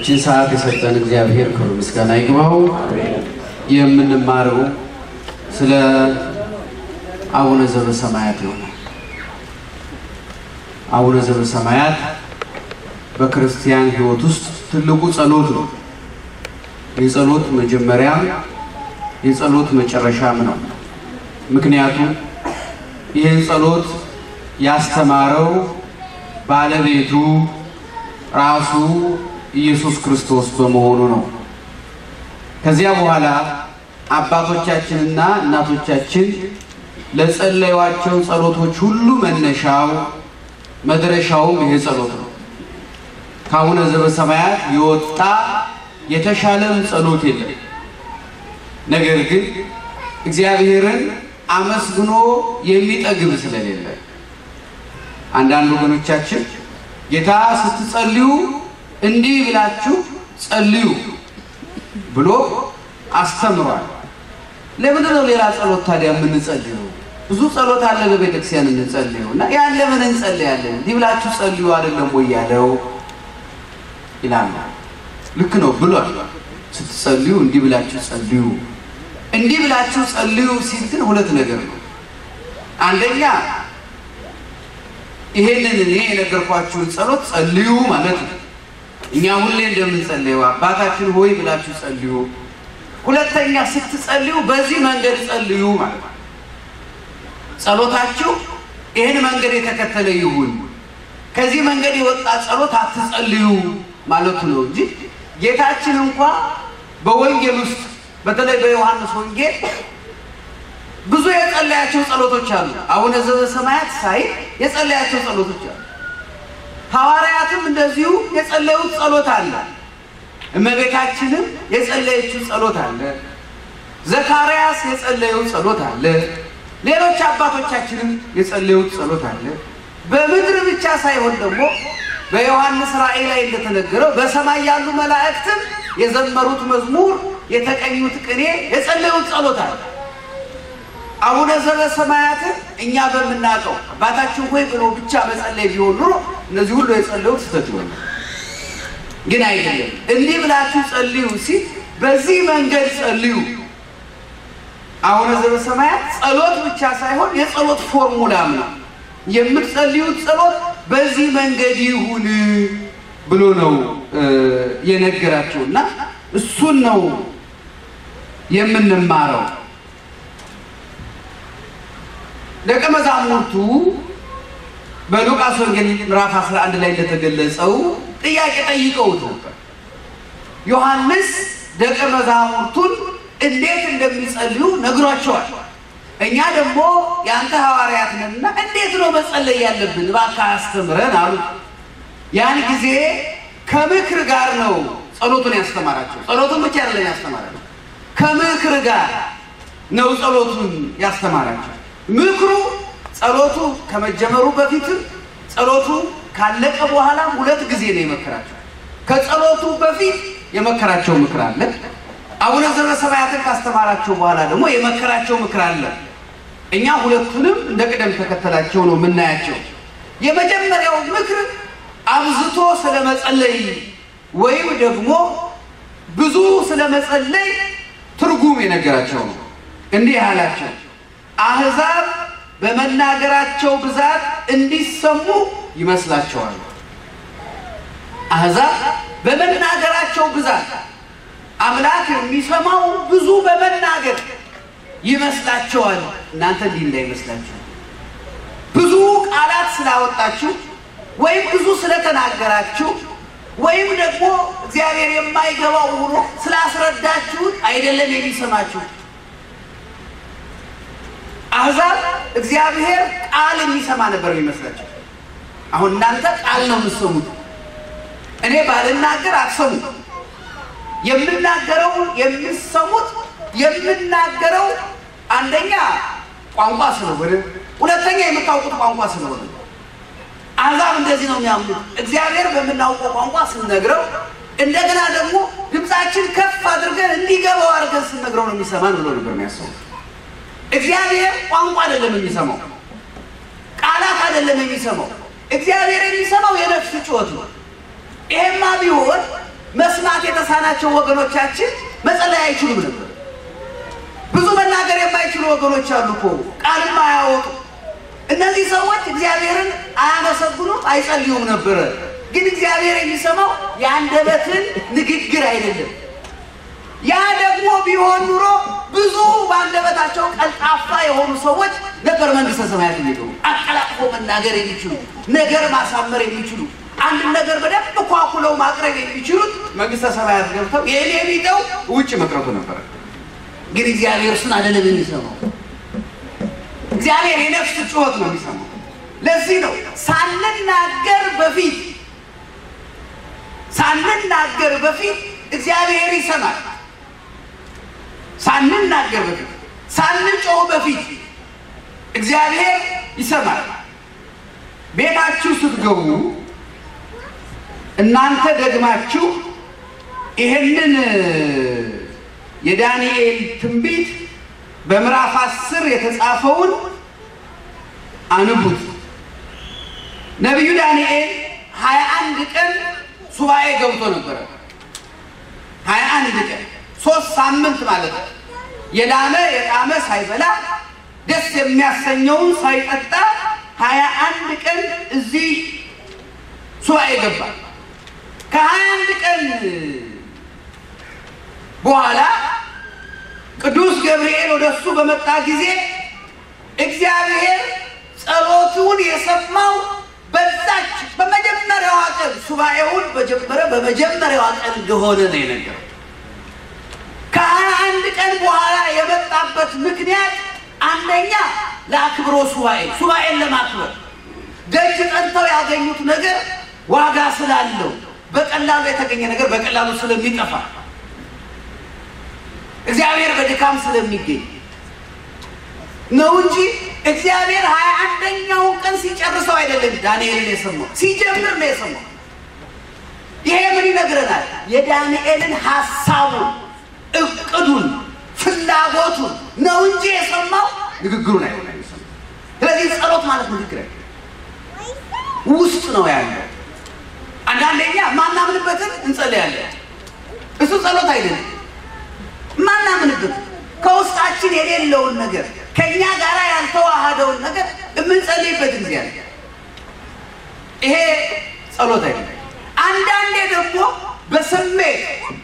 እችን ሰዓት የሰጠን እግዚአብሔር ክብር ምስጋና ይግባው። የምንማረው ስለ አቡነ ዘበሰማያት ይሆናል። አቡነ ዘበሰማያት በክርስቲያን ሕይወት ውስጥ ትልቁ ጸሎት ነው። የጸሎት መጀመሪያም የጸሎት መጨረሻም ነው። ምክንያቱም ይህን ጸሎት ያስተማረው ባለቤቱ ራሱ ኢየሱስ ክርስቶስ በመሆኑ ነው። ከዚያ በኋላ አባቶቻችንና እናቶቻችን ለጸለዩዋቸው ጸሎቶች ሁሉ መነሻው መድረሻውም ይሄ ጸሎት ነው። ከአቡነ ዘበሰማያት የወጣ የተሻለም ጸሎት የለም። ነገር ግን እግዚአብሔርን አመስግኖ የሚጠግብ ስለሌለ አንዳንድ ወገኖቻችን ጌታ ስትጸልዩ እንዲህ ብላችሁ ጸልዩ ብሎ አስተምሯል። ለምንድን ነው ሌላ ጸሎት ታዲያ የምንጸልየው? ብዙ ጸሎት አለ በቤተክርስቲያን እንጸልየው እና ያን ለምን እንጸልያለን? እንዲህ ብላችሁ ጸልዩ አይደለም ወይ ያለው ይላሉ። ልክ ነው ብሏል። ስትጸልዩ እንዲህ ብላችሁ ጸልዩ። እንዲህ ብላችሁ ጸልዩ ሲል ግን ሁለት ነገር ነው። አንደኛ ይሄንን እኔ የነገርኳችሁን ጸሎት ጸልዩ ማለት ነው። እኛ ሁሌ እንደምንጸልየው አባታችን ሆይ ብላችሁ ጸልዩ። ሁለተኛ ስትጸልዩ በዚህ መንገድ ጸልዩ ማለት ነው። ጸሎታችሁ ይህን መንገድ የተከተለ ይሁን፣ ከዚህ መንገድ የወጣ ጸሎት አትጸልዩ ማለቱ ነው እንጂ ጌታችን እንኳ በወንጌል ውስጥ በተለይ በዮሐንስ ወንጌል ብዙ የጸለያቸው ጸሎቶች አሉ። አቡነ ዘበሰማያት ሳይ የጸለያቸው ጸሎቶች አሉ። ሐዋርያትም እንደዚሁ የጸለዩት ጸሎት አለ። እመቤታችንም የጸለየችው ጸሎት አለ። ዘካርያስ የጸለየው ጸሎት አለ። ሌሎች አባቶቻችንም የጸለዩት ጸሎት አለ። በምድር ብቻ ሳይሆን ደግሞ በዮሐንስ ራእይ ላይ እንደተነገረው በሰማይ ያሉ መላእክትም የዘመሩት መዝሙር፣ የተቀኙት ቅኔ፣ የጸለዩት ጸሎት አለ። አቡነ ዘበሰማያትን እኛ በምናውቀው አባታችን ሆይ ብሎ ብቻ መጸለይ ቢሆን ኑሮ እነዚህ ሁሉ የጸለዩት ስህተት ይሆናል። ግን አይደለም። እንዲህ ብላችሁ ጸልዩ ሲል በዚህ መንገድ ጸልዩ። አቡነ ዘበሰማያት ጸሎት ብቻ ሳይሆን የጸሎት ፎርሙላም ነው። የምትጸልዩት ጸሎት በዚህ መንገድ ይሁን ብሎ ነው የነገራቸው እና እሱን ነው የምንማረው። ደቀ መዛሙርቱ በሉቃስ ወንጌል ምዕራፍ 11 ላይ እንደተገለጸው ጥያቄ ጠይቀውት ነበር። ዮሐንስ ደቀ መዛሙርቱን እንዴት እንደሚጸልዩ ነግሯቸዋል። እኛ ደግሞ የአንተ ሐዋርያት ነንና እንዴት ነው መጸለይ ያለብን እባክህ አስተምረን አሉ። ያን ጊዜ ከምክር ጋር ነው ጸሎቱን ያስተማራቸው። ጸሎቱን ብቻ አይደለም ያስተማራቸው፣ ከምክር ጋር ነው ጸሎቱን ያስተማራቸው። ምክሩ ጸሎቱ ከመጀመሩ በፊትም ጸሎቱ ካለቀ በኋላም ሁለት ጊዜ ነው የመከራቸው። ከጸሎቱ በፊት የመከራቸው ምክር አለ። አቡነ ዘበሰማያትን ካስተማራቸው በኋላ ደግሞ የመከራቸው ምክር አለ። እኛ ሁለቱንም እንደ ቅደም ተከተላቸው ነው የምናያቸው። የመጀመሪያው ምክር አብዝቶ ስለ መጸለይ ወይም ደግሞ ብዙ ስለ መጸለይ ትርጉም የነገራቸው ነው። እንዲህ አላቸው አሕዛብ በመናገራቸው ብዛት እንዲሰሙ ይመስላቸዋል። አሕዛብ በመናገራቸው ብዛት አምላክ የሚሰማው ብዙ በመናገር ይመስላቸዋል። እናንተ እንዲህ እንዳይመስላችሁ ብዙ ቃላት ስላወጣችሁ ወይም ብዙ ስለተናገራችሁ ወይም ደግሞ እግዚአብሔር የማይገባው ሆኖ ስላስረዳችሁት አይደለም የሚሰማችሁ። አሕዛብ እግዚአብሔር ቃል የሚሰማ ነበር የሚመስላቸው። አሁን እናንተ ቃል ነው የምትሰሙት። እኔ ባልናገር አትሰሙ። የምናገረው የምትሰሙት የምናገረው አንደኛ ቋንቋ ስለሆነ፣ ሁለተኛ የምታውቁት ቋንቋ ስለሆነ አሕዛብ እንደዚህ ነው የሚያምኑት። እግዚአብሔር በምናውቀው ቋንቋ ስንነግረው እንደገና ደግሞ ድምፃችን ከፍ አድርገን እንዲገባው አድርገን ስንነግረው ነው የሚሰማን ብሎ ነበር የሚያስቡት። እግዚአብሔር ቋንቋ አይደለም የሚሰማው፣ ቃላት አይደለም የሚሰማው። እግዚአብሔር የሚሰማው የነፍስ ጩኸት ነው። ይሄማ ቢሆን መስማት የተሳናቸው ወገኖቻችን መጸለይ አይችሉም ነበር። ብዙ መናገር የማይችሉ ወገኖች አሉ እኮ ቃልም አያወጡ። እነዚህ ሰዎች እግዚአብሔርን አያመሰግኑም፣ አይጸልዩም ነበረ። ግን እግዚአብሔር የሚሰማው የአንደበትን ንግግር አይደለም። ያ ደግሞ ቢሆን ኑሮ ብዙ በአንደበታቸው ቀልጣፋ የሆኑ ሰዎች ነበር መንግስተ ሰማያት የሚገቡ። አቀላጥፎ መናገር የሚችሉ ነገር ማሳመር የሚችሉ አንድን ነገር በደንብ ኳኩለው ማቅረብ የሚችሉት መንግስተ ሰማያት ገብተው የእኔ ቢጠው ውጭ መቅረቱ ነበረ። ግን እግዚአብሔር እሱን አይደለም የሚሰማው። እግዚአብሔር የነፍስ ጩኸት ነው የሚሰማው። ለዚህ ነው ሳንናገር በፊት ሳንናገር በፊት እግዚአብሔር ይሰማል። ሳንናገር በፊት ሳንጮህ በፊት እግዚአብሔር ይሰማል። ቤታችሁ ስትገቡ እናንተ ደግማችሁ ይህንን የዳንኤል ትንቢት በምዕራፍ አስር የተጻፈውን አንቡት። ነቢዩ ዳንኤል ሀያ አንድ ቀን ሱባኤ ገብቶ ነበረ። ሀያ አንድ ቀን ሶስት ሳምንት ማለት ነው። የላመ የጣመ ሳይበላ ደስ የሚያሰኘውን ሳይጠጣ ሀያ አንድ ቀን እዚህ ሱባኤ ገባ። ከሀያ አንድ ቀን በኋላ ቅዱስ ገብርኤል ወደ እሱ በመጣ ጊዜ እግዚአብሔር ጸሎቱን የሰማው በዛች በመጀመሪያዋ ቀን ሱባኤውን በጀመረ በመጀመሪያዋ ቀን እንደሆነ ነው የነገረው። ከሀያ አንድ ቀን በኋላ የመጣበት ምክንያት አንደኛ ለአክብሮ ሱባኤ ሱባኤን ለማክበር ደጅ ጠንተው ያገኙት ነገር ዋጋ ስላለው በቀላሉ የተገኘ ነገር በቀላሉ ስለሚጠፋ እግዚአብሔር በድካም ስለሚገኝ ነው እንጂ እግዚአብሔር ሀያ አንደኛውን ቀን ሲጨርሰው አይደለም ዳንኤልን የሰማው ሲጀምር ነው የሰማው። ይሄ ምን ይነግረናል? የዳንኤልን ሀሳቡን፣ እቅዱን፣ ፍላጎቱን ነው እንጂ የሰማው ንግግሩን አይሆን የሰማው። ስለዚህ ጸሎት ማለት ንግግር አይደለም፣ ውስጥ ነው ያለው። አንዳንደኛ ማናምንበትን እንጸልያለን። እሱ ጸሎት አይደለም። ማናምንበት ከውስጣችን የሌለውን ነገር ከእኛ ጋር ያልተዋሃደውን ነገር የምንጸልይበት ጊዜ አለ። ይሄ ጸሎት አይደለም። አንዳንዴ ደግሞ በስሜት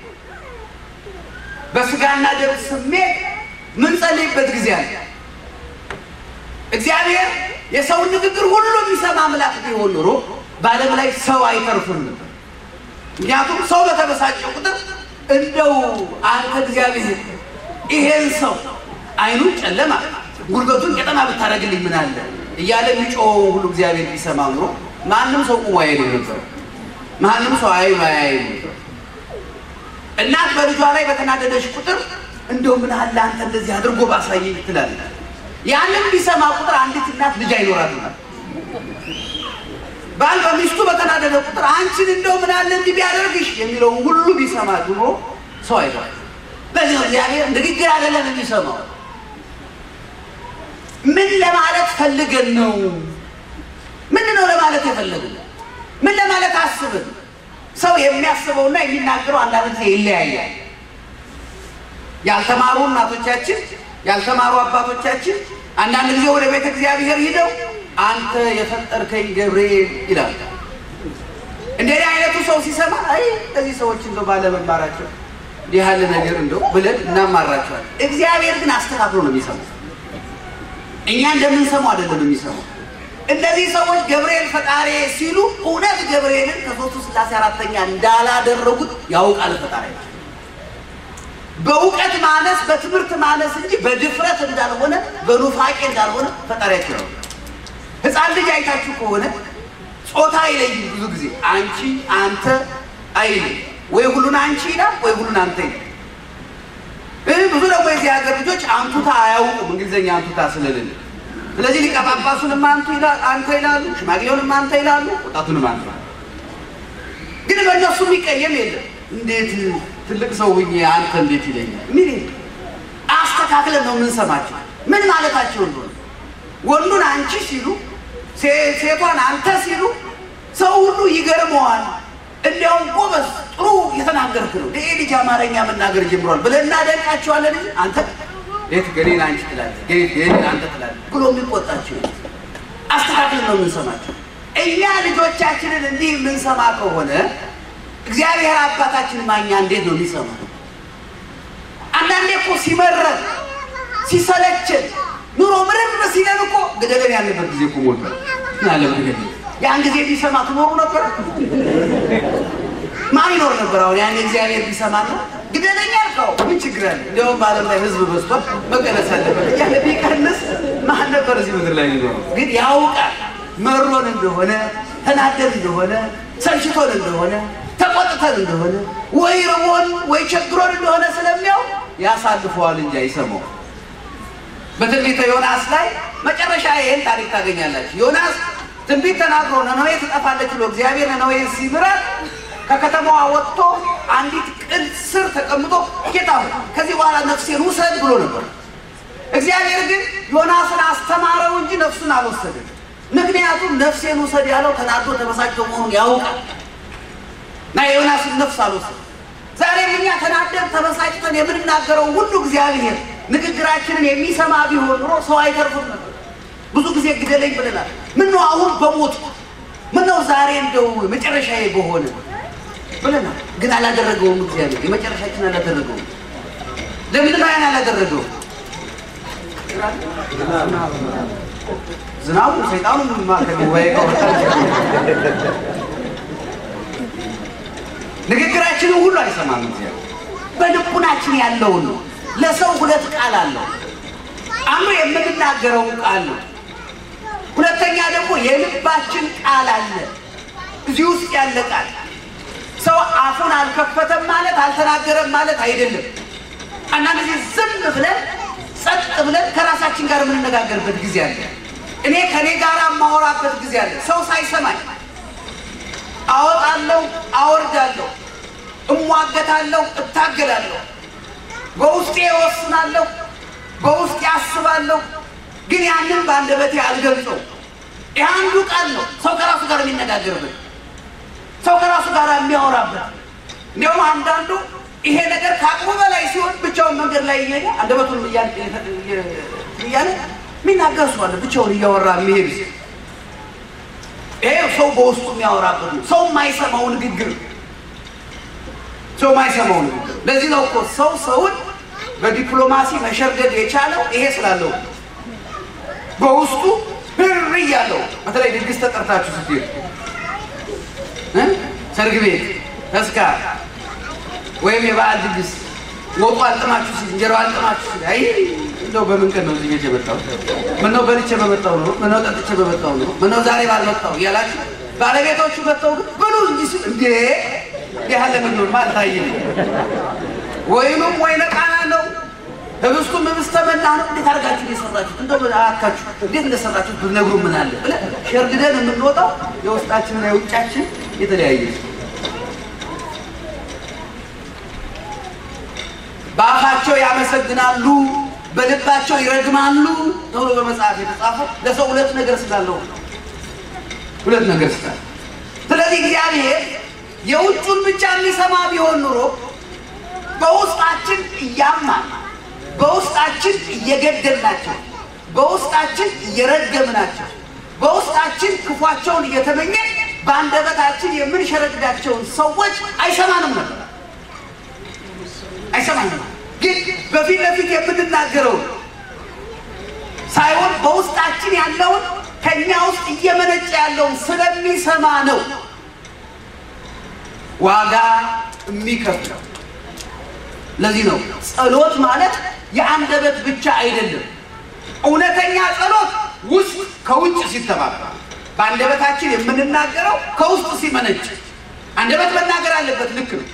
በስጋና ደም ስሜት ምንጸልይበት ጊዜ አለ። እግዚአብሔር የሰውን ንግግር ሁሉ የሚሰማ አምላክ ቢሆን ኖሮ በዓለም ላይ ሰው አይተርፍም ነበር። ምክንያቱም ሰው በተበሳጨ ቁጥር እንደው አንተ እግዚአብሔር ይሄን ሰው አይኑን ጨለማ ጉልበቱን ቄጠማ ብታደርግልኝ ምን አለ እያለ የሚጮኸው ሁሉ እግዚአብሔር ቢሰማ ኑሮ ማንም ሰው ቁሞ አይሄድ ነበር። ማንም ሰው አይ አያይ ነበር። እናት በልጇ ላይ በተናደደች ቁጥር እንደው ምን አለ አንተ እንደዚህ አድርጎ ባሳየኝ ትላለች። ያንን ቢሰማ ቁጥር አንዲት እናት ልጅ አይኖራትም። ባል በሚስቱ በተናደደ ቁጥር አንቺን እንደው ምን አለ እንዲህ ቢያደርግሽ የሚለውን ሁሉ ቢሰማ ድሮ ሰው አይቷል። በዚህ እግዚአብሔር ንግግር አይደለም የሚሰማው። ምን ለማለት ፈልገን ነው? ምን ነው ለማለት የፈለግን? ምን ለማለት አስብን? ሰው የሚያስበውና የሚናገረው አንዳንድ ጊዜ ይለያያል። ያልተማሩ እናቶቻችን፣ ያልተማሩ አባቶቻችን አንዳንድ ጊዜ ወደ ቤተ እግዚአብሔር ሂደው አንተ የፈጠርከኝ ገብርኤል ይላል። እንደዚህ አይነቱ ሰው ሲሰማ አይ እነዚህ ሰዎች እንደው ባለመማራቸው እንዲህ ያለ ነገር እንደው ብለን እናማራቸዋል። እግዚአብሔር ግን አስተካክሎ ነው የሚሰማው። እኛ እንደምንሰማው አይደለም የሚሰማው። እነዚህ ሰዎች ገብርኤል ፈጣሪ ሲሉ እውነት ገብርኤልን ከሦስቱ ሥላሴ አራተኛ እንዳላደረጉት ያውቃል ፈጣሪ በእውቀት ማነስ በትምህርት ማነስ እንጂ በድፍረት እንዳልሆነ በኑፋቄ እንዳልሆነ ፈጣሪያቸው ነው። ሕፃን ልጅ አይታችሁ ከሆነ ጾታ አይለይም። ብዙ ጊዜ አንቺ አንተ አይልም። ወይ ሁሉን አንቺ ይላል፣ ወይ ሁሉን አንተ ይላል። ብዙ ደግሞ የዚህ ሀገር ልጆች አንቱታ አያውቁም፣ እንግሊዝኛ አንቱታ ስለሌለ። ስለዚህ ሊቀ ጳጳሱንም አንቱ አንተ ይላሉ፣ ሽማግሌውንም አንተ ይላሉ፣ ወጣቱንም አንተ ግን በእነሱ የሚቀየም የለም። እንዴት ትልቅ ሰው ሁኜ አንተ እንዴት ይለኛል? ምን አስተካክለን ነው የምንሰማቸው። ምን ማለታቸው እንደሆነ ወንዱን አንቺ ሲሉ ሴቷን አንተ ሲሉ ሰው ሁሉ ይገርመዋል። እንዲያውም ጎበዝ ጥሩ የተናገ እየተናገርክ ነው? ይህ ልጅ አማርኛ መናገር ጀምሯል ብለን እናደንቃቸዋለን እንጂ አንተ ቤት ገሌን አንቺ ትላለህ፣ ገሌን አንተ ትላለህ ብሎ የሚቆጣቸው አስተካክለን ነው የምንሰማቸው። እኛ ልጆቻችንን እንዲህ የምንሰማ ከሆነ እግዚአብሔር አባታችን ማኛ እንዴት ነው የሚሰማ? አንዳንዴ እኮ ሲመረን ሲሰለችን ኑሮ ምንም ሲለን እኮ ግደለን ያለበት ጊዜ እኮ ሞልቷል። ናለም ግደለን ያን ጊዜ ቢሰማ ትኖሩ ነበር? ማን ይኖር ነበር? አሁን ያን እግዚአብሔር ቢሰማና ግደለኛ አልከው ምን ችግር አለ? እንዲያውም በዓለም ላይ ህዝብ በዝቷል፣ መቀነስ አለበት እያለ ቢቀንስ ማን ነበር እዚህ ምድር ላይ ሊኖረው? ግን ያውቃል መሮን እንደሆነ ተናደን እንደሆነ ሰልችቶን እንደሆነ ተቆጥተን እንደሆነ ወይ ርቦን ወይ ቸግሮን እንደሆነ ስለሚያው ያሳልፈዋል እንጂ አይሰማው። በትንቢተ ዮናስ ላይ መጨረሻ ይህን ታሪክ ታገኛላችሁ። ዮናስ ትንቢት ተናግሮ ነነዌ ትጠፋለች ብሎ እግዚአብሔር ነነዌን ሲምራት ከከተማዋ ወጥቶ አንዲት ቅል ስር ተቀምጦ ጌታ ሆይ ከዚህ በኋላ ነፍሴን ውሰድ ብሎ ነበር። እግዚአብሔር ግን ዮናስን አስተማረው እንጂ ነፍሱን አልወሰድም። ምክንያቱም ነፍሴን ውሰድ ያለው ተናዶ ተበሳጭቶ መሆኑን ያውቃል እና የዮናስን ነፍስ አልወሰድም። ዛሬም እኛ ተናደን ተበሳጭተን የምንናገረው ሁሉ እግዚአብሔር ንግግራችንን የሚሰማ ቢሆን ኑሮ ሰው አይተርፍም ነበር። ብዙ ጊዜ ግደለኝ ብለናል። ምነው አሁን በሞት ምነው ዛሬ እንደው መጨረሻዬ በሆነ ብለናል። ግን አላደረገውም። እግዚአብሔር የመጨረሻችን አላደረገውም። ለምንድን ነው ያን አላደረገውም? ዝናቡ ሰይጣኑ ከጉባኤ ከወጣ ንግግራችንን ሁሉ አይሰማም። እግዚአብሔር በልቡናችን ያለውን ነው። ለሰው ሁለት ቃል አለው። አንዱ የምንናገረው ቃል ነው። ሁለተኛ ደግሞ የልባችን ቃል አለ። እዚህ ውስጥ ያለ ቃል ሰው አፉን አልከፈተም ማለት አልተናገረም ማለት አይደለም። አንዳንድ ጊዜ ዝም ብለን ጸጥ ብለን ከራሳችን ጋር የምንነጋገርበት ጊዜ አለ። እኔ ከኔ ጋር የማወራበት ጊዜ አለ። ሰው ሳይሰማኝ አወጣለሁ፣ አወርዳለሁ፣ እሟገታለሁ፣ እታገላለሁ፣ በውስጤ እወስናለሁ፣ በውስጤ አስባለሁ። ግን ያንን በአንደበቴ አልገልጸው። ይህ አንዱ ቃል ነው፣ ሰው ከራሱ ጋር የሚነጋገርበት ሰው ከራሱ ጋር የሚያወራበት። እንዲያውም አንዳንዱ ይሄ ነገር ከአቅሙ በላይ ሲሆን ብቻውን መንገድ ላይ እየሄደ አንደበቱን እያለ የሚናገር ሰው አለ፣ ብቻውን እያወራ የሚሄድ ይሄ ሰው በውስጡ የሚያወራበት ነው። ሰው የማይሰማው ንግግር ሰው የማይሰማው ንግግር። ለዚህ ነው እኮ ሰው ሰውን በዲፕሎማሲ መሸርገድ የቻለው ይሄ ስላለው በውስጡ ብር እያለው በተለይ ድግስ ተጠርታችሁ ስትሄዱ ሰርግ ቤት፣ ተስካር ወይም የበዓል ድግስ ወጡ አልጥማችሁ ሲል እንጀራው አልጥማችሁ ሲል አይ እንደው በምን ቀን ነው እዚህ ቤት የመጣው? ምነው በልቼ በመጣው ነው? ምነው ጠጥቼ በመጣው ነው? ምነው ዛሬ ባልመጣው እያላችሁ ባለቤቶቹ መጥተው ግን ብሉ እንጂ ሲል እንዴ ያለ ምን ነው አልታየም። ወይኑም ወይነ ቃና ነው ህብስቱም ህብስተ መና ነው። እንዴት አድርጋችሁ የሰራችሁት እንደው አካችሁ እንዴት እንደሰራችሁት ብትነግሩ ምን አለ ብለን ሸርግደን የምንወጣው የውስጣችንና የውጫችን የተለያየ በአፋቸው ያመሰግናሉ፣ በልባቸው ይረግማሉ ተብሎ በመጽሐፍ የተጻፈው ለሰው ሁለት ነገር ስላለው ሁለት ነገር ስላለ። ስለዚህ እግዚአብሔር የውጩን ብቻ የሚሰማ ቢሆን ኑሮ በውስጣችን እያማን በውስጣችን እየገደልናቸው በውስጣችን እየረገምናቸው በውስጣችን ክፏቸውን እየተመኘን በአንደበታችን የምንሸረግዳቸውን ሰዎች አይሰማንም ነበር፣ አይሰማንም። ግን በፊት ለፊት የምንናገረው ሳይሆን በውስጣችን ያለውን ከእኛ ውስጥ እየመነጨ ያለውን ስለሚሰማ ነው ዋጋ የሚከፍለው። ለዚህ ነው ጸሎት ማለት የአንደበት ብቻ አይደለም። እውነተኛ ጸሎት ውስጥ ከውጭ ሲተባበር በአንደበታችን የምንናገረው ከውስጥ ሲመነጭ፣ አንደበት መናገር አለበት። ልክ ነው።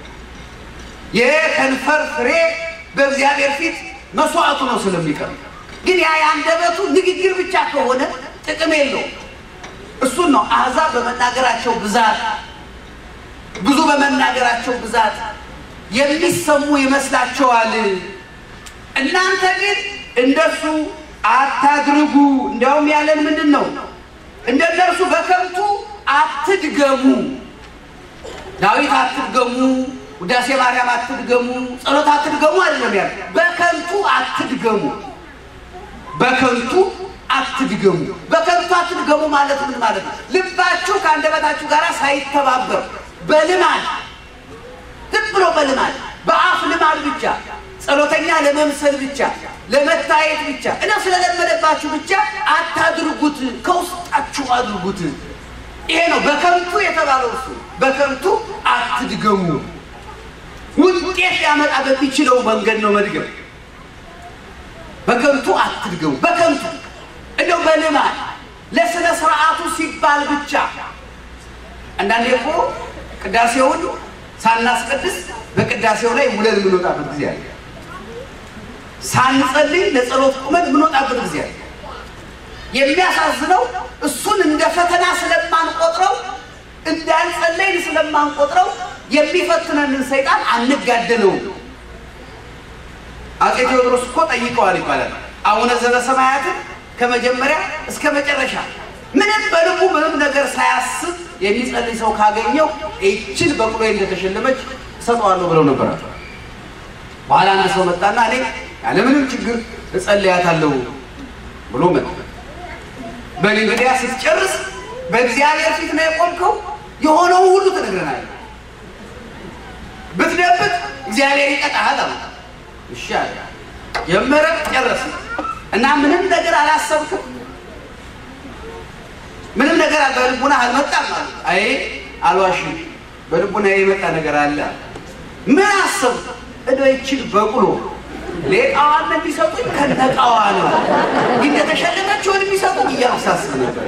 የከንፈር ፍሬ በእግዚአብሔር ፊት መስዋዕቱ ነው ስለሚቀርብ። ግን ያ የአንደበቱ ንግግር ብቻ ከሆነ ጥቅም የለውም። እሱን ነው አሕዛብ በመናገራቸው ብዛት ብዙ በመናገራቸው ብዛት የሚሰሙ ይመስላቸዋል። እናንተ ግን እንደሱ አታድርጉ። እንዲያውም ያለን ምንድን ነው? እንደ እነርሱ በከንቱ አትድገሙ። ዳዊት አትድገሙ፣ ውዳሴ ማርያም አትድገሙ፣ ጸሎት አትድገሙ አይደለም ያለ። በከንቱ አትድገሙ፣ በከንቱ አትድገሙ። በከንቱ አትድገሙ ማለት ምን ማለት ነው? ልባችሁ ከአንደበታችሁ ጋር ሳይተባበር በልማድ ዝም ብሎ በልማድ በአፍ ልማድ ብቻ ጸሎተኛ ለመምሰል ብቻ ለመታየት ብቻ እና ስለለመደባችሁ ብቻ አታድርጉት፣ ከውስጣችሁ አድርጉት። ይሄ ነው በከንቱ የተባለው እሱ። በከንቱ አትድገሙ። ውጤት ሊያመጣ በሚችለው መንገድ ነው መድገም። በከንቱ አትድገሙ። በከንቱ እንደው በልማድ ለስነ ስርዓቱ ሲባል ብቻ አንዳንዴ እኮ ቅዳሴውን ሳናስቀድስ በቅዳሴው ላይ ውለን የምንወጣበት ጊዜ አለ። ሳንጸልይ ለጸሎት ቁመን የምንወጣበት ጊዜ አለ። የሚያሳዝነው እሱን እንደ ፈተና ስለማንቆጥረው እንዳንጸለይን ስለማንቆጥረው የሚፈትነንን ሰይጣን አንጋደለውም። አፄ ቴዎድሮስ እኮ ጠይቀዋል ይባላል አቡነ ዘበሰማያትን ከመጀመሪያ እስከ መጨረሻ ምንም በልቡ ምንም ነገር ሳያስብ የሚጸልይ ሰው ካገኘው ይችን በቅሎ እንደተሸለመች እሰጠዋለሁ ብለው ነበር። በኋላ አንድ ሰው መጣና እኔ ያለምንም ችግር እጸልያታለሁ ብሎ መጣ። በል እንግዲያ ስትጨርስ በእግዚአብሔር ፊት ነው የቆምከው፣ የሆነው ሁሉ ትነግረናለህ። ብትደብቅ እግዚአብሔር ይቀጣሃል አሉ። እሺ አለ። ጀመረ፣ ጨረሰ እና ምንም ነገር አላሰብክም ምንም ነገር በልቡና አልመጣም አሉ። አይ አልዋሽም፣ በልቡና የመጣ ነገር አለ። ምን አሰብ እዶ ይችል በቅሎ ሌቃዋን የሚሰጡኝ ከነቃዋ ነው እንደተሸለመችውን የሚሰጡኝ እያልኩ ሳስብ ነበር።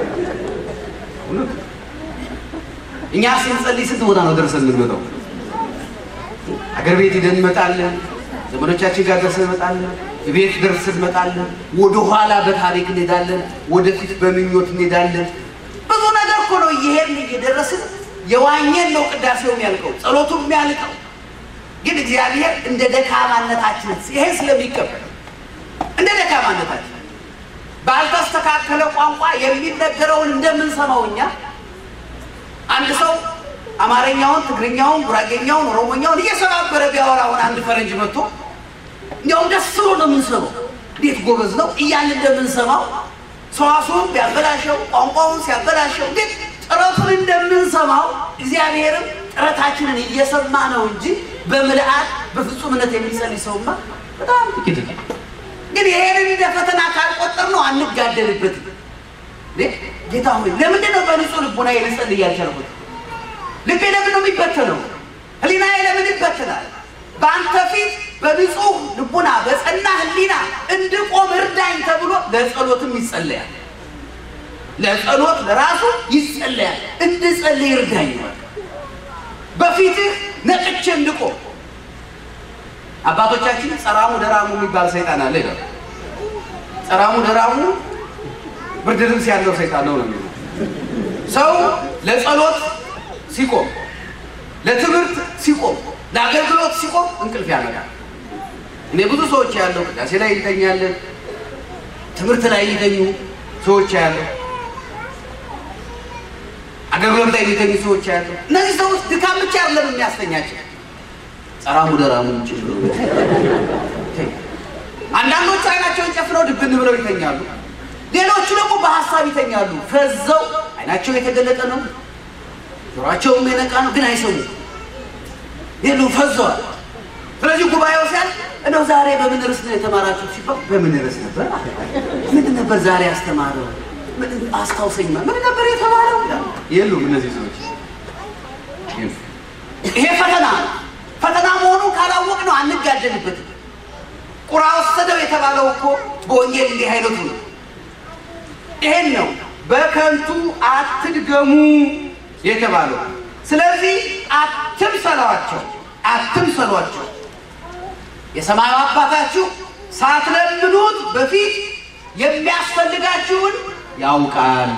እኛ ስንጸልይ ስንት ቦታ ነው ደርሰን የምንመጣው? አገር ቤት ሄደን እንመጣለን። ዘመዶቻችን ጋር ደርሰን እንመጣለን። ቤት ደርሰን እንመጣለን። ወደኋላ በታሪክ እንሄዳለን። ወደፊት በምኞት እንሄዳለን። ብዙ ነገር እኮ ነው እየሄድን እየደረስን የዋኘን ነው ቅዳሴው የሚያልቀው ጸሎቱ የሚያልቀው። ግን እግዚአብሔር እንደ ደካማነታችን ይሄን ስለሚቀበል እንደ ደካማነታችን ባልተስተካከለ ቋንቋ የሚነገረውን እንደምንሰማው እኛ አንድ ሰው አማርኛውን፣ ትግርኛውን፣ ጉራጌኛውን፣ ኦሮሞኛውን እየሰባበረ ቢያወራውን አንድ ፈረንጅ መጥቶ እንዲያውም ደስ ብሎ ነው የምንሰማው። እንዴት ጎበዝ ነው እያልን እንደምንሰማው ሰዋሱን ቢያበላሸው ቋንቋውን ሲያበላሸው ግን ጥረቱን እንደምንሰማው እግዚአብሔርም ጥረታችንን እየሰማ ነው እንጂ በምልአት በፍጹምነት የሚጸልይ ሰውማ በጣም ጥቂት ነው። ግን ይሄንን እንደ ፈተና ካልቆጠር ነው አንጋደልበትም። ጌታ ሆይ ለምንድን ነው በንጹህ ልቡና ልጸልይ ያልቻልኩት? ልቤ ለምን ነው የሚበተነው? ህሊናዬ ለምን ይበተናል? በአንተ ፊት በንጹህ ልቡና በጸና ህሊና እንድቆም እርዳኝ ተብሎ ለጸሎትም ይጸለያል። ለጸሎት ለራሱ ይጸለያል። እንድጸልይ እርዳኝ በፊትህ ነቅቼ እንድቆም። አባቶቻችን ጸራሙ ደራሙ የሚባል ሰይጣን አለ ይላል። ጸራሙ ደራሙ ብርድ ልብስ ያለው ሰይጣን ነው ነው የሚለው ሰው ለጸሎት ሲቆም፣ ለትምህርት ሲቆም፣ ለአገልግሎት ሲቆም እንቅልፍ ያመጣል። እኔ ብዙ ሰዎች ያለው ቅዳሴ ላይ ይተኛለን፣ ትምህርት ላይ ይተኙ ሰዎች ያለው አገልግሎት ላይ የሚተኙ ሰዎች ያሉ እነዚህ ሰዎች ድካም ብቻ አይደለም የሚያስተኛቸው ጸራሙ ደራሙ ጭምር። አንዳንዶቹ አይናቸውን ጨፍነው ድብን ብለው ይተኛሉ። ሌሎቹ ደግሞ በሀሳብ ይተኛሉ። ፈዘው አይናቸው የተገለጠ ነው፣ ጆሯቸውም የነቃ ነው፣ ግን አይሰሙም። ሌሉ ፈዘዋል። ስለዚህ ጉባኤው ሲያል እንደው ዛሬ በምን ርዕስ ነው የተማራችሁት ሲባል በምን ርዕስ ነበር? ምንድን ነበር ዛሬ ያስተማረው? አስታውሰኝ ምን ነበር የተባለው? የሉም እነዚህ ሰዎች። ይሄ ፈተና ነው። ፈተና መሆኑን ካላወቅ ነው አንጋደልበትም። ቁራ ወሰደው የተባለው እኮ በወንጌል እንዲህ አይነቱ ነው። ይሄን ነው በከንቱ አትድገሙ የተባለው። ስለዚህ አትምሰሏቸው፣ አትምሰሏቸው። የሰማዩ አባታችሁ ሳትለምኑት በፊት የሚያስፈልጋችሁን ያውቃል።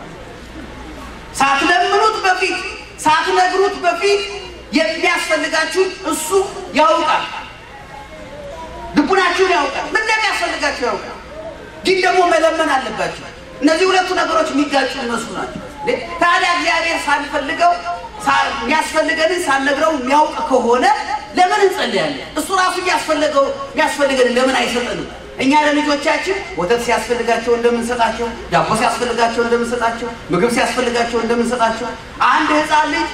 ሳትለምኑት በፊት ሳትነግሩት በፊት የሚያስፈልጋችሁን እሱ ያውቃል። ልቡናችሁን ያውቃል። ምን እንደሚያስፈልጋችሁ ያውቃል። ግን ደግሞ መለመን አለባችሁ። እነዚህ ሁለቱ ነገሮች የሚጋጩ ይመስሉ ናቸው። ታዲያ እግዚአብሔር ሳንፈልገው የሚያስፈልገንን ሳንነግረው የሚያውቅ ከሆነ ለምን እንጸልያለን? እሱ ራሱ እያስፈለገው የሚያስፈልገንን ለምን አይሰጠንም? እኛ ለልጆቻችን ወተት ሲያስፈልጋቸው እንደምንሰጣቸው፣ ዳቦ ሲያስፈልጋቸው እንደምንሰጣቸው፣ ምግብ ሲያስፈልጋቸው እንደምንሰጣቸው አንድ ሕፃን ልጅ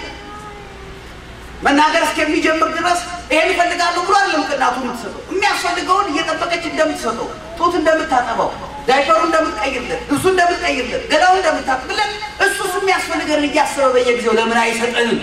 መናገር እስከሚጀምር ድረስ ይሄን እፈልጋለሁ ብሎ አይደለም ከእናቱ የምትሰጠው። የሚያስፈልገውን እየጠበቀች እንደምትሰጠው፣ ጡት እንደምታጠባው፣ ዳይፐሩ እንደምትቀይርለት፣ ልብሱ እንደምትቀይርለት፣ ገላው እንደምታጥብለት እሱስ የሚያስፈልገን እያሰበ በየጊዜው ለምን አይሰጠንም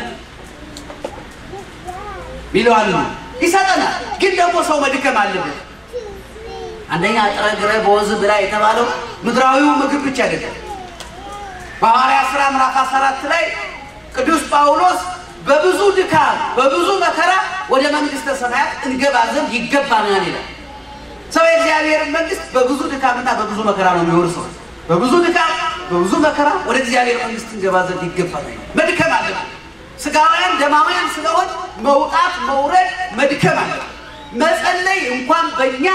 ይለዋል። ይሰጠናል፣ ግን ደግሞ ሰው መድከም አለበት። አንደኛ ጥረ ግረ በወዝ ብላ የተባለው ምድራዊው ምግብ ብቻ አይደለም። በሐዋርያት ሥራ ምዕራፍ 14 ላይ ቅዱስ ጳውሎስ በብዙ ድካም በብዙ መከራ ወደ መንግሥተ ሰማያት እንገባ ዘንድ ይገባናል ይላል። ሰው የእግዚአብሔርን መንግሥት በብዙ ድካምና በብዙ መከራ ነው የሚወርሰው። በብዙ ድካም በብዙ መከራ ወደ እግዚአብሔር መንግሥት እንገባ ዘንድ ይገባናል። መድከም አለብን። ስጋውያን ደማውያን ስለሆን መውጣት መውረድ መድከም አለ። መጸለይ እንኳን በእኛ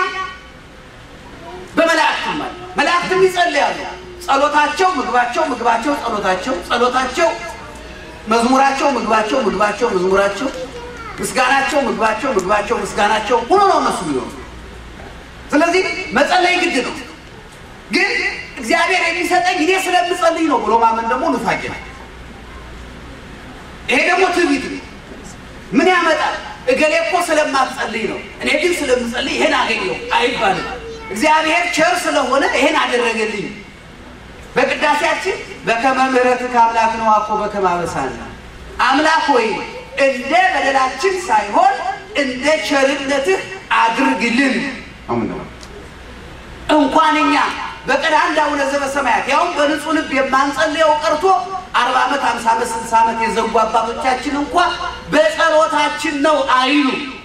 በመላእክትም አለ። መላእክትም ይጸልያሉ። ጸሎታቸው ምግባቸው፣ ምግባቸው ጸሎታቸው፣ ጸሎታቸው መዝሙራቸው ምግባቸው፣ ምግባቸው መዝሙራቸው፣ ምስጋናቸው ምግባቸው፣ ምግባቸው ምስጋናቸው ሆኖ ነው እነሱ ቢሆኑ። ስለዚህ መጸለይ ግድ ነው። ግን እግዚአብሔር የሚሰጠኝ እኔ ስለምጸልይ ነው ብሎ ማመን ደግሞ ኑፋቄ ነው። ይሄ ደግሞ ትዕቢት ነው። ምን ያመጣል? እገሌ እኮ ስለማትጸልይ ነው፣ እኔ ግን ስለምጸልይ ይሄን አገኘው አይባልም። እግዚአብሔር ቸር ስለሆነ ይሄን አደረገልኝ። በቅዳሴያችን በከመ ምሕረትከ አምላክነ ዋኮ በከመ አበሳነ፣ አምላክ ሆይ እንደ በደላችን ሳይሆን እንደ ቸርነትህ አድርግልን። እንኳን እኛ በቀን አንድ አቡነ ዘበሰማያት ያውም በንጹህ ልብ የማንጸልየው ቀርቶ አርባ ዓመት ሃምሳ ዓመት ስልሳ ዓመት የዘጉ አባቶቻችን እንኳ በጸሎታችን ነው አይሉ።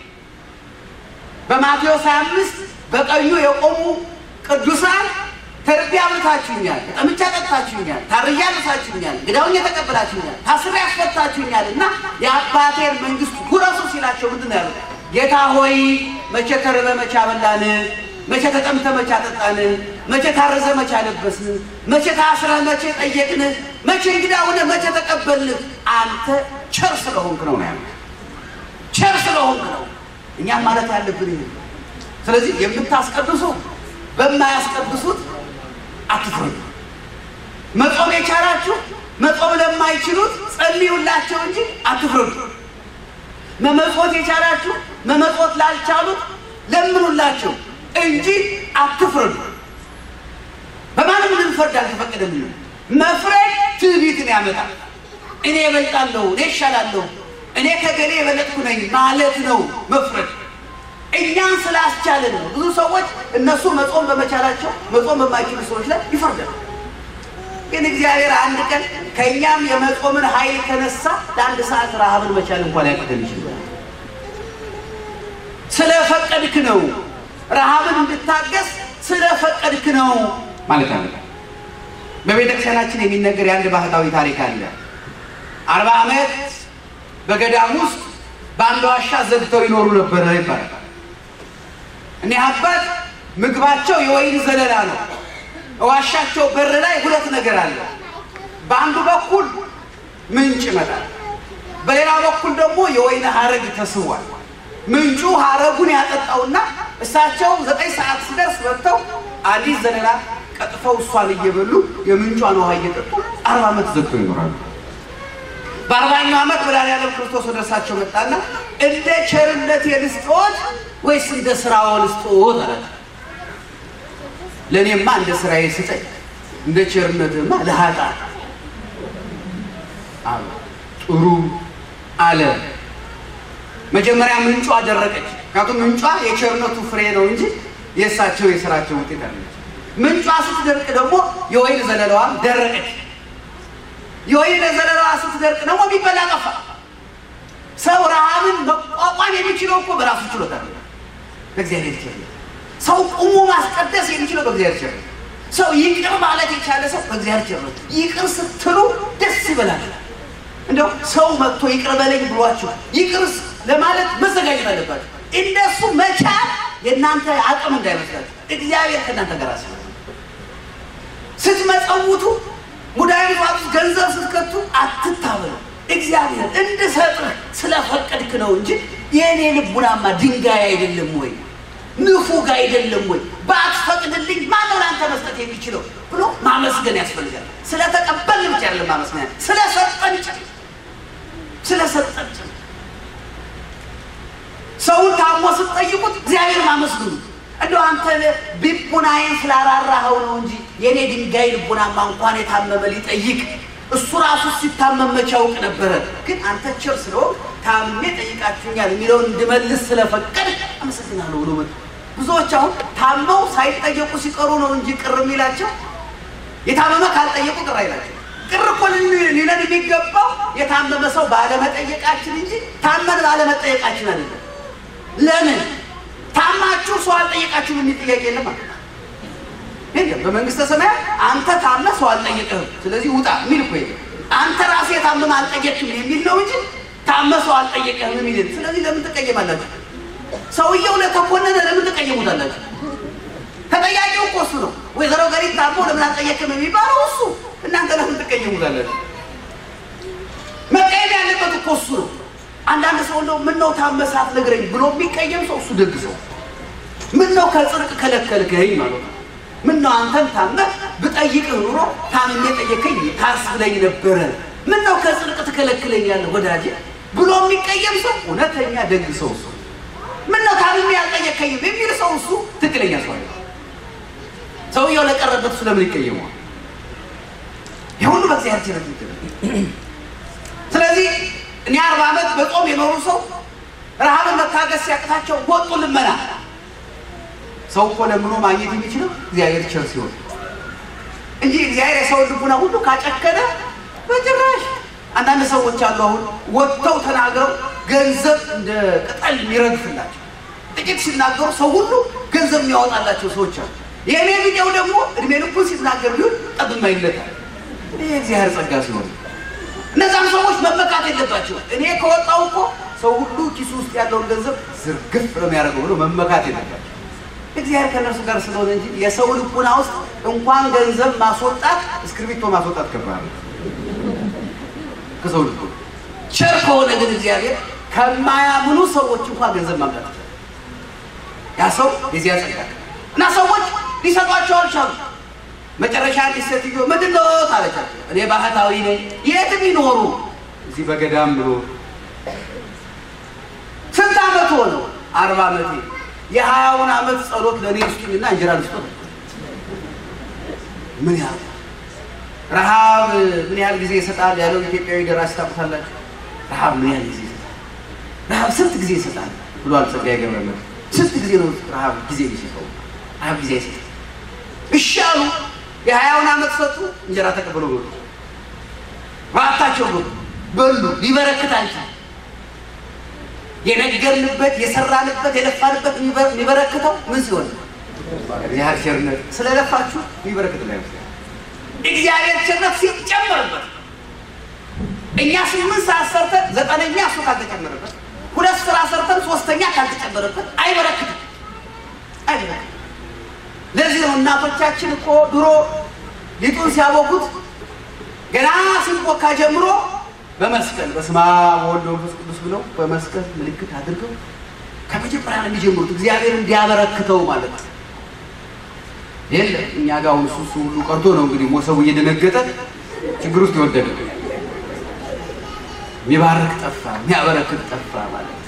በማቴዎስ 25 በቀኙ የቆሙ ቅዱሳን ተርቤ አብልታችሁኛል፣ ጠምቼ አጠጥታችሁኛል፣ ታርዬ አልብሳችሁኛል፣ ግዳውኝ ተቀብላችሁኛል፣ ታስሬ አስፈታችሁኛል እና የአባቴን መንግሥት ጉረሱ ሲላቸው ምንድን ነው ያሉት? ጌታ ሆይ መቼ ተርበ መቼ አበላን መቼ ተጠምተ መቼ አጠጣን? መቼ ታረዘ መቼ አለበስን? መቼ ታስረ መቼ ጠየቅን? መቼ እንግዳ ሆነ መቼ ተቀበልን? አንተ ቸር ስለሆንክ ነው ነው ያሉት። ቸር ስለሆንክ ነው። እኛም ማለት ያለብን ይሄ። ስለዚህ የምታስቀድሱ በማያስቀድሱት አትፍረዱ። መጾም የቻላችሁ መጾም ለማይችሉት ጸልዩላቸው እንጂ አትፍረዱ። መመጽወት የቻላችሁ መመጽወት ላልቻሉት ለምኑላቸው እንጂ አትፍረዱ። በማንም ልንፈርድ አልተፈቀደልንም። መፍረድ ትዕቢትን ያመጣል። እኔ እበልጣለሁ፣ እኔ እሻላለሁ፣ እኔ ከገሌ የበለጥኩ ነኝ ማለት ነው መፍረድ። እኛን ስላስቻለን ነው። ብዙ ሰዎች እነሱ መጾም በመቻላቸው መጾም በማይችሉ ሰዎች ላይ ይፈርዳል። ግን እግዚአብሔር አንድ ቀን ከእኛም የመጾምን ኃይል ከነሳ ለአንድ ሰዓት ረሃብን መቻል እንኳን ያቅተን ይችላል። ስለፈቀድክ ነው ረሃብን እንድታገስ ስለፈቀድክ ነው ማለት አለ። በቤተ ክርስቲያናችን የሚነገር የአንድ ባህታዊ ታሪክ አለ። አርባ ዓመት በገዳም ውስጥ በአንድ ዋሻ ዘግተው ይኖሩ ነበረ ይባላል። እኒህ አባት ምግባቸው የወይን ዘለላ ነው። ዋሻቸው በር ላይ ሁለት ነገር አለ። በአንዱ በኩል ምንጭ ይመጣል፣ በሌላ በኩል ደግሞ የወይን ሀረግ ተስቧል። ምንጩ ሀረጉን ያጠጣውና እሳቸው ዘጠኝ ሰዓት ሲደርስ ወጥተው አንዲት ዘለላ ቀጥፈው እሷን እየበሉ የምንጯን ውሃ እየጠጡ አርባ ዓመት ዘግተው ይኖራሉ። በአርባኛው ዓመት መድኃኒዓለም ክርስቶስ ወደ እርሳቸው መጣና እንደ ቸርነት ልስጥዎት ወይስ እንደ ስራዎ ልስጥዎት አላቸው። ለእኔማ እንደ ስራዬ ስጠኝ፣ እንደ ቸርነትማ ለኃጥአን አሉ። ጥሩ አለ። መጀመሪያ ምንጯ ደረቀች። ምክንያቱም ምንጯ የቸርነቱ ፍሬ ነው እንጂ የእሳቸው የስራቸው ውጤት አለች። ምንጯ ስትደርቅ ደግሞ የወይን ዘለላዋም ደረቀች። የወይን ዘለላዋ ስትደርቅ ደግሞ የሚበላ ጠፋ። ሰው ረሃብን መቋቋም የሚችለው እኮ በራሱ ችሎታ ነው፣ በእግዚአብሔር ቸርነት። ሰው ቁሞ ማስቀደስ የሚችለው በእግዚአብሔር ቸርነት። ሰው ይቅር ማለት የቻለ ሰው በእግዚአብሔር ቸርነት። ይቅር ስትሉ ደስ ይበላል። እንደው ሰው መጥቶ ይቅር በለኝ ብሏችሁ ይቅር ለማለት መዘጋጀት አለባችሁ። እንደሱ መቻል የእናንተ አቅም እንዳይመስላችሁ፣ እግዚአብሔር ከእናንተ ጋር አስ ስትመጸውቱ ሙዳይ ምጽዋት ውስጥ ገንዘብ ስትከቱ አትታበሉ። እግዚአብሔር እንድሰጥህ ስለፈቀድክ ነው እንጂ የእኔ ልቡናማ ድንጋይ አይደለም ወይ ንፉግ አይደለም ወይ? ባትፈቅድልኝ ማነው ለአንተ መስጠት የሚችለው ብሎ ማመስገን ያስፈልጋል። ስለተቀበልን ብቻ አይደለም ማመስገን፣ ስለሰጠን ጭ ስለሰጠን ጭ ሰውን ታሞ ስትጠይቁት እግዚአብሔር ማመስግኑ። እንደው አንተ ልቡናዬን ስላራራኸው ነው እንጂ የእኔ ድንጋይ ልቡናማ እንኳን የታመመ ሊጠይቅ እሱ ራሱ ሲታመም መቼ ያውቅ ነበረ። ግን አንተ ቸር ስለሆንክ ታምሜ ጠይቃችሁኛል የሚለውን እንድመልስ ስለፈቀድ አመሰግናለሁ ብሎ መጡ። ብዙዎች አሁን ታመው ሳይጠየቁ ሲቀሩ ነው እንጂ ቅር የሚላቸው የታመመ ካልጠየቁ ቅር አይላቸው። ቅር እኮ ሊለን የሚገባው የታመመ ሰው ባለመጠየቃችን እንጂ ታመን ባለመጠየቃችን አይደለም። ለምን ታማችሁ ሰው አልጠየቃችሁም የሚል ጥያቄ የለም ማለት የለም። በመንግስተ ሰማያት አንተ ታመ ሰው አልጠየቅህም፣ ስለዚህ ውጣ የሚል እኮ የለም። አንተ ራስህ የታመመ አልጠየቅም የሚል ነው እንጂ ታመ ሰው አልጠየቅህም የሚል ስለዚህ ለምን ትቀየማላችሁ? ሰውየው ለተኮነነ ለምን ትቀየሙታላችሁ? ተጠያቂው እኮ እሱ ነው። ወይዘሮ ገሪት ታሞ ለምን አልጠየቅም የሚባለው እሱ፣ እናንተ ለምን ትቀየሙታላችሁ? መቀየም ያለበት እኮ እሱ ነው። አንዳንድ ሰው እንደው ምን ነው ታመሳት ነግረኝ ብሎ የሚቀየም ሰው እሱ ደግ ሰው። ምን ነው ከጽድቅ ከለከልከኝ ማለት ነው። ምን ነው አንተን ታመህ ብጠይቅህ ኑሮ ታምሜ ጠየከኝ ታስብለኝ ነበረ። ምን ነው ከጽድቅ ትከለክለኛለህ ወዳጄ ብሎ የሚቀየም ሰው እውነተኛ ደግ ሰው እሱ። ምን ነው ታምሜ ያልጠየከኝም የሚል ሰው እሱ ትክክለኛ ሰው አይደለም። ሰውየው ለቀረበት እሱ ለምን ይቀየመዋል? የሁሉ በእግዚአብሔር ቸርነት ይገኛል። ስለዚህ እኔ አርባ ዓመት በጾም የኖሩ ሰው ረሃብን መታገስ ሲያቅታቸው ወጡ ልመና። ሰው እኮ ለምኖ ማግኘት የሚችለው እግዚአብሔር ቸር ሲሆን እንጂ እግዚአብሔር የሰውን ልቡና ሁሉ ካጨከነ በጭራሽ። አንዳንድ ሰዎች አሉ አሁን ወጥተው ተናግረው ገንዘብ እንደ ቅጠል የሚረግፍላቸው ጥቂት ሲናገሩ ሰው ሁሉ ገንዘብ የሚያወጣላቸው ሰዎች አሉ። የእኔ ቪዲዮ ደግሞ እድሜ ልኩን ሲናገር ቢሆን ጠብማ ይለታል። ይህ እግዚአብሔር ጸጋ ሲሆን እነዛም ሰዎች መመካት የለባቸው። እኔ ከወጣው እኮ ሰው ሁሉ ኪሱ ውስጥ ያለውን ገንዘብ ዝርግፍ ነው የሚያደርገው ብሎ መመካት የለባቸው። እግዚአብሔር ከእነርሱ ጋር ስለሆነ እንጂ የሰው ልቡና ውስጥ እንኳን ገንዘብ ማስወጣት እስክርቢቶ ማስወጣት ከባድ ነው። ከሰው ልቡ ቸር ከሆነ ግን እግዚአብሔር ከማያምኑ ሰዎች እንኳን ገንዘብ ማምጣት ይችላል። ያ ሰው የዚያ ጸጋ እና ሰዎች ሊሰጧቸው አልቻሉ። መጨረሻ አንዲት ሴትዮ ምንድን ነው ታለቻቸው። እኔ ባህታዊ ነኝ። የትም ይኖሩ እዚህ በገዳም ብሎ ስንት ዓመት ሆነው? አርባ ዓመቴ የሀያውን ዓመት ጸሎት ለእኔ ስጡኝና እንጀራ ልስጦት። ምን ያህል ረሃብ ምን ያህል ጊዜ ይሰጣል ያለው ኢትዮጵያዊ ደራሲ ታውቁታላችሁ። ረሃብ ምን ያህል ጊዜ ይሰጣል? ረሃብ ስንት ጊዜ ይሰጣል ብሏል ጸጋዬ ገብረመድኅን። ስንት ጊዜ ነው ረሃብ ጊዜ የሚሰጠው? ረሃብ ጊዜ አይሰጥም። እሺ አሉ። የሀያውን ዓመት ሰጡ። እንጀራ ተቀብለው በሉ። ራታቸው በሉ በሉ። ሊበረክት አልቻለም። የነገርንበት የሰራንበት የለፋንበት የሚበረክተው ምን ሲሆን እግዚአብሔር ቸርነት ስለለፋችሁ የሚበረክት ላይ እግዚአብሔር ቸርነት ሲጨመርበት እኛ ስምንት ሰዓት ሰርተን ዘጠነኛ እሱ ካልተጨመረበት፣ ሁለት ስራ ሰርተን ሶስተኛ ካልተጨመረበት አይበረክትም አይበረክትም። ለዚህ ነው እናቶቻችን እኮ ድሮ ሊጡን ሲያቦኩት ገና ሲቦካ ጀምሮ በመስቀል በስመ አብ ወወልድ ወመንፈስ ቅዱስ ብለው በመስቀል ምልክት አድርገው ከመጀመሪያ ነው የሚጀምሩት፣ እግዚአብሔር እንዲያበረክተው ማለት ነው። የለም እኛ ጋር አሁን እሱ እሱ ሁሉ ቀርቶ ነው እንግዲህ ሞሰቡ እየደነገጠ ችግር ውስጥ የወደቀ የሚባርክ ጠፋ፣ የሚያበረክት ጠፋ ማለት ነው።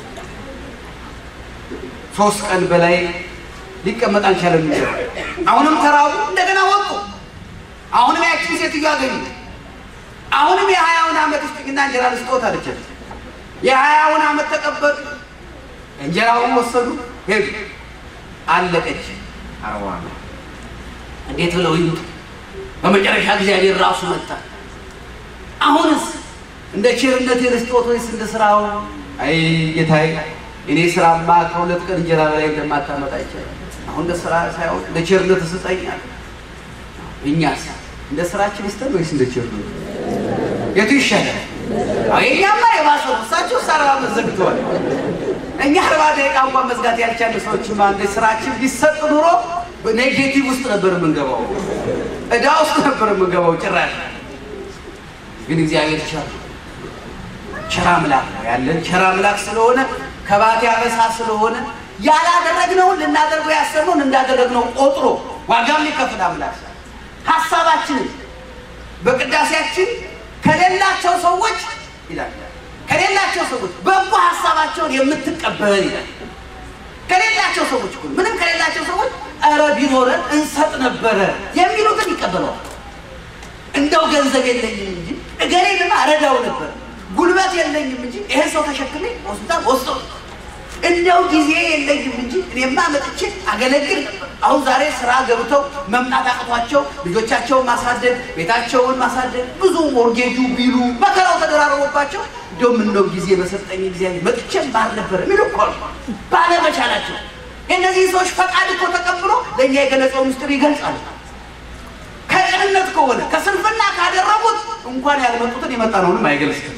ሶስት ቀን በላይ ሊቀመጥ አልቻለም። አሁንም ተራቡ፣ እንደገና ወጡ። አሁንም ያችን ሴትዮ አገኙ። አሁንም የሀያውን ዓመት ስጥኝና እንጀራ ልስጦት አለቻት። የሀያውን ዓመት ተቀበሉ። እንጀራውን ወሰዱ፣ ሄዱ። አለቀች አርባ ዓመት። እንዴት ብለው ይምጡ? በመጨረሻ እግዚአብሔር ራሱ መጣ። አሁንስ እንደ ቸርነት ልስጦት ወይስ እንደ ስራው? አይ ጌታዬ፣ እኔ ስራማ ከሁለት ቀን እንጀራ በላይ እንደማታመጣ ይቻላል። አሁን እንደ ስራ ሳይሆን እንደ ቸርነት ስጠኛል። እኛስ እንደ ስራችን ስተን ወይስ እንደ ቸርነት? የቱ ይሻላል? የኛማ የባሰ ነው። እሳቸው አርባ ዓመት ዘግተዋል። እኛ አርባ ደቂቃ እንኳን መዝጋት ያልቻለ ሰዎችማ እንደ ስራችን ቢሰጥ ኑሮ ኔጌቲቭ ውስጥ ነበር የምንገባው፣ እዳ ውስጥ ነበር የምንገባው ጭራሽ። ግን እግዚአብሔር ቻለ። ቸር አምላክ ነው ያለን። ቸር አምላክ ስለሆነ ከባቴ አበሳ ስለሆነ ያላደረግነውን ልናደርገው ያሰብነውን እንዳደረግነው ቆጥሮ ዋጋም ሊከፍል አምላክ ሀሳባችንን በቅዳሴያችን ከሌላቸው ሰዎች ይላል ከሌላቸው ሰዎች በጎ ሀሳባቸውን የምትቀበል ይላል። ከሌላቸው ሰዎች እኮ ምንም ከሌላቸው ሰዎች ኧረ ቢኖረን እንሰጥ ነበረ የሚሉትን ይቀበለዋል። እንደው ገንዘብ የለኝም እንጂ እገሌንማ እረዳው ነበር፣ ጉልበት የለኝም እንጂ ይህን ሰው ተሸክሜ ሆስፒታል ወስዶ እንደው ጊዜ የለኝም እንጂ እኔማ መጥቼ አገለግል ነበር። አሁን ዛሬ ስራ ገብተው መምጣት አቅቷቸው ልጆቻቸውን ማሳደግ ቤታቸውን ማሳደግ ብዙ ሞርጌጁ ቢሉ መከራው ተደራርቦባቸው እንደው ምነው ጊዜ በሰጠኝ ጊዜ መጥቼም ባል ነበር የሚሉ እኮ ነው። ባለመቻላቸው የእነዚህ ሰዎች ፈቃድ እኮ ተቀብሎ ለእኛ የገለጸው ምስጢር ይገልጻል። ከቅንነት ከሆነ ከስንፍና ካደረጉት እንኳን ያልመጡትን የመጣ ነውንም አይገልጽም።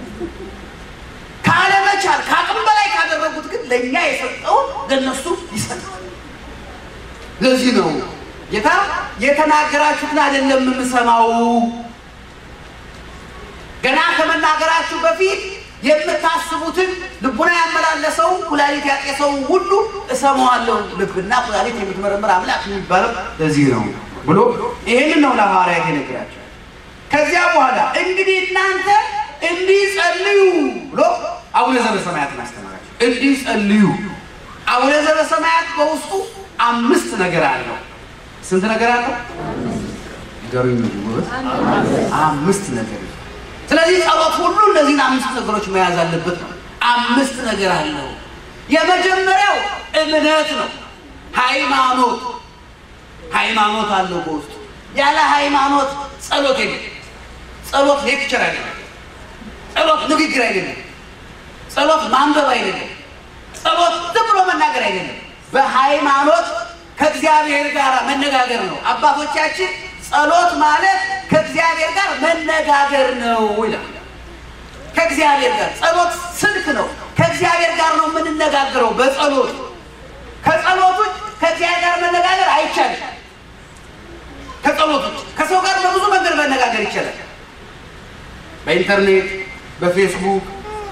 ካለመቻል ከአቅም በላይ ካደረጉት ግን ለእኛ የሰጠውን ለእነሱ ይሰጣል። ለዚህ ነው ጌታ የተናገራችሁትን አይደለም የምሰማው፣ ገና ከመናገራችሁ በፊት የምታስቡትን ልቡና ያመላለሰው ኩላሊት ያጤሰው ሁሉ እሰማዋለሁ። ልብና ኩላሊት የምትመረምር አምላክ የሚባለው ለዚህ ነው ብሎ ይህንን ነው ለሐዋርያት የነገራቸው። ከዚያ በኋላ እንግዲህ እናንተ እንዲህ ጸልዩ ብሎ አቡነ ዘበሰማያትን አስተማራቸው። እንዲህ ጸልዩ። አቡነ ዘበሰማያት በውስጡ አምስት ነገር አለው። ስንት ነገር አለው? ንገሩኝ። አምስት ነገር። ስለዚህ ጸሎት ሁሉ እነዚህን አምስት ነገሮች መያዝ አለበት ነው። አምስት ነገር አለው። የመጀመሪያው እምነት ነው። ሃይማኖት ሃይማኖት አለው በውስጡ። ያለ ሃይማኖት ጸሎት የለም። ጸሎት ሌክቸር አይደለም። ጸሎት ንግግር አይደለም። ጸሎት ማንበብ አይደለም። ጸሎት ዝም ብሎ መናገር አይደለም። በሃይማኖት ከእግዚአብሔር ጋር መነጋገር ነው። አባቶቻችን ጸሎት ማለት ከእግዚአብሔር ጋር መነጋገር ነው ይላል። ከእግዚአብሔር ጋር ጸሎት ስልክ ነው። ከእግዚአብሔር ጋር ነው የምንነጋገረው በጸሎት ከጸሎት ውጭ ከእግዚአብሔር ጋር መነጋገር አይቻልም። ከጸሎት ውጭ ከሰው ጋር በብዙ መንገድ መነጋገር ይቻላል። በኢንተርኔት፣ በፌስቡክ፣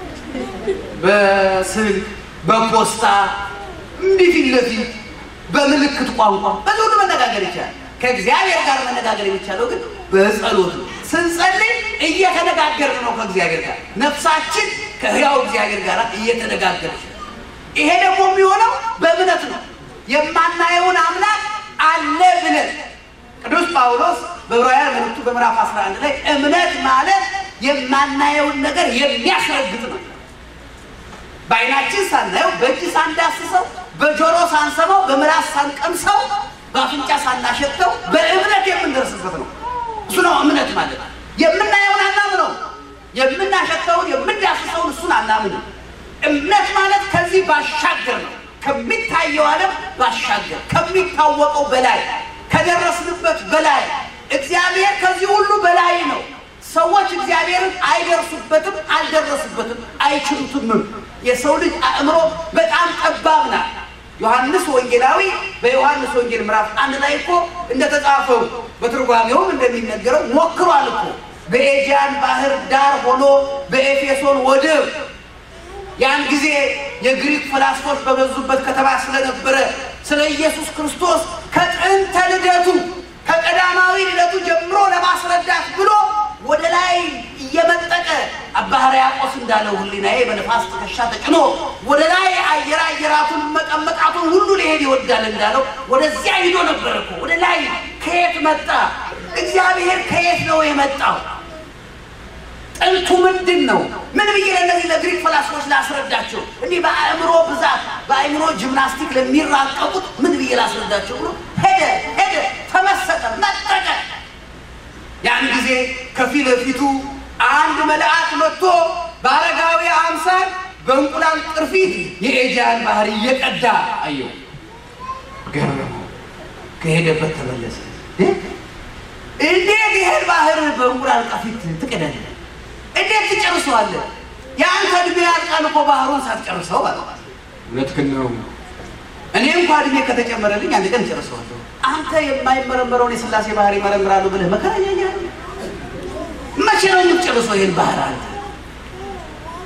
በስልክ፣ በፖስታ እንዲህ ፊት ለፊት በምልክት ቋንቋ በዚህ ሁሉ መነጋገር ይቻላል። ከእግዚአብሔር ጋር መነጋገር የሚቻለው ግን በጸሎት ነው። ስንጸልይ እየተነጋገርን ነው ከእግዚአብሔር ጋር ነፍሳችን ከሕያው እግዚአብሔር ጋር እየተነጋገረች ነው። ይሄ ደግሞ የሚሆነው በእምነት ነው። የማናየውን አምላክ አለ ብለን ቅዱስ ጳውሎስ በዕብራውያን መልእክቱ በምዕራፍ 11 ላይ እምነት ማለት የማናየውን ነገር የሚያስረግጥ ነው። በዓይናችን ሳናየው፣ በእጅ ሳንዳስሰው፣ በጆሮ ሳንሰማው፣ በምላስ ሳንቀምሰው፣ በአፍንጫ ሳናሸተው በእምነት የምንደርስበት ነው። እሱ ነው እምነት ማለት። የምናየውን አናምነው፣ የምናሸተውን የምንዳስሰውን እሱን አናምንም። እምነት ማለት ከዚህ ባሻገር ነው። ከሚታየው ዓለም ባሻገር ከሚታወቀው በላይ ከደረስንበት በላይ እግዚአብሔር ከዚህ ሁሉ በላይ ነው። ሰዎች እግዚአብሔርን አይደርሱበትም፣ አልደረሱበትም፣ አይችሉትምም። የሰው ልጅ አእምሮ በጣም ጠባብ ናት። ዮሐንስ ወንጌላዊ በዮሐንስ ወንጌል ምዕራፍ አንድ ላይ እኮ እንደተጻፈው በትርጓሜውም እንደሚነገረው ሞክሯል እኮ በኤጂያን ባህር ዳር ሆኖ በኤፌሶን ወደብ ያን ጊዜ የግሪክ ፈላስፎች በበዙበት ከተማ ስለነበረ ስለ ኢየሱስ ክርስቶስ ከጥንተ ልደቱ ከቀዳማዊ ልደቱ ጀምሮ ለማስረዳት ብሎ ወደ ላይ እየመጠቀ አባ ሕርያቆስ እንዳለው ሕሊናዬ በነፋስ ትከሻ ተጭኖ ወደ ላይ አየር አየራቱን መቀመቃቱን ሁሉ ሊሄድ ይወዳል እንዳለው ወደዚያ ሂዶ ነበር እኮ ወደ ላይ። ከየት መጣ? እግዚአብሔር ከየት ነው የመጣው? ጥንቱ ምንድን ነው? ምን ብዬ ለእነዚህ ለግሪክ ፈላስፎች ላስረዳቸው? እንዲህ በአእምሮ ብዛት በአእምሮ ጂምናስቲክ ለሚራቀቁት ምን ብዬ ላስረዳቸው ብሎ ሄደ ሄደ፣ ተመሰጠ፣ መጠቀ። ያን ጊዜ ከፊት ለፊቱ አንድ መልአክ መጥቶ በአረጋዊ አምሳል በእንቁላል ቅርፊት የኤጂያን ባህር እየቀዳ አየው። ገረመው። ከሄደበት ተመለሰ። እንዴት ይሄን ባህር በእንቁላል ቅርፊት ትቀዳለህ? እንዴት ትጨርሰዋለህ? የአንተ እድሜ ያልቃል እኮ ባህሩን ሳትጨርሰው ማለት ነው። እውነትህን ነው። እኔ እንኳ እድሜ ከተጨመረልኝ አንድ ቀን ጨርሰዋለሁ። አንተ የማይመረመረውን የሥላሴ ባህር ይመረምራሉ ብለህ መከራ እያየህ መቼ ነው የምትጨርሰው ይሄን ባህር? አንተ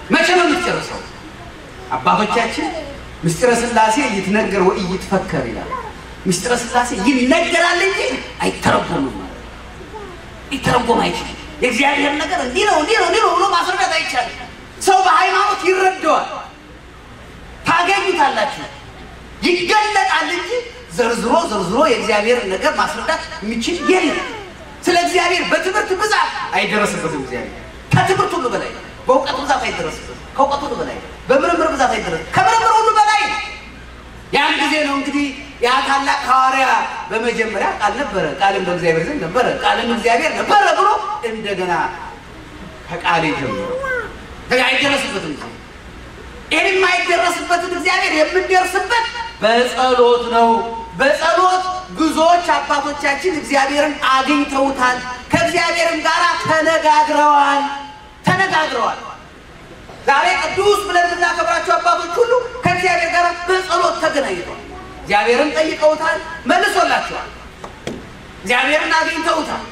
መቼ ነው የምትጨርሰው? አባቶቻችን ምስጢረ ሥላሴ ይትነገር ወይ ይትፈከር ይላል። ምስጢረ ሥላሴ ይነገራል እንጂ አይተረጎምም ማለት ሊተረጎም አይችልም። የእግዚአብሔር ነገር እንዲህ ነው እንዲህ ነው እንዲህ ነው ብሎ ማስረዳት አይቻልም። ሰው በሃይማኖት ይረዳዋል፣ ታገኙታላችሁ። ይገለጣል እንጂ ዘርዝሮ ዘርዝሮ የእግዚአብሔርን ነገር ማስረዳት የሚችል የለም። ስለ እግዚአብሔር በትምህርት ብዛት አይደረስበትም። እግዚአብሔር ከትምህርት ሁሉ በላይ ነው። በእውቀት ብዛት አይደረስበትም። ከእውቀት ሁሉ በላይ ነው። በምርምር ብዛት አይደረስም። ከምርምር ሁሉ በላይ ነው። ያን ጊዜ ነው እንግዲህ ያ ታላቅ ሐዋርያ በመጀመሪያ ቃል ነበረ፣ ቃልም በእግዚአብሔር ዘንድ ነበረ፣ ቃልም እግዚአብሔር ነበረ ብሎ እንደገና ከቃሌ ጀምሮ አይደረስበትም። ይህን የማይደረስበትን እግዚአብሔር የምንደርስበት በጸሎት ነው። በጸሎት ብዙዎች አባቶቻችን እግዚአብሔርን አግኝተውታል። ከእግዚአብሔርም ጋር ተነጋግረዋል ተነጋግረዋል። ዛሬ ቅዱስ ብለን የምናከብራቸው አባቶች ሁሉ ከእግዚአብሔር ጋር በጸሎት ተገናኝተዋል። እግዚአብሔርን ጠይቀውታል፣ መልሶላቸዋል። እግዚአብሔርን አግኝተውታል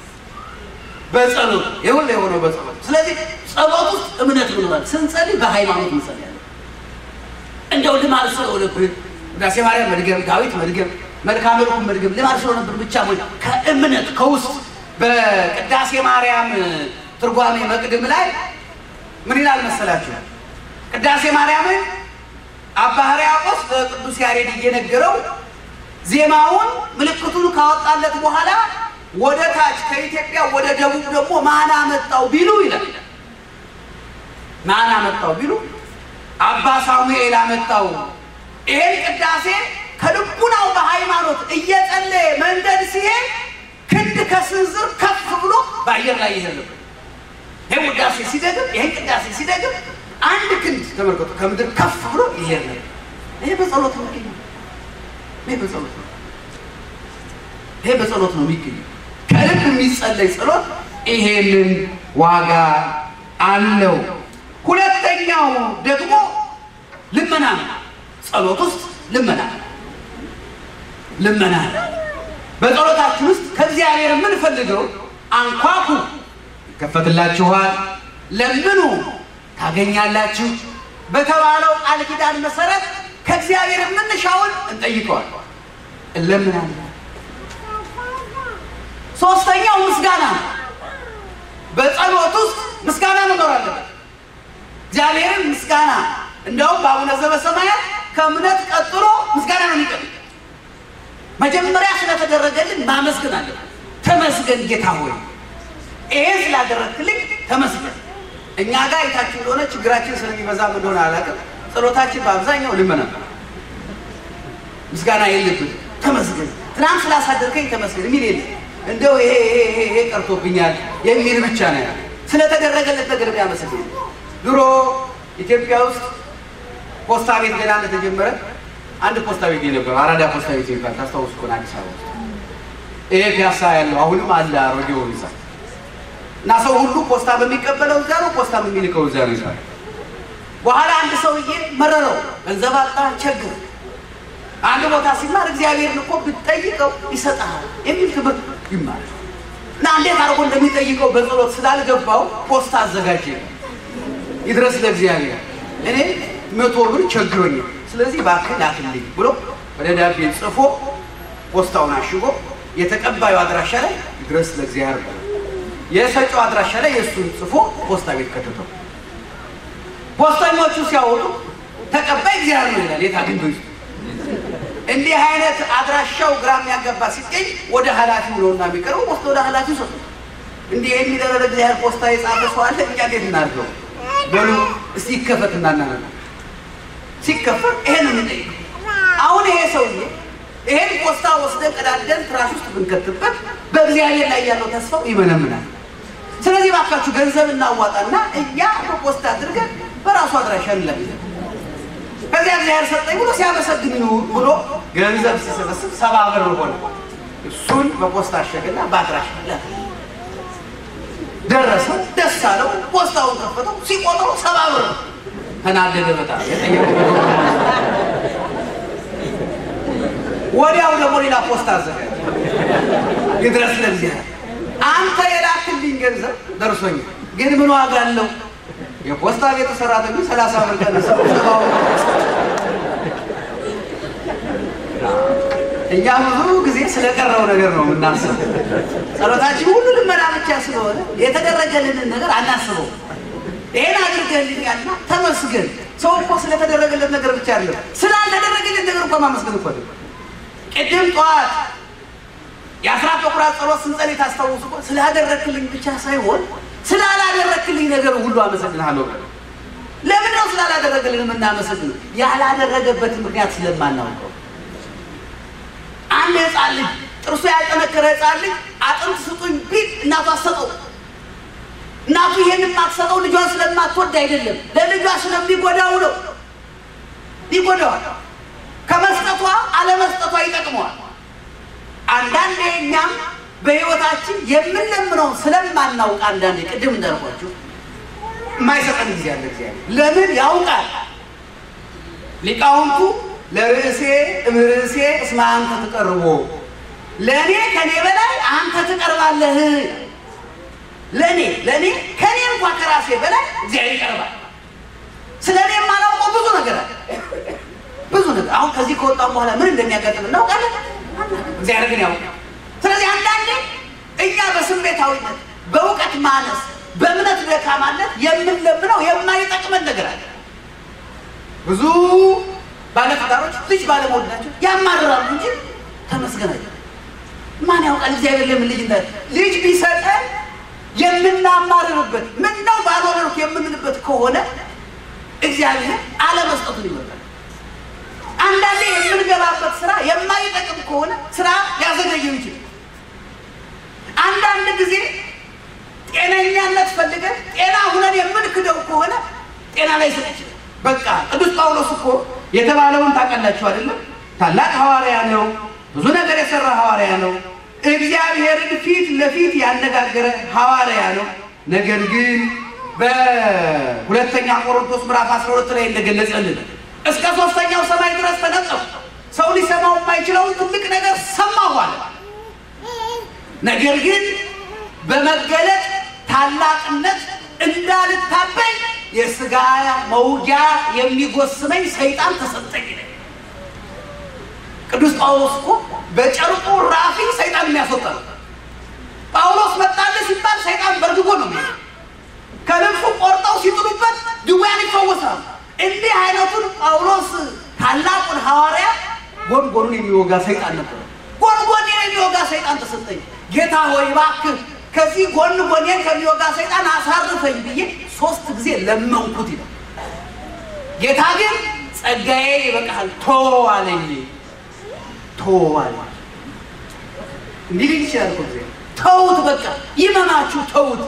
በጸሎት ይሁን የሆነው በጸሎት። ስለዚህ ጸሎት ውስጥ እምነት ብለዋል። ስንጸልይ በሃይማኖት እንጸልያለን። እንደው ልማድ ስለሆነብን ውዳሴ ማርያም መድገም፣ ዳዊት መድገም፣ መልክአ መልኩን መድገም ልማድ ስለሆነብን ብቻ ሆ ከእምነት ከውስጥ በቅዳሴ ማርያም ትርጓሜ መቅድም ላይ ምን ይላል መሰላችሁ? ቅዳሴ ማርያምን አባ ሕርያቆስ ለቅዱስ ያሬድ እየነገረው ዜማውን ምልክቱን ካወጣለት በኋላ ወደ ታች ከኢትዮጵያ ወደ ደቡብ ደግሞ ማን አመጣው ቢሉ ይላል። ማን አመጣው ቢሉ አባ ሳሙኤል አመጣው። ይሄን ቅዳሴ ከልቡናው በሃይማኖት እየጸለየ መንገድ ሲሄድ ክንድ ከስንዝር ከፍ ብሎ በአየር ላይ ይሄድ ነበር። ይሄን ውዳሴ ሲደግም ይሄን ቅዳሴ ሲደግም አንድ ክንድ ተመልከቱ፣ ከምድር ከፍ ብሎ ይሄድ ነበር። ይሄ በጸሎት ነው የሚገኘው። ይሄ በጸሎት ነው። ይሄ በጸሎት ነው የሚገኘው። ከልብ የሚጸለይ ጸሎት ይሄንን ዋጋ አለው። ሁለተኛው ደግሞ ልመና ነው። ጸሎት ውስጥ ልመና ነው። ልመና ነው። በጸሎታችን ውስጥ ከእግዚአብሔር የምንፈልገው አንኳኩ ይከፈትላችኋል፣ ለምኑ ታገኛላችሁ በተባለው ቃል ኪዳን መሰረት ከእግዚአብሔር የምንሻውን እንጠይቀዋል፣ እንለምናለን። ሶስተኛው ምስጋና ነው። በጸሎት ውስጥ ምስጋና መኖር አለበት። እግዚአብሔርን ምስጋና እንደውም በአቡነ ዘበሰማያት ከእምነት ቀጥሎ ምስጋና ነው የሚቀር መጀመሪያ ስለተደረገልን ማመስገን አለብን። ተመስገን ጌታ ሆይ ይሄ ስላደረግክልኝ ተመስገን። እኛ ጋር የታችሁ እንደሆነ ችግራችን ስለሚበዛ እንደሆነ አላውቅም። ጸሎታችን በአብዛኛው ልመና ነው። ምስጋና የለብን። ተመስገን ትናንት ስላሳደርከኝ ተመስገን የሚል የለም። እንደው ይሄ ይሄ ይሄ ቀርቶብኛል የሚል ብቻ ነው ያለ። ስለተደረገለት ነገር የሚያመሰግን ድሮ ኢትዮጵያ ውስጥ ፖስታ ቤት ገና እንደተጀመረ አንድ ፖስታ ቤት ነበር፣ አራዳ ፖስታ ቤት የሚባል ታስታውሱ ከሆነ አዲስ አበባ ውስጥ ይሄ ፒያሳ ያለው አሁንም አለ አሮጌው ህንፃ እና ሰው ሁሉ ፖስታ በሚቀበለው እዛ ነው፣ ፖስታ የሚልከው እዛ ነው ይላል። በኋላ አንድ ሰውዬ መረረው፣ ገንዘብ አጣ፣ ቸግር አንድ ቦታ ሲማር እግዚአብሔርን እኮ ብትጠይቀው ይሰጣል የሚል ትምህርት ይማር እና እንዴት አድርጎ እንደሚጠይቀው በጸሎት ስላልገባው ፖስታ አዘጋጀ። ይድረስ ለእግዚአብሔር እኔ መቶ ብር ቸግሮኛል፣ ስለዚህ እባክህ ላክልኝ ብሎ በደብዳቤ ጽፎ ፖስታውን አሽጎ የተቀባዩ አድራሻ ላይ ይድረስ ለእግዚአብሔር ብሎ የሰጪው አድራሻ ላይ የእሱን ጽፎ ፖስታ ቤት ከተተው። ፖስተኞቹ ሲያወጡ ተቀባይ እግዚአብሔር ነው ይላል። የት አግኝቶ ይስጡ እንዲህ አይነት አድራሻው ግራ የሚያገባ ሲገኝ ወደ ኃላፊው ነው እና የሚቀርበው ፖስታ ወደ ኃላፊው ሰጡ። እንዲህ የሚደረግ እግዚአብሔር ፖስታ የጻፈ ሰው አለ፣ እኛ እንዴት እናድርገው? በሉ እስቲ ይከፈት እናናነ ሲከፈት ይሄን እንጠይቅ። አሁን ይሄ ሰውዬ ይሄን ፖስታ ወስደን ቀዳደን ትራሽ ውስጥ ብንከትበት በእግዚአብሔር ላይ ያለው ተስፋው ይመነምናል። ስለዚህ ባካችሁ ገንዘብ እናዋጣና እኛ በፖስታ አድርገን በራሱ አድራሻ እንለምለን ከዚያ እግዚአብሔር ሰጠኝ ብሎ ሲያመሰግን ይኑር ብሎ ገንዘብ ሲሰበስብ ሰባ ብር ሆነ። እሱን በፖስታ አሸገና በአድራሻ ላከ። ደረሰ፣ ደስ አለው። ፖስታውን ከፈተው፣ ሲቆጥረው ሰባ ብር ተናደደ በጣም የጠየቀው ወዲያው ደግሞ ሌላ ፖስታ አዘጋጀ። ይድረስ ለእግዚአብሔር አንተ የላክልኝ ገንዘብ ደርሶኛል፣ ግን ምን ዋጋ አለው? የፖስታ ቤት ሰራተኞች ሰላሳ ብር ቀንሰው እኛ ብዙ ጊዜ ስለቀረው ነገር ነው የምናስበው። ጸሎታችን ሁሉ ልመና ብቻ ስለሆነ የተደረገልንን ነገር አናስበው። ይሄን አድርገልኛልና ተመስገን። ሰው እኮ ስለተደረገለት ነገር ብቻ አይደለም ስላልተደረገለት ነገር እንኳ ማመስገን እኮ አይደለም። ቅድም ጠዋት የአስራት በኩራት ጸሎት ስንጸልይ ታስታውሱ እኮ ስላደረክልኝ ብቻ ሳይሆን ስላላደረክልኝ ነገር ሁሉ አመሰግንሃለሁ። ለምን ነው ስላላደረገልን የምናመሰግነው? ያላደረገበትን ምክንያት ስለማናውቀው አንድ ህፃን ልጅ ጥርሱ ያልጠነከረ ህፃን ልጅ አጥንት ስጡኝ ቢል እናቱ አትሰጠው። እናቱ ይሄን የማትሰጠው ልጇን ስለማትወድ አይደለም፣ ለልጇ ስለሚጎዳው ነው። ይጎዳዋል። ከመስጠቷ አለመስጠቷ ይጠቅመዋል። አንዳንዴ እኛም በህይወታችን የምንለምነው ስለማናውቅ አንዳንዴ ቅድም እንዳልኳችሁ የማይሰጠን ጊዜ አለ። እግዚአብሔር ለምን ያውቃል። ሊቃውንቱ ለርዕሴ እምርዕሴ እስመ አንተ ትቀርቦ፣ ለእኔ ከኔ በላይ አንተ ትቀርባለህ። ለእኔ ለእኔ ከኔ እንኳ ከራሴ በላይ እግዚአብሔር ይቀርባል። ስለ እኔ የማላውቀው ብዙ ነገር አለ። ብዙ ነገር አሁን ከዚህ ከወጣም በኋላ ምን እንደሚያጋጥም እናውቃለን። እግዚአብሔር ግን ያውቃል። ስለዚህ አንዳንዴ እኛ በስሜታዊነት በእውቀት ማነስ በእምነት ደካማነት የምንለምነው የማይጠቅመን ነገር አለ። ብዙ ባለትዳሮች ልጅ ባለመውለዳቸው ያማርራሉ እንጂ ተመስገናቸው። ማን ያውቃል እግዚአብሔር ለምን ልጅ እንዳ ልጅ ቢሰጠን የምናማርርበት ምን ነው ባልወለድኩ የምንልበት ከሆነ እግዚአብሔር አለመስጠቱን ይመጣል። አንዳንዴ የምንገባበት ስራ የማይጠቅም ከሆነ ስራ ሊያዘገየው ይችላል። አንዳንድ ጊዜ ጤነኛነት ፈልገን ጤና ሁነን የምንክደው ከሆነ ጤና ላይ ስጥ ይችላል። በቃ ቅዱስ ጳውሎስ እኮ የተባለውን ታውቃላችሁ አይደለም? ታላቅ ሐዋርያ ነው። ብዙ ነገር የሰራ ሐዋርያ ነው። እግዚአብሔርን ፊት ለፊት ያነጋገረ ሐዋርያ ነው። ነገር ግን በሁለተኛ ቆሮንቶስ ምዕራፍ 12 ላይ እንደገለጸልን እስከ ሶስተኛው ሰማይ ድረስ ተነጠፉ። ሰው ሊሰማው የማይችለውን ትልቅ ነገር ሰማሁ አለ። ነገር ግን በመገለጥ ታላቅነት እንዳልታበይ የሥጋ መውጊያ የሚጎስመኝ ሰይጣን ተሰጠኝ። ቅዱስ ጳውሎስ እኮ በጨርቁ ራፊ ሰይጣን የሚያስወጣ ነው። ጳውሎስ መጣልህ ሲባል ሰይጣን በርግጎ ነው የሚሄደው። ከልብሱ ቆርጠው ሲጥሉበት ድውያን ይፈወሳሉ። እንዲህ አይነቱን ጳውሎስ ታላቁን ሐዋርያ ጎንጎኑን የሚወጋ ሰይጣን ነበር። ጎንጎኔን የሚወጋ ሰይጣን ተሰጠኝ። ጌታ ሆይ እባክህ ከዚህ ጎን ጎኔን ከሚወጋ ሰይጣን አሳርፈኝ ብዬ ሶስት ጊዜ ለመንኩት ይላል። ጌታ ግን ጸጋዬ ይበቃሃል ቶ አለኝ። ቶ አለ። እንዲህ ሊል ይችላል እኮ ጊዜ ተውት፣ በቃ ይመማችሁ፣ ተውት።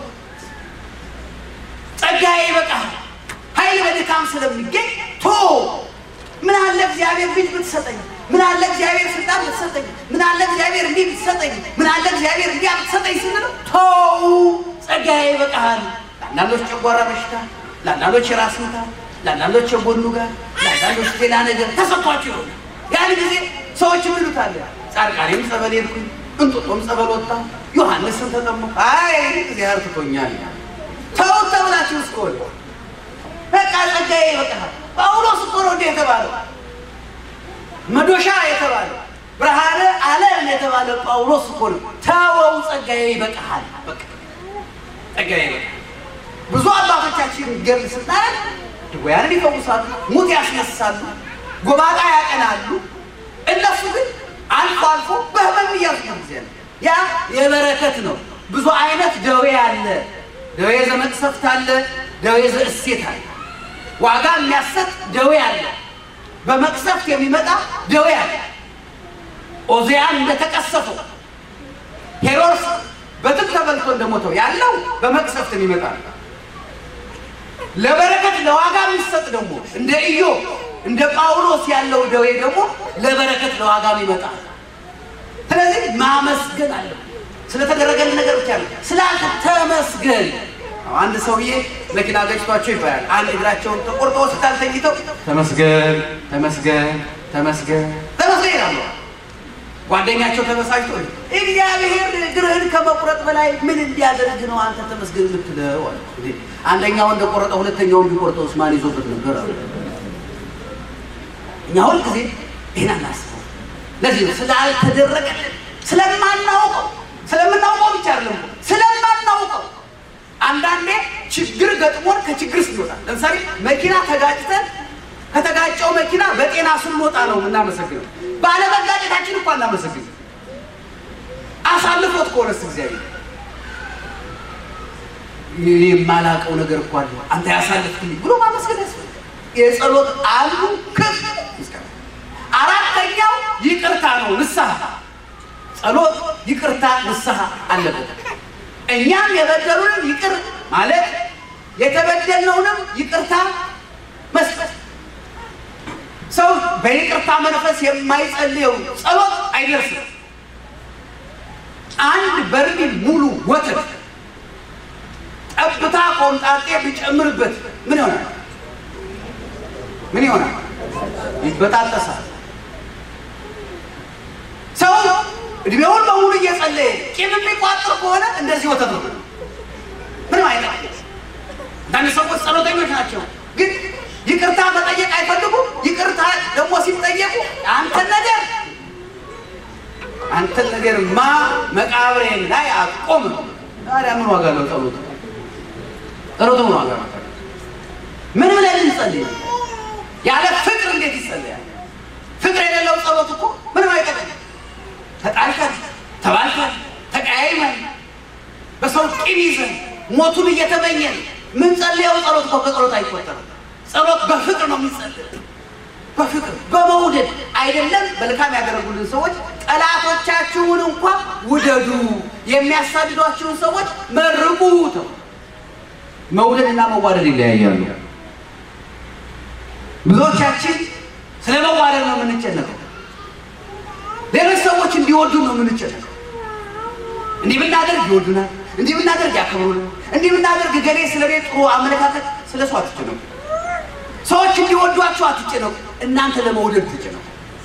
ጸጋዬ ይበቃሃል ኃይል በድካም ስለሚገኝ ቶ ምን አለ እግዚአብሔር ልጅ ብትሰጠኝ፣ ምን አለ እግዚአብሔር ስልጣን ብትሰጠኝ፣ ምን አለ እግዚአብሔር እንዲህ ብትሰጠኝ፣ ምን አለ እግዚአብሔር እንዲያ ብትሰጠኝ ስንል ተው ጸጋዬ ይበቃሃል። ለአንዳንዶች ጨጓራ በሽታ፣ ለአንዳንዶች የራስ ምታት፣ ለአንዳንዶች የጎኑ ጋር፣ ለአንዳንዶች ሌላ ነገር ተሰጥቷቸው ይሆናል። ያን ጊዜ ሰዎች ምን ይሉታል? ጻድቃኔም ጸበል ሄድኩኝ፣ እንጦጦም ጸበል ወጣ፣ ዮሐንስን ተጠመኩ፣ አይ እግዚአብሔር ትቶኛል። ተውት ተብላችሁ እስከሆነ በቃ ጸጋዬ ይበቃሃል። ጳውሎስ እኮ ነው እንዲህ የተባለው መዶሻ የተባለው ብርሃነ ዓለም የተባለ ጳውሎስ እኮ ነው። ተወው ጸጋዬ ይበቃሃል። በቃ ጸጋዬ ይበቃሃል። ብዙ አባቶቻችን ገድል ስናያት ድውያንን ይፈውሳሉ፣ ሙት ያስነሳሉ፣ ጎባጣ ያቀናሉ። እነሱ ግን አልፎ አልፎ በህመም እያዙ ጊዜ ያ የበረከት ነው። ብዙ አይነት ደዌ አለ። ደዌ ዘመቅሰፍት አለ፣ ደዌ ዘእሴት አለ። ዋጋ የሚያሰጥ ደዌ አለ። በመቅሰፍት የሚመጣ ደዌ አለ። ኦዚያን እንደተቀሰፈው ሄሮድስ በትል ተበልቶ እንደሞተው ያለው በመቅሰፍት የሚመጣ ነው። ለበረከት ለዋጋ የሚሰጥ ደግሞ እንደ ኢዮብ እንደ ጳውሎስ ያለው ደዌ ደግሞ ለበረከት ለዋጋ የሚመጣ ስለዚህ ማመስገን አለ። ስለተደረገልን ነገር ብቻ ነው ስላንተ ተመስገን። አንድ ሰውዬ መኪና ገጭቷቸው ይባላል። አንድ እግራቸውን ተቆርጦ ሆስፒታል ተኝተው ተመስገን ተመስገን ተመስገን ተመስገን ይላሉ። ጓደኛቸው ተበሳጭቶ እግዚአብሔር እግርህን ከመቁረጥ በላይ ምን እንዲያደርግ ነው አንተ ተመስገን የምትለው? አለ። እንዴ አንደኛው እንደቆረጠ ሁለተኛውን ቢቆርጠውስ ማን ይዞበት ነበር? አለ። እኛ ሁል ጊዜ ይህን አናስበው። ለዚህ ነው ስላልተደረገልን ስለማናውቀው ስለምናውቀው ብቻ አይደለም ስለማናውቀው አንዳንዴ ችግር ገጥሞን ከችግር ስንወጣ ለምሳሌ መኪና ተጋጭተን ከተጋጨው መኪና በጤና ስንወጣ ነው የምናመሰግነው። ባለመጋጨታችን እኮ እናመሰግን። አሳልፎት ከሆነስ እግዚአብሔር እኔ የማላውቀው ነገር እኮ አለ አንተ ያሳልፍልኝ ብሎ ማመስገን ያስፈልጋል። የጸሎት አንዱ ክፍ ምስጋና። አራተኛው ይቅርታ ነው፣ ንስሐ ጸሎት፣ ይቅርታ፣ ንስሐ አለበት። እኛም የበደሉንም ይቅር ማለት የተበደልነውንም ይቅርታ መስጠት። ሰው በይቅርታ መንፈስ የማይጸልየው ጸሎት አይደርስም። አንድ በርሜል ሙሉ ወተት ጠብታ ቆምጣጤ ቢጨምርበት ምን ይሆናል? ምን ይሆናል? ይበጣጠሳል። ሰው እድሜውን በሙሉ እየጸለየ ቂም የሚቋጥር ከሆነ እንደዚህ ወተት ነው። ምንም አይነት አንዳንድ ሰዎች ጸሎተኞች ናቸው፣ ግን ይቅርታ መጠየቅ አይፈልጉም። ይቅርታ ደግሞ ሲጠየቁ አንተን ነገር አንተን ነገር ማ መቃብሬን ላይ አቆም። ታዲያ ምን ዋጋ ነው ጸሎቱ? ጸሎቱ ምን ዋጋ ነው? ምን ብለን እንጸልይ? ያለ ፍቅር እንዴት ይጸለያል? ፍቅር የሌለው ጸሎት እኮ ምንም አይጠቅም። ተጣልተን ተባልተን ተቀያይመን በሰው ቂም ይዘን ሞቱን እየተመኘን ምን ጸልየው ጸሎት እኮ ከጸሎት አይቆጠርም። ጸሎት በፍቅር ነው የሚጸልየው። በፍቅር በመውደድ አይደለም። መልካም ያደረጉልን ሰዎች ጠላቶቻችሁን እንኳ ውደዱ፣ የሚያሳድዷችሁን ሰዎች መርቁ ተው። መውደድና መዋደድ ይለያያሉ። ብዙዎቻችን ስለ መዋደድ ነው የምንጨነቀው። ሌሎች ሰዎች እንዲወዱ ነው የምንጨነቀው። እንዲህ ብናደርግ ይወዱናል፣ እንዲህ ብናደርግ ያከብሩናል፣ እንዲህ ብናደርግ ገሌ ስለ እኔ ጥሩ አመለካከት ስለ ሰው አትጨነቁ። ሰዎች እንዲወዷችሁ አትጨነቁ። እናንተ ለመውደድ ትጨነቁ።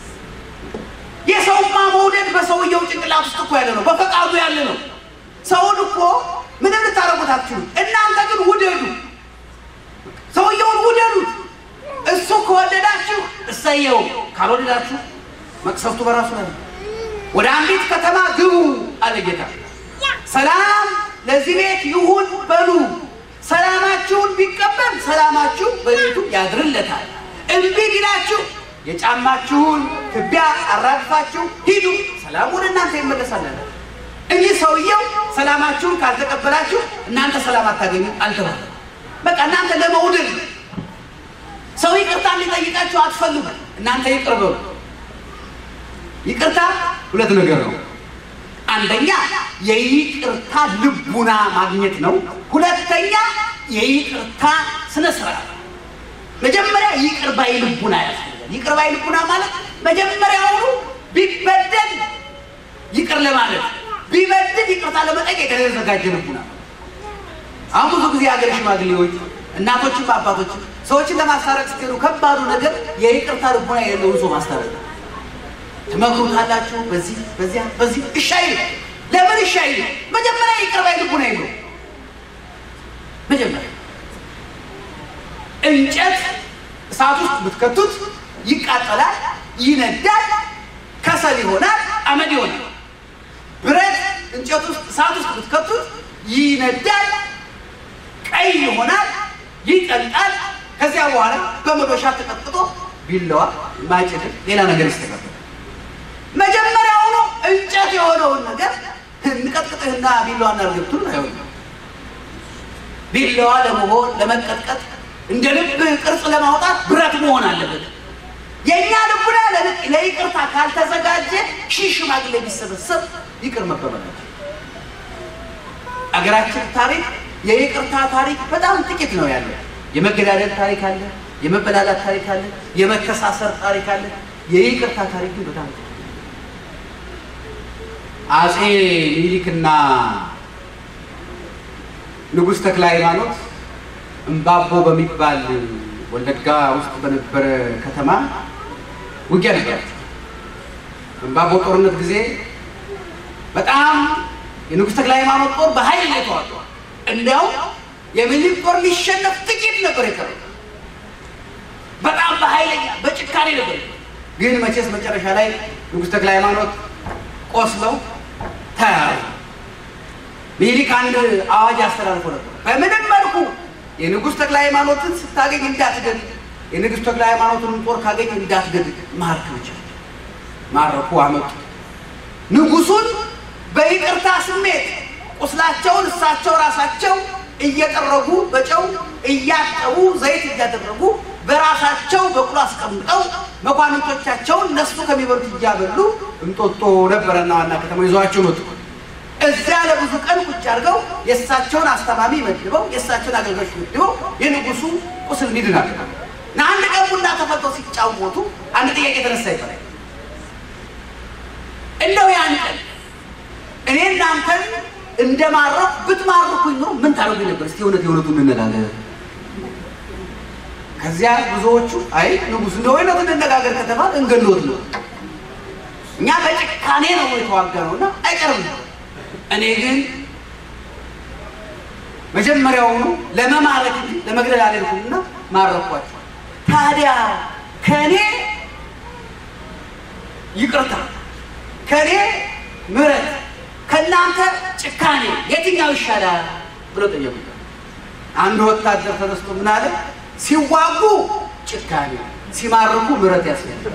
የሰውማ መውደድ በሰውየው ጭንቅላት ውስጥ እኮ ያለ ነው፣ በፈቃዱ ያለ ነው። ሰውን እኮ ምንም ልታረጉት አትችሉም። እናንተ ግን ውደዱ፣ ሰውየውን ውደዱት። እሱ ከወደዳችሁ እሰየው፣ ካልወደዳችሁ መቅሰፍቱ በራሱ ነው። ወደ አንዲት ከተማ ግቡ አለ ጌታ። ሰላም ለዚህ ቤት ይሁን በሉ። ሰላማችሁን ቢቀበል ሰላማችሁ በቤቱ ያድርለታል። እምቢ ቢላችሁ የጫማችሁን ትቢያ አራግፋችሁ ሂዱ፣ ሰላም ወደ እናንተ ይመለሳል። እንጂ ሰውየው ሰላማችሁን ካልተቀበላችሁ እናንተ ሰላም አታገኙ አልተባለ። በቃ እናንተ ለመውደድ ሰው ይቅርታ እንዲጠይቃችሁ አትፈልጉ። እናንተ ይቅር በሉ። ይቅርታ ሁለት ነገር ነው። አንደኛ የይቅርታ ልቡና ማግኘት ነው። ሁለተኛ የይቅርታ ስነ ስርዓት። መጀመሪያ ይቅር ባይ ልቡና ያስፈልጋል። ይቅር ባይ ልቡና ማለት መጀመሪያውኑ ቢበደል ይቅር ለማለት ቢበድል ይቅርታ ለመጠየቅ የተዘጋጀ ልቡና። አሁን ብዙ ጊዜ ሀገር ሽማግሌዎች እናቶችም አባቶችም ሰዎችን ለማስታረቅ ስትሄዱ ከባዱ ነገር የይቅርታ ልቡና የሌለውን ሰው ማስታረቅ ነው። ትመክሩታላችሁ፣ በዚህ በዚያ በዚህ እሺ አይልም። ለምን እሺ አይልም? መጀመሪያ ይቅር ባይ ልቡና የለውም። መጀመሪያ እንጨት እሳት ውስጥ ብትከቱት ይቃጠላል፣ ይነዳል፣ ከሰል ይሆናል፣ አመድ ይሆናል። ብረት እንጨት ውስጥ እሳት ውስጥ ብትከቱት ይነዳል፣ ቀይ ይሆናል፣ ይቀልጣል። ከዚያ በኋላ በመዶሻ ተቀጥቅጦ ቢላዋ ማጭድ ሌላ ነገር ይስተካከላል። መጀመሪያውኑ እንጨት የሆነውን ነገር እንቀጥቅጥህና ቢላዋና እርግብቱን አይሆንም። ቢላዋ ለመሆን ለመቀጥቀጥ እንደ ልብ ቅርጽ ለማውጣት ብረት መሆን አለበት። የእኛ ልቡና ለይቅርታ ካልተዘጋጀ ሺህ ሽማግሌ ቢሰበሰብ ይቅር መባባላቸው። አገራችን ታሪክ የይቅርታ ታሪክ በጣም ጥቂት ነው ያለው። የመገዳደል ታሪክ አለ፣ የመበላላት ታሪክ አለ፣ የመተሳሰር ታሪክ አለ። የይቅርታ ታሪክ ግን በጣም ጥቂት ነው። አጼ ሚኒሊክና ንጉሥ ተክለ ሃይማኖት እምባቦ በሚባል ወለጋ ውስጥ በነበረ ከተማ ውጊያ ነበር። በአምባቦ ጦርነት ጊዜ በጣም የንጉሥ ተክለ ሃይማኖት ጦር በኃይል ነው የተዋጋው። እንዲያውም የሚኒሊክ ጦር ሊሸነፍ ጥቂት ነበር የቀረው። በጣም በኃይለኛ በጭካኔ ነበር። ግን መቼስ መጨረሻ ላይ ንጉሥ ተክለ ሃይማኖት ቆስለው ተያዙ። ሚኒሊክ አንድ አዋጅ አስተላልፎ ነበር። በምንም መልኩ የንጉሥ ተክለ ሃይማኖትን ስታገኝ እንዳትገድ፣ የንጉሥ ተክለ ሃይማኖትንም ጦር ካገኝ እንዳትገድ፣ ማርክ ብቻ ማረኩ፣ አመጡ። ንጉሱን በይቅርታ ስሜት ቁስላቸውን እሳቸው ራሳቸው እየጠረጉ በጨው እያጠቡ ዘይት እያደረጉ በራሳቸው በቁሎ አስቀምጠው መኳንንቶቻቸውን እነሱ ከሚበሉት እያበሉ እንጦጦ ነበረና ዋና ከተማ ይዘዋቸው መጡ። እዚያ ለብዙ ቀን ቁጭ አድርገው የእሳቸውን አስተማሚ መድበው የእሳቸውን አገልጋዮች መድበው የንጉሱ ቁስል እንዲድን አድርገው እና አንድ ቀን ቡና ተፈልተው ሲጫወቱ አንድ ጥያቄ የተነሳ ይባላል። እንደው ያን ቀን እኔ እናንተን እንደማረኩ ብትማርኩኝ ነው ምን ታደርጉኝ ነበር? እስቲ እውነት የእውነቱ እንነጋገር። ከዚያ ብዙዎቹ አይ ንጉሥ እንደ እውነቱ እንነጋገር ከተባለ እንገሎት ነው እኛ በጭካኔ ነው የተዋጋ ነው እና አይቀርም። እኔ ግን መጀመሪያውኑ ለመማረክ እንጂ ለመግደል አልሄድኩምና ማረኳቸው። ታዲያ ከእኔ ይቅርታ ከእኔ ምሕረት ከእናንተ ጭካኔ የትኛው ይሻላል ብሎ ጠየቁ። አንድ ወታደር ተነስቶ ምን አለ? ሲዋጉ ጭካኔ፣ ሲማርኩ ምሕረት ያስፈልጋል።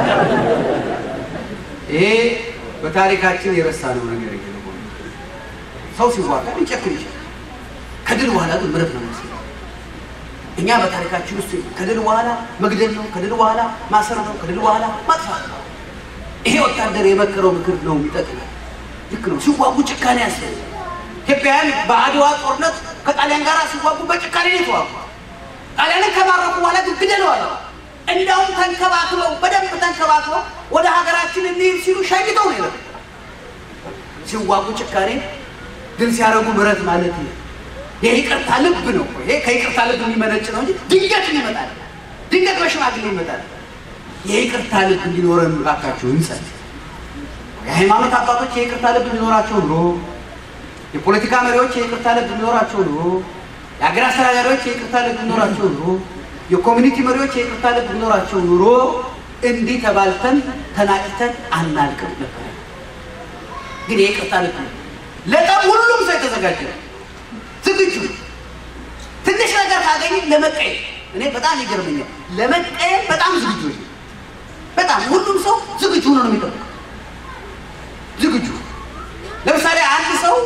ይሄ በታሪካችን የረሳነው ነገር ይሄ ነው። ሰው ሲዋጋ ሊጨክን ይችላል። ከድል በኋላ ግን ምሕረት ነው የሚያስፈልገው። እኛ በታሪካችን ውስጥ ከድል በኋላ መግደል ነው፣ ከድል በኋላ ማሰር ነው፣ ከድል በኋላ ማጥፋት ነው። ይሄ ወታደር የመከረው ምክር ነው የሚጠቅመው። ልክ ነው። ሲዋጉ ጭካኔ ያስፈልጋል። ኢትዮጵያውያን በአድዋ ጦርነት ከጣሊያን ጋር ሲዋጉ በጭካኔ ነው የተዋጉ። ጣሊያንን ከማረኩ በኋላ ግን ግደለዋል። እንዲያውም ተንከባክበው በደንብ ተንከባክበው ወደ ሀገራችን እንሂድ ሲሉ ሸኝተው ነው የነበረው። ሲዋጉ ጭካኔ፣ ድል ሲያደርጉ ምሕረት ማለት ነው። የይቅርታ ልብ ነው። ይሄ ከይቅርታ ልብ የሚመነጭ ነው እንጂ ድንገት ይመጣል። ድንገት በሽማግሌ ይመጣል። የይቅርታ ልብ እንዲኖረን እባካችሁ እንጸልይ። የሃይማኖት አባቶች የይቅርታ ልብ እንዲኖራቸው ኑሮ፣ የፖለቲካ መሪዎች የይቅርታ ልብ እንዲኖራቸው ኑሮ፣ የሀገር አስተዳዳሪዎች የይቅርታ ልብ እንዲኖራቸው ኑሮ፣ የኮሚኒቲ መሪዎች የይቅርታ ልብ እንዲኖራቸው ኑሮ እንዲህ ተባልተን ተናቅተን አናልቅም ነበር። ግን የይቅርታ ልብ ነው። ለጠብ ሁሉም ሰው የተዘጋጀ ነው፣ ዝግጁ ትንሽ ነገር ካገኘ ለመቀየም እኔ በጣም ይገርመኛል። ለመቀየም በጣም ዝግጁ በጣም ሁሉም ሰው ዝግጁ ሆኖ ነው የሚጠብቀው ዝግጁ ለምሳሌ አንድ ሰው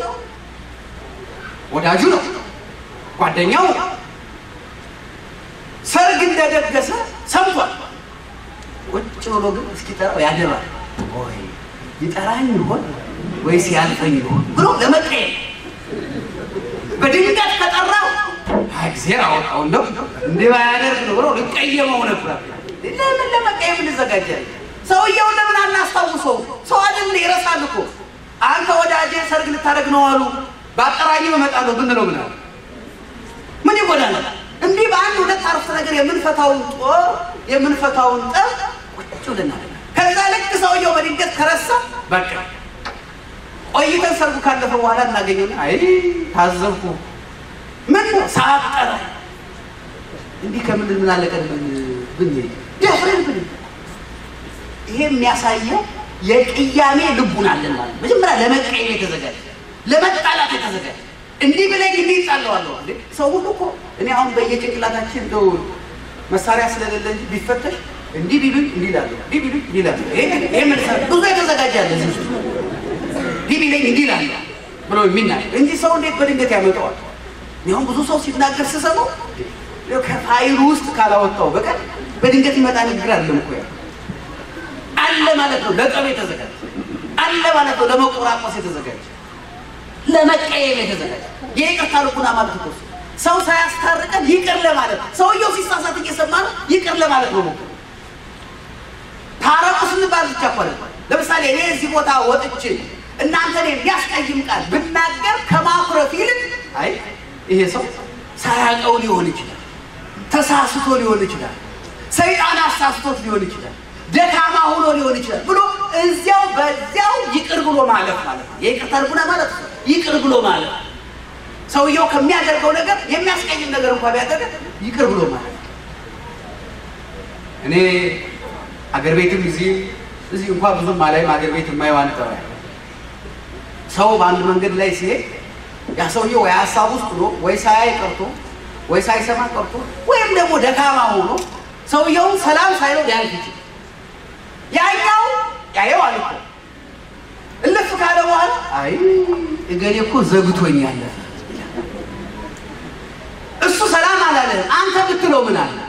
ወዳጁ ነው፣ ጓደኛው ነው። ሰርግ እንደደገሰ ሰምቷል። ቁጭ ብሎ ግን እስኪጠራው ያደባል። ወይ ይጠራኝ ይሆን ወይስ ያልፈኝ ይሆን ብሎ ለመቀየም በድንገት ከጠራው እግዜር አወጣው እንደው እንዲህ ባያደርግ ነው ብሎ ልቀየመው ነበር። ለምን ለመቀየም እንዘጋጃለን? ሰውየውን ለምን አናስታውሰው? ሰው አይደል ይረሳል እኮ። አንተ ወዳጄ ሰርግ ልታደርግ ነው አሉ በአጠራኝ እመጣለሁ ብንለው ምን አለ? ምን ይጎዳል? እንዲህ በአንድ ሁለት አረፍተ ነገር የምንፈታውን ጦር የምንፈታውን ጠብ ቁጭ ብለናል። ከዛ ልክ ሰውየው በድንገት ከረሳ በቃ ቆይተን ሰርጉ ካለፈ በኋላ እናገኘውና አይ ታዘብኩ፣ ምን ነው ሰዓት ጠራ እንዲህ ከምንድን ምን አለቀን ብንሄድ ደፍረን ብን ይሄ የሚያሳየው የቅያሜ ልቡን አለን ማለት ነው። መጀመሪያ ለመቀየም የተዘጋጀ ለመጣላት የተዘጋጀ እንዲህ ብለኝ እንዲህ ይጣለዋለሁ። ሰው ሁሉ እኮ እኔ አሁን በየጭንቅላታችን እንደው መሳሪያ ስለሌለ እንጂ ቢፈተሽ እንዲህ ቢሉኝ እንዲህ እላለሁ፣ እንዲህ ቢሉኝ እንዲህ እላለሁ። ይሄ ምን ብዙ የተዘጋጀ አለ እዚህ ውስጥ እንዲህ ቢለኝ እንዲህ እላለሁ ብሎ የሚናገር እንጂ ሰው እንዴት በድንገት ያመጣዋል? አሁን ብዙ ሰው ሲናገር ስሰማው ከፋይሉ ውስጥ ካላወጣው በቀር በድንገት ይመጣ ንግግር አለም እኮ ያ አለ ማለት ነው። ለጠብ የተዘጋጀ አለ ማለት ነው። ለመቆራቆስ የተዘጋጀ ለመቀየም የተዘጋጀ የይቅርታ ልቡና ማለት እኮ ሰው ሳያስታርቀን ይቅር ለማለት ሰውየው ሲሳሳት እየሰማ ነው ይቅር ለማለት ነው። ታረቁ ስንባል ብቻ እኮ አይደለም። ለምሳሌ እኔ እዚህ ቦታ ወጥቼ እናንተን የሚያስቀይም ቃል ብናገር ከማኩረፍ ይልቅ አይ ይሄ ሰው ሳያውቀው ሊሆን ይችላል፣ ተሳስቶ ሊሆን ይችላል፣ ሰይጣን አሳስቶት ሊሆን ይችላል ደካማ ሆኖ ሊሆን ይችላል ብሎ እዚያው በዚያው ይቅር ብሎ ማለፍ ማለት ነው። የይቅርታ ልቡና ማለት ነው። ይቅር ብሎ ማለፍ ሰውየው ከሚያደርገው ነገር የሚያስቀይም ነገር እንኳን ቢያደርግ ይቅር ብሎ ማለት ነው። እኔ አገር ቤትም እዚህ እዚህ እንኳን ብዙም አላይም። አገር ቤት የማየው አንድ ጠባይ ሰው በአንድ መንገድ ላይ ሲሄድ ያ ሰውዬ ወይ ሀሳብ ውስጥ ሆኖ ወይ ሳያይ ቀርቶ ወይ ሳይሰማ ቀርቶ ወይም ደግሞ ደካማ ሆኖ ሰውየውን ሰላም ሳይለው ሊያልፍ ይችላል። ያኛው ያየው አልኮ እልፍ ካለ በኋላ አይ እገሌ እኮ ዘግቶኝ ያለፈ እሱ ሰላም አላለህም። አንተ ብትለው ምን አለ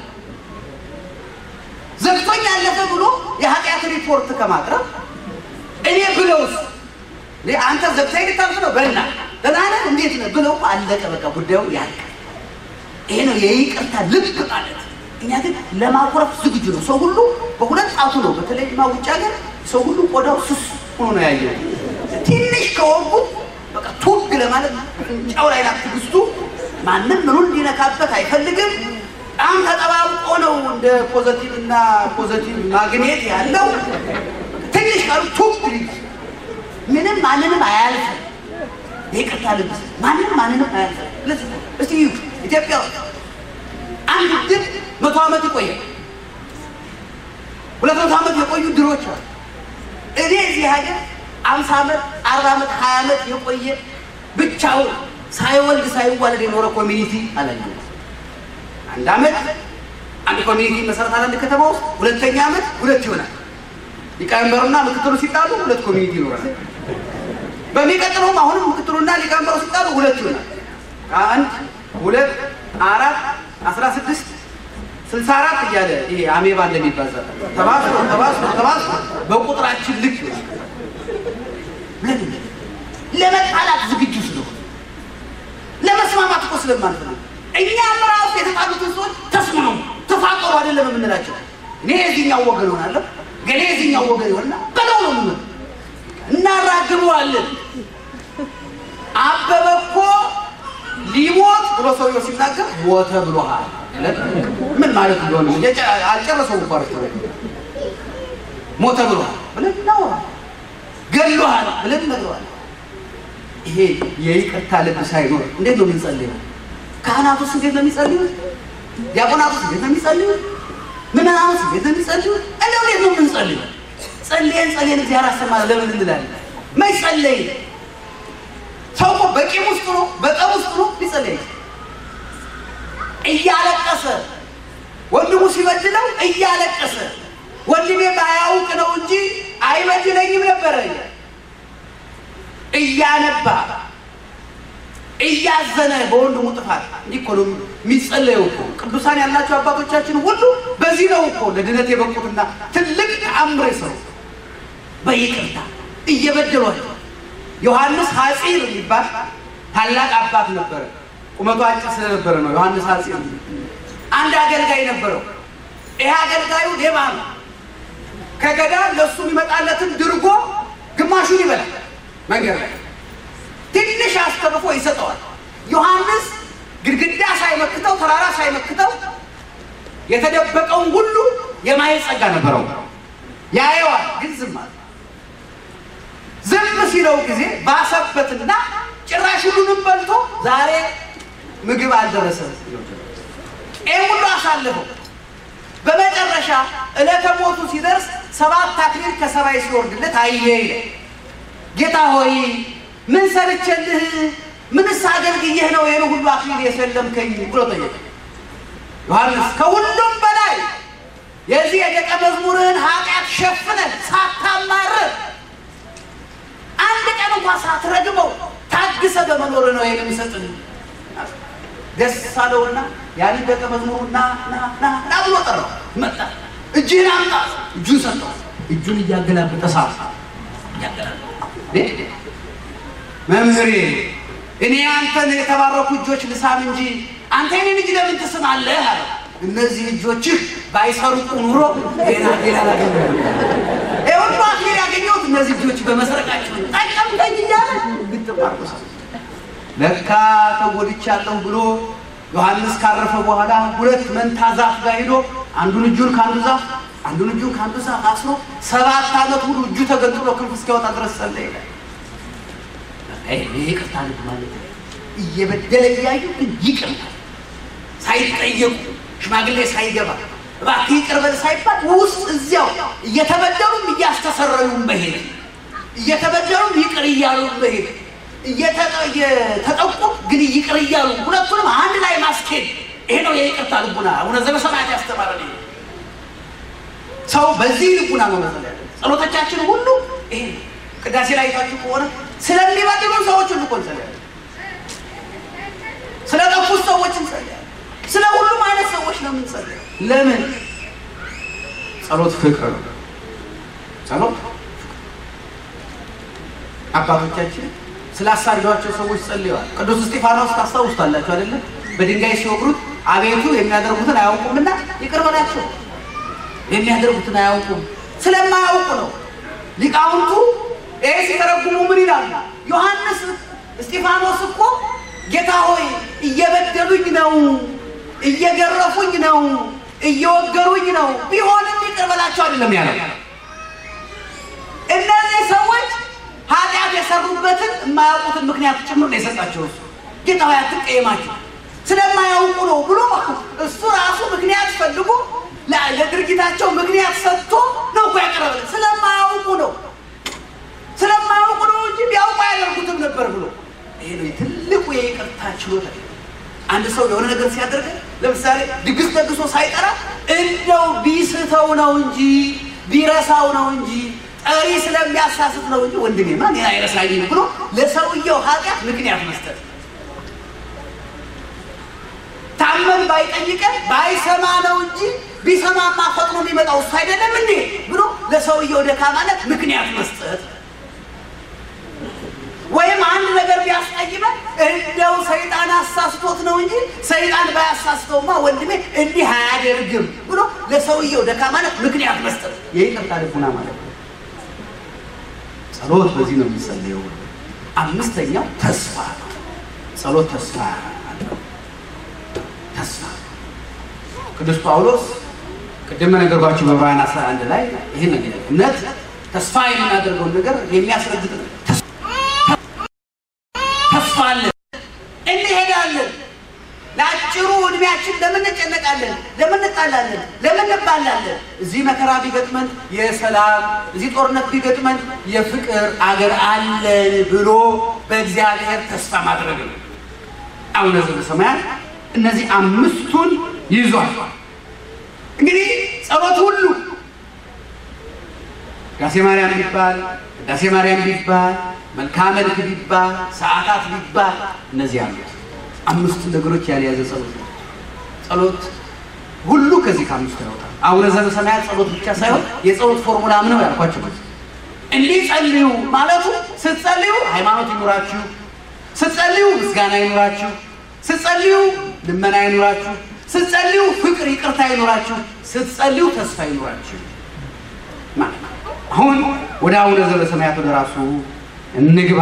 ዘግቶኝ ያለፈ ብሎ የኃጢአት ሪፖርት ከማቅረብ እኔ ብለውስ አንተ ዘግታኝ ልታልፍ ነው በና ደህና ነህ እንዴት ነህ ብለው አለቀ። በቃ ጉዳዩ ያልቅ። ይሄ ነው የይቅርታ ልብ ማለት። እኛ ግን ለማኩረፍ ዝግጁ ነው። ሰው ሁሉ በሁለት ጣቱ ነው። በተለይ ማ ውጭ ሀገር ሰው ሁሉ ቆዳው ስስ ሆኖ ነው ያየው። ትንሽ ከወጉት በቃ ቱግ ለማለት ጫው ላይ ናት ትግስቱ። ማንም ምኑን እንዲነካበት አይፈልግም። በጣም ተጠባብቆ ነው እንደ ፖዘቲቭ እና ፖዘቲቭ ማግኔት ያለው ትንሽ ካሉ ቱግ ምንም ማንንም አያልፍም። ይቅርታ ልብስ ማንንም ማንንም አያልፍም። እስቲ ኢትዮጵያ አንድ ድር መቶ ዓመት ይቆያል። ሁለት መቶ ዓመት የቆዩ ድሮች አሉ። እኔ እዚህ ሀገር አምሳ ዓመት አርባ ዓመት ሀያ ዓመት የቆየ ብቻውን ሳይወልድ ሳይዋለድ የኖረ ኮሚኒቲ አላየሁም። አንድ ዓመት አንድ ኮሚኒቲ መሰረታል አንድ ከተማ ውስጥ፣ ሁለተኛ ዓመት ሁለት ይሆናል። ሊቀመንበሩና ምክትሉ ሲጣሉ ሁለት ኮሚኒቲ ይኖራል። በሚቀጥለውም አሁንም ምክትሉና ሊቀመንበሩ ሲጣሉ ሁለት ይሆናል። አንድ ሁለት አራት አስራ ስድስት ስልሳ አራት እያለ ይሄ አሜባ እንደሚባዛ ተባዝቶ ተባዝቶ ተባዝቶ በቁጥራችን ልክ ለምን ለመጣላት ዝግጁ ስለሆነ ለመስማማት እኮ ስለማንፈልግ እኛም ራሱ የተጣሉትን ሰዎች ተስማሙ ተፋቀሩ አይደለም የምንላቸው። እኔ የዚህኛው ወገን ሆናለሁ ገሌ የዚህኛው ወገን ይሆንና በለው ነው ምን እናራግበዋለን። አበበ እኮ ሊሞት ብሎ ሰውየው ሲናገር ሞተ ብሎሃል። ምን ማለት እንደሆነ አልጨረሰው እኮ አረፍተ ሞተ ብሎሃል ብለን እናወራለን። ገድሎሃል ብለን እነግረዋለን። ይሄ የይቅርታ ልብ ሳይኖር እንዴት ነው የምንጸልየው? ካህናቱስ እንዴት ነው የሚጸልዩት? ዲያቆናቱስ እንዴት ነው የሚጸልዩት? ምዕመናኑስ እንዴት ነው የሚጸልዩት? እንደው እንዴት ነው የምንጸልየው? ጸልየን ጸልየን እግዚአብሔር አሰማን ለምን እንላለን? መች ጸለይን? ሰው እኮ በቂም ውስጥ ነው በጠብ ውስጥ ነው ሊጸለይ እያለቀሰ ወንድሙ ሲበድለው እያለቀሰ ወንድሜ ባያውቅ ነው እንጂ አይበድለኝም ነበረ እያነባ እያዘነ በወንድሙ ጥፋት እንዲህ እኮ ነው የሚጸለየው እኮ ቅዱሳን ያላቸው አባቶቻችን ሁሉ በዚህ ነው እኮ ለድነት የበቁትና ትልቅ ተአምር ሰው በይቅርታ እየበደሏቸው ዮሐንስ ሐፂር የሚባል ታላቅ አባት ነበረ። ቁመቱ አጭር ስለነበረ ነው ዮሐንስ ሐፂር። አንድ አገልጋይ ነበረው። ይሄ አገልጋዩ ሌባ ነው። ከገዳም ለእሱ የሚመጣለትን ድርጎ ግማሹን ይበላል። መንገድ ላይ ትንሽ አስተርፎ ይሰጠዋል። ዮሐንስ ግድግዳ ሳይመክተው ተራራ ሳይመክተው የተደበቀውን ሁሉ የማየት ጸጋ ነበረው። ያየዋል፣ ግን ዝም አለ። ዝም ሲለው ጊዜ ባሰበትና ጭራሽ ሁሉንም በልቶ ዛሬ ምግብ አልደረሰም። ይህ ሁሉ አሳልፈው በመጨረሻ ዕለተ ሞቱ ሲደርስ ሰባት አክሊል ከሰማይ ሲወርድለት አየ። ጌታ ሆይ ምን ሰርቼልህ ምንስ አገልግዬህ ነው ይህን ሁሉ አክሊል የሰለምከኝ ብሎ ጠየቀ። ዮሐንስ ከሁሉም በላይ የዚህ የደቀ መዝሙርህን ኃጢአት ሸፍነን ሳታማርር አንድ ቀን እንኳን ሳትረግመው ታግሰ በመኖር ነው ይሄን የሚሰጥን። ደስ አለውና ያን ደቀ መዝሙሩ ና ና ና ና ብሎ ጠራው። መጣ። እጅህን አምጣ። እጁን ሰጠው። እጁን እያገላበጠ ሳት መምህሬ፣ እኔ አንተን የተባረኩ እጆች ልሳም እንጂ አንተ የኔን እጅ ለምን ትስማለህ? አለ። እነዚህ እጆችህ ባይሰርቁ ኑሮ ሌላ ሌላ ነገር ሁሉ አክሊል ያገኘሁት እነዚህ እጆች በመስረቃቸው ጠቀምተኝ እያለ ግጥማርቆስ ለካ ተጎድቻለሁ ብሎ ዮሐንስ ካረፈ በኋላ ሁለት መንታ ዛፍ ጋር ሄዶ አንዱን እጁን ከአንዱ ዛፍ አንዱን እጁን ከአንዱ ዛፍ አስሮ ሰባት ዓመት ሙሉ እጁ ተገንጥሎ ክንፍ እስኪያወጣ ድረስ ጸለየ ይላል። ይሄ ይቅርታ ልብ ማለት ነው። እየበደለ እያዩ ግን ይቅር ሳይጠየቁ ሽማግሌ ሳይገባ እባክህ ይቅር በል ሳይባል ውስጥ እዚያው እየተበደሉም እያስተሰረዩም መሄድ እየተበደሉም ይቅር እያሉ መሄድ እየተጠቁ ግን ይቅር እያሉ ሁለቱንም አንድ ላይ ማስኬድ ይሄ ነው የይቅርታ ልቡና። አቡነ ዘበሰማያት ያስተማረን ይሄ ሰው በዚህ ልቡና ነው መጸለይ ያለ። ጸሎቶቻችን ሁሉ ይሄ ነው። ቅዳሴ ላይ አይታችሁ ከሆነ ስለሚበድሉ ሰዎች ሁሉ እኮ እንጸልያለን። ስለ ጠፉት ሰዎች እንጸልያለን። ስለ ሁሉም አይነት ሰዎች ነው የምንጸልየው። ለምን? ጸሎት ፍቅር ነው። ጸሎት አባቶቻችን ስላሳደዷቸው ሰዎች ጸልየዋል። ቅዱስ እስጢፋኖስ ታስታውሱታላችሁ አይደለም? በድንጋይ ሲወግሩት አቤቱ የሚያደርጉትን አያውቁምና ይቅር በላቸው። የሚያደርጉትን አያውቁም ስለማያውቁ ነው። ሊቃውንቱ ይህ ሲተረጉሙ ምን ይላሉ? ዮሐንስ እስጢፋኖስ እኮ ጌታ ሆይ እየበደሉኝ ነው፣ እየገረፉኝ ነው፣ እየወገሩኝ ነው፣ ቢሆንም ይቅር በላቸው አይደለም ያለው። እነዚህ ሰዎች ኃጢአት የሰሩበትን የማያውቁትን ምክንያት ጭምር ነው የሰጣቸው። እሱ ጌታ ሆይ አትቀየማቸው ስለማያውቁ ነው ብሎ እሱ ራሱ ምክንያት ፈልጎ ለድርጊታቸው ምክንያት ሰጥቶ ነው እኮ ያቀረበልን። ስለማያውቁ ነው ስለማያውቁ ነው እንጂ ቢያውቁ አያደርጉትም ነበር ብሎ ይሄ ነው ትልቁ የይቅርታ ችሎታ። አንድ ሰው የሆነ ነገር ሲያደርግ ለምሳሌ ድግስ ደግሶ ሳይጠራ እንደው ቢስተው ነው እንጂ ቢረሳው ነው እንጂ ጠሪ ስለሚያሳስት ነው እንጂ ወንድሜማ እኔን አይረሳኝም ብሎ ለሰውየው ኃጢአት ምክንያት መስጠት ታመን ባይጠይቀን ባይሰማ ነው እንጂ ቢሰማማ ፈጥኖ የሚመጣው እሱ አይደለም እንዴ ብሎ ለሰውየው ደካማነት ምክንያት መስጠት። ወይም አንድ ነገር ቢያስቀይመን እንደው ሰይጣን አሳስቶት ነው እንጂ ሰይጣን ባያሳስተውማ ወንድሜ እንዲህ አያደርግም ብሎ ለሰውየው ደካማነት ምክንያት መስጠት የይቅርታ ልቡና ማለት ነው። ጸሎት በዚህ ነው የሚጸለየው። አምስተኛው ተስፋ ነው። ጸሎት ተስፋ አለው። ተስፋ ቅዱስ ጳውሎስ ቅድም ነገርኳችሁ በዕብራውያን 11 ላይ ይህን ነገር እምነት ተስፋ የምናደርገውን ነገር የሚያስረግጥ ነው። ተስፋ አለን፣ እንሄዳለን። ለአጭሩ እድሜያችን ለምን እንጨነቃለን? ለምን እንጣላለን? ለምን እንባላለን? እዚህ መከራ ቢገጥመን የሰላም እዚህ ጦርነት ቢገጥመን የፍቅር አገር አለን ብሎ በእግዚአብሔር ተስፋ ማድረግ ነው። አቡነ ዘበሰማያት እነዚህ አምስቱን ይዟል። እንግዲህ ጸሎት ሁሉ ዳሴ ማርያም ቢባል ዳሴ ማርያም ቢባል መልክዓ መልክ ቢባል ሰዓታት ቢባል እነዚህ አሉት አምስቱ ነገሮች ያልያዘ ጸሎት ነው። ጸሎት ሁሉ ከዚህ ከአምስቱ ያወጣል። አቡነ ዘበሰማያት ጸሎት ብቻ ሳይሆን የጸሎት ፎርሙላም ነው ያልኳቸው። እንዲህ ጸልዩ ማለቱ ስትጸልዩ ሃይማኖት ይኑራችሁ፣ ስትጸልዩ ምስጋና ይኑራችሁ ስትጸልዩ ልመና ይኑራችሁ፣ ስትጸልዩ ፍቅር ይቅርታ ይኑራችሁ፣ ስትጸልዩ ተስፋ ይኑራችሁ ማለት ነው። አሁን ወደ አቡነ ዘበሰማያት ወደ ራሱ እንግባ።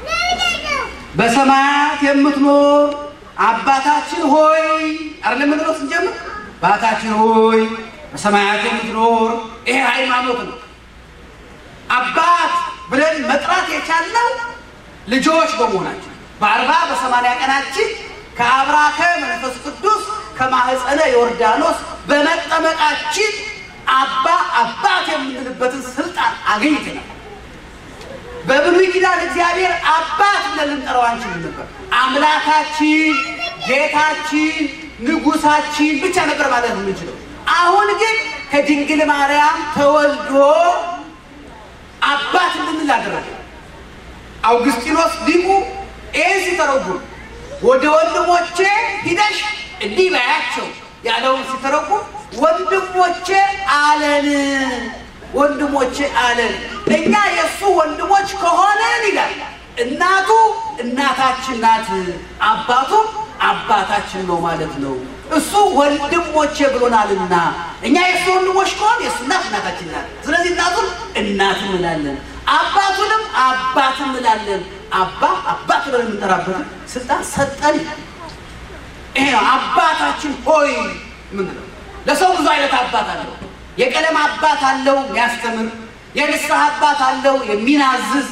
በሰማያት የምትኖር አባታችን ሆይ አይደለም ምንድነው ስንጀምር አባታችን ሆይ በሰማያት የምትኖር ይሄ ሃይማኖት ነው። አባት ብለን መጥራት የቻልነው ልጆች በመሆናችን በአርባ በሰማንያ ቀናችን ከአብራከ መንፈስ ቅዱስ ከማህፀነ ዮርዳኖስ በመጠመቃችን አባ አባት የምንልበትን ስልጣን አግኝተናል። በብሉይ ኪዳን እግዚአብሔር አባት ብለን ልንጠራው አንችልም ነበር። አምላካችን፣ ጌታችን፣ ንጉሳችን ብቻ ነበር ማለት የምንችለው። አሁን ግን ከድንግል ማርያም ተወልዶ አባት እንድንል አደረገ። አውግስጢኖስ ሊቁ ይህን ሲተረጉም ወደ ወንድሞቼ ሂደሽ እንዲህ በያቸው ያለውን ሲተረጉም ወንድሞቼ አለን ወንድሞቼ አለን። እኛ የእሱ ወንድሞች ከሆነን ይላል እናቱ እናታችን ናት፣ አባቱም አባታችን ነው ማለት ነው። እሱ ወንድሞቼ ብሎናልና እኛ የእሱ ወንድሞች ከሆን የእሱ እናት እናታችን ናት። ስለዚህ እናቱን እናት እንላለን፣ አባቱንም አባት እንላለን። አባ አባት ብለን የምንጠራበትን ስልጣን ሰጠን። ይሄ ነው አባታችን ሆይ ምንድነው? ለሰው ብዙ አይነት አባት አለው። የቀለም አባት አለው የሚያስተምር፣ የንስሐ አባት አለው የሚናዝዝ፣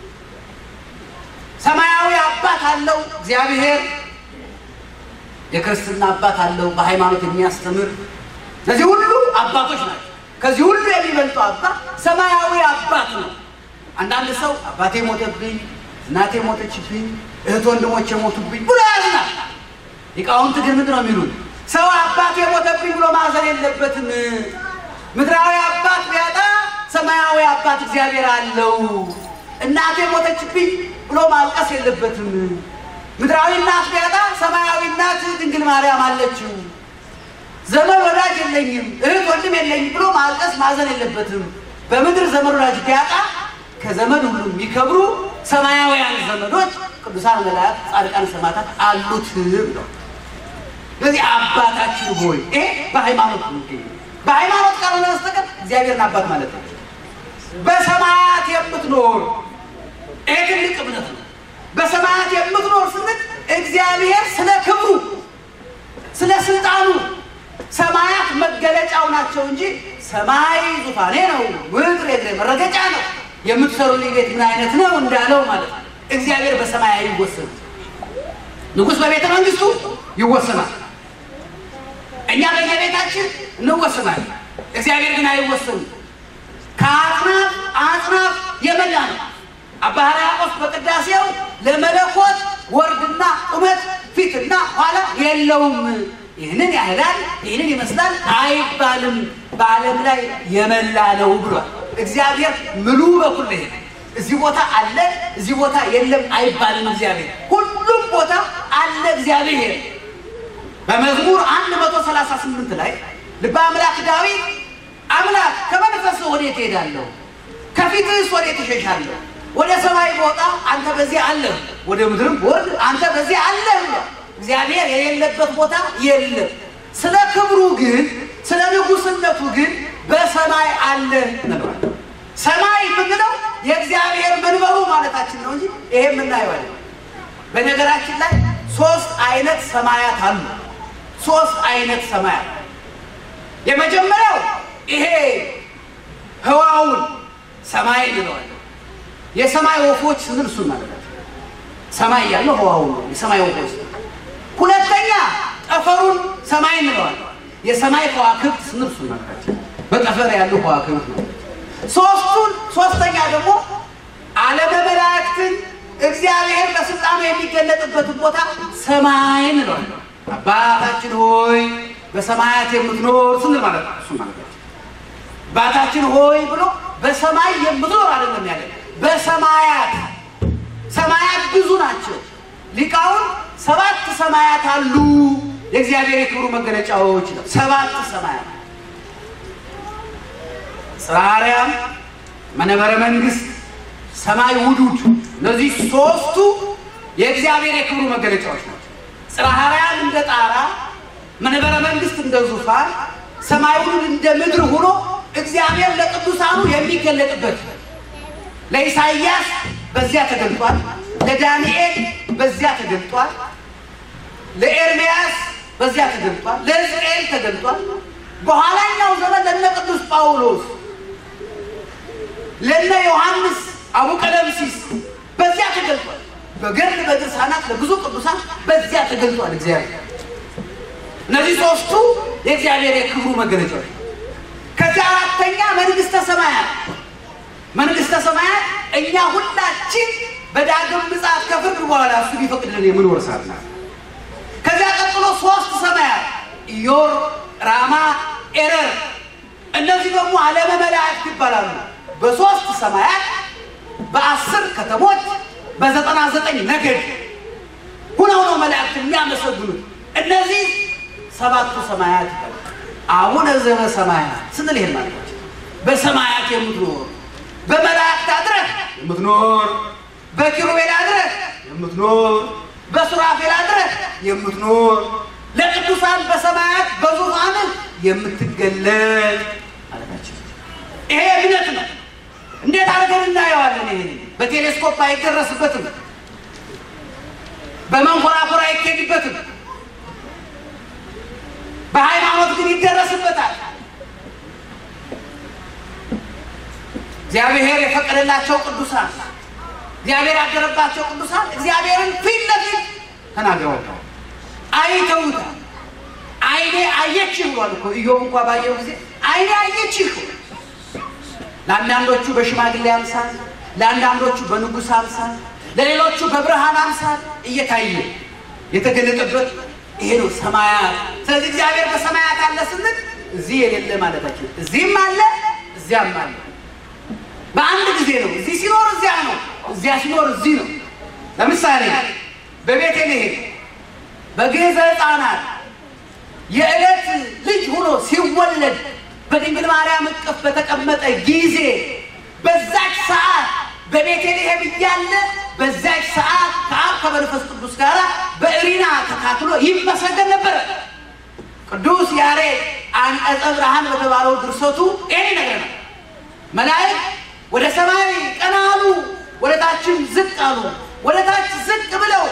ሰማያዊ አባት አለው እግዚአብሔር፣ የክርስትና አባት አለው በሃይማኖት የሚያስተምር። እነዚህ ሁሉ አባቶች ናቸው። ከዚህ ሁሉ የሚበልጠው አባት ሰማያዊ አባት ነው። አንዳንድ ሰው አባቴ ሞተብኝ፣ እናቴ ሞተችብኝ፣ እህት ወንድሞች የሞቱብኝ ብሎ ያዝናል። ሊቃውንት ግን ምንድን ነው የሚሉት? ሰው አባቴ ሞተብኝ ብሎ ማዘን የለበትም። ምድራዊ አባት ቢያጣ ሰማያዊ አባት እግዚአብሔር አለው። እናቴ ሞተችብኝ ብሎ ማልቀስ የለበትም። ምድራዊ እናት ቢያጣ ሰማያዊ እናት ድንግል ማርያም አለችው። ዘመድ ወዳጅ የለኝም እህት ወንድም የለኝም ብሎ ማልቀስ ማዘን የለበትም። በምድር ዘመድ ወዳጅ ቢያጣ ከዘመድ ሁሉ የሚከብሩ ሰማያውያን ዘመዶች ቅዱሳን መላእክት፣ ጻድቃን፣ ሰማዕታት አሉት ብለው ስለዚህ አባታችን ሆይ ይሄ በሃይማኖት የሚገኝ በሃይማኖት ካልሆነ በስተቀር እግዚአብሔርን አባት ማለት ነው። በሰማያት የምትኖር ይሄ ትልቅ እምነት ነው። በሰማያት የምትኖር ስንል እግዚአብሔር ስለ ክብሩ ስለ ስልጣኑ ሰማያት መገለጫው ናቸው እንጂ ሰማይ ዙፋኔ ነው፣ ምድር የእግሬ መረገጫ ነው፣ የምትሰሩልኝ ቤት ምን አይነት ነው እንዳለው ማለት ነው። እግዚአብሔር በሰማይ አይወሰንም። ንጉሥ በቤተ መንግስቱ ይወሰናል። እኛ በየቤታችን እንወሰናለን። እግዚአብሔር ግን አይወሰንም። ከአጽናፍ አጽናፍ የመላ ነው። አባ ሕርያቆስ በቅዳሴው ለመለኮት ወርድና ቁመት ፊትና ኋላ የለውም። ይህንን ያህላል ይህንን ይመስላል አይባልም። በዓለም ላይ የመላ ነው ብሏል። እግዚአብሔር ምሉ በኩል ይሄ እዚህ ቦታ አለ እዚህ ቦታ የለም አይባልም። እግዚአብሔር ሁሉም ቦታ አለ እግዚአብሔር። በመዝሙር 138 ላይ ልበ አምላክ ዳዊት አምላክ ከመንፈስህ ወዴት እሄዳለሁ? ከፊትህስ ወዴት እሸሻለሁ? ወደ ሰማይ በወጣ አንተ በዚህ አለህ፣ ወደ ምድርም ወርድ አንተ በዚህ አለህ ብሏል። እግዚአብሔር የሌለበት ቦታ የለም። ስለ ክብሩ ግን ስለ ንጉሥነቱ ግን በሰማይ አለ እንለዋለን። ሰማይ የምንለው የእግዚአብሔር መንበሩ ማለታችን ነው እንጂ ይሄ የምናየው አይደለም። በነገራችን ላይ ሶስት አይነት ሰማያት አሉ። ሶስት አይነት ሰማያት የመጀመሪያው ይሄ ህዋውን ሰማይ እንለዋለን። የሰማይ ወፎች ስንል እሱን ማለት ነው። ሰማይ ያለው ህዋውን ነው፣ የሰማይ ወፎች። ሁለተኛ ጠፈሩን ሰማይ እንለዋለን። የሰማይ ከዋክብት ስንል እሱን ማለት ነው። በጠፈር ያሉ ከዋክብት ነው። ሶስቱን ሶስተኛ ደግሞ ዓለመ መላእክትን እግዚአብሔር በስልጣኑ የሚገለጥበትን ቦታ ሰማይ እንለዋለን። አባታችን ሆይ በሰማያት የምትኖር ስንል ማለት ነው። እሱ ማለት ነው። አባታችን ሆይ ብሎ በሰማይ የምትኖር አይደለም ያለ በሰማያት ሰማያት ብዙ ናቸው። ሊቃውን ሰባት ሰማያት አሉ። የእግዚአብሔር የክብሩ መገለጫዎች ነው። ሰባት ሰማያት ጽርሐ አርያም፣ መንበረ መንግስት፣ ሰማይ ውዱድ፣ እነዚህ ሶስቱ የእግዚአብሔር የክብሩ መገለጫዎች ናቸው። ጽርሐ አርያም እንደ ጣራ፣ መንበረ መንግስት እንደ ዙፋን፣ ሰማይ ውዱድ እንደ ምድር ሆኖ እግዚአብሔር ለቅዱሳኑ የሚገለጥበት ለኢሳይያስ በዚያ ተገልጧል። ለዳንኤል በዚያ ተገልጧል። ለኤርምያስ በዚያ ተገልጧል። ለሕዝቅኤል ተገልጧል። በኋላኛው ዘመን ለነ ቅዱስ ጳውሎስ ለነ ዮሐንስ አቡቀለምሲስ በዚያ ተገልጧል። በገድል በድርሳናት ለብዙ ቅዱሳን በዚያ ተገልጧል እግዚአብሔር። እነዚህ ሶስቱ የእግዚአብሔር የክብሩ መገለጫዎች። ከዚህ አራተኛ መንግስተ ሰማያት መንግስተ ሰማያት እኛ ሁላችን በዳግም ምጽአት ከፍርድ በኋላ እሱ ቢፈቅድልን የምንወርሳት ናት። ከዚያ ቀጥሎ ሶስት ሰማያት ኢዮር፣ ራማ፣ ኤረር እነዚህ ደግሞ ዓለመ መላእክት ይባላሉ። በሶስት ሰማያት በአስር ከተሞች በዘጠና ዘጠኝ ነገድ ሁነው ነው መላእክት የሚያመሰግኑት። እነዚህ ሰባቱ ሰማያት ይባላል። አቡነ ዘበሰማያት ስንል ይሄን ማለት ነው። በሰማያት የምትኖር በመላእክት አድረህ የምትኖር በኪሩቤል አድረህ የምትኖር በሱራፌል አድረህ የምትኖር ለቅዱሳን በሰማያት በዙፋንህ የምትገለጥ ማለታችን ይሄ እምነት ነው። እንዴት አድርገን እናየዋለን? ይሄ በቴሌስኮፕ አይደረስበትም፣ በመንኮራኩር አይኬድበትም። በሃይማኖት ግን ይደረስበታል። እግዚአብሔር የፈቀደላቸው ቅዱሳን እግዚአብሔር ያደረባቸው ቅዱሳን እግዚአብሔርን ፊት ለፊት ተናግረውታል፣ አይተውታል። አይኔ አየችህ ብሏል እኮ ኢዮብ እንኳ ባየው ጊዜ አይኔ አየችህ። ለአንዳንዶቹ በሽማግሌ አምሳል፣ ለአንዳንዶቹ በንጉሥ አምሳል፣ ለሌሎቹ በብርሃን አምሳል እየታየ የተገለጠበት ይሄ ነው ሰማያት። ስለዚህ እግዚአብሔር በሰማያት አለ ስንል እዚህ የሌለ ማለታችን፣ እዚህም አለ እዚያም አለ። በአንድ ጊዜ ነው። እዚህ ሲኖር እዚያ ነው፣ እዚያ ሲኖር እዚህ ነው። ለምሳሌ በቤተልሔም በግዕዘ ሕፃናት የዕለት ልጅ ሆኖ ሲወለድ በድንግል ማርያም እቅፍ በተቀመጠ ጊዜ በዛች ሰዓት በቤተልሔም እያለ በዛች ሰዓት ከአብ ከመንፈስ ቅዱስ ጋር በእሪና ተካክሎ ይመሰገን ነበረ። ቅዱስ ያሬድ አንቀጸ ብርሃን በተባለው ድርሰቱ ይህን ይነግረናል። መላእክት ወደ ሰማይ ቀና አሉ፣ ወደ ታችም ዝቅ አሉ። ወደ ታች ዝቅ ብለው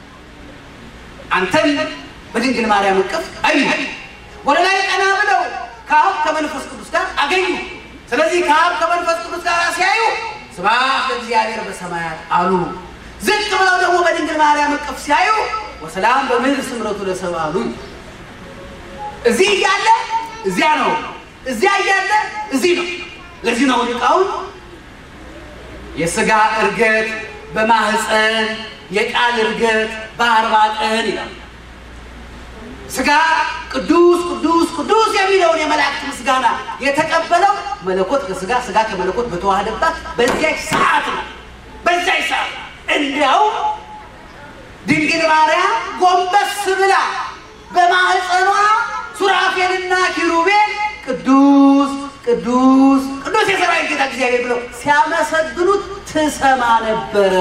አንተን በድንግል ማርያም እቅፍ አዩ። ወደ ላይ ቀና ብለው ከአብ ከመንፈስ ቅዱስ ጋር አገኙ። ስለዚህ ከአብ ከመንፈስ ቅዱስ ጋር ሲያዩ ስብሐት ለእግዚአብሔር በሰማያት አሉ። ዝቅ ብለው ደግሞ በድንግል ማርያም እቅፍ ሲያዩ ወሰላም በምድር ስምረቱ ለሰብእ አሉ። እዚህ እያለ እዚያ ነው፣ እዚያ እያለ እዚህ ነው። ለዚህ ነው ሊቃውንት የሥጋ እርገት በማህፀን የቃል እርገት በአርባ ቀን ይላል። ሥጋ ቅዱስ ቅዱስ ቅዱስ የሚለውን የመላእክት ምስጋና የተቀበለው መለኮት ከሥጋ ሥጋ ከመለኮት በተዋህደባት በዚያች ሰዓት ነው። በዚያች ሰዓት እንዲያው ድንግል ማርያም ጎንበስ ብላ በማህፀኗ ሱራፌልና ኪሩቤል ቅዱስ ቅዱስ ቅዱስ የሰራዊት ጌታ እግዚአብሔር ብለው ሲያመሰግኑት ትሰማ ነበረ።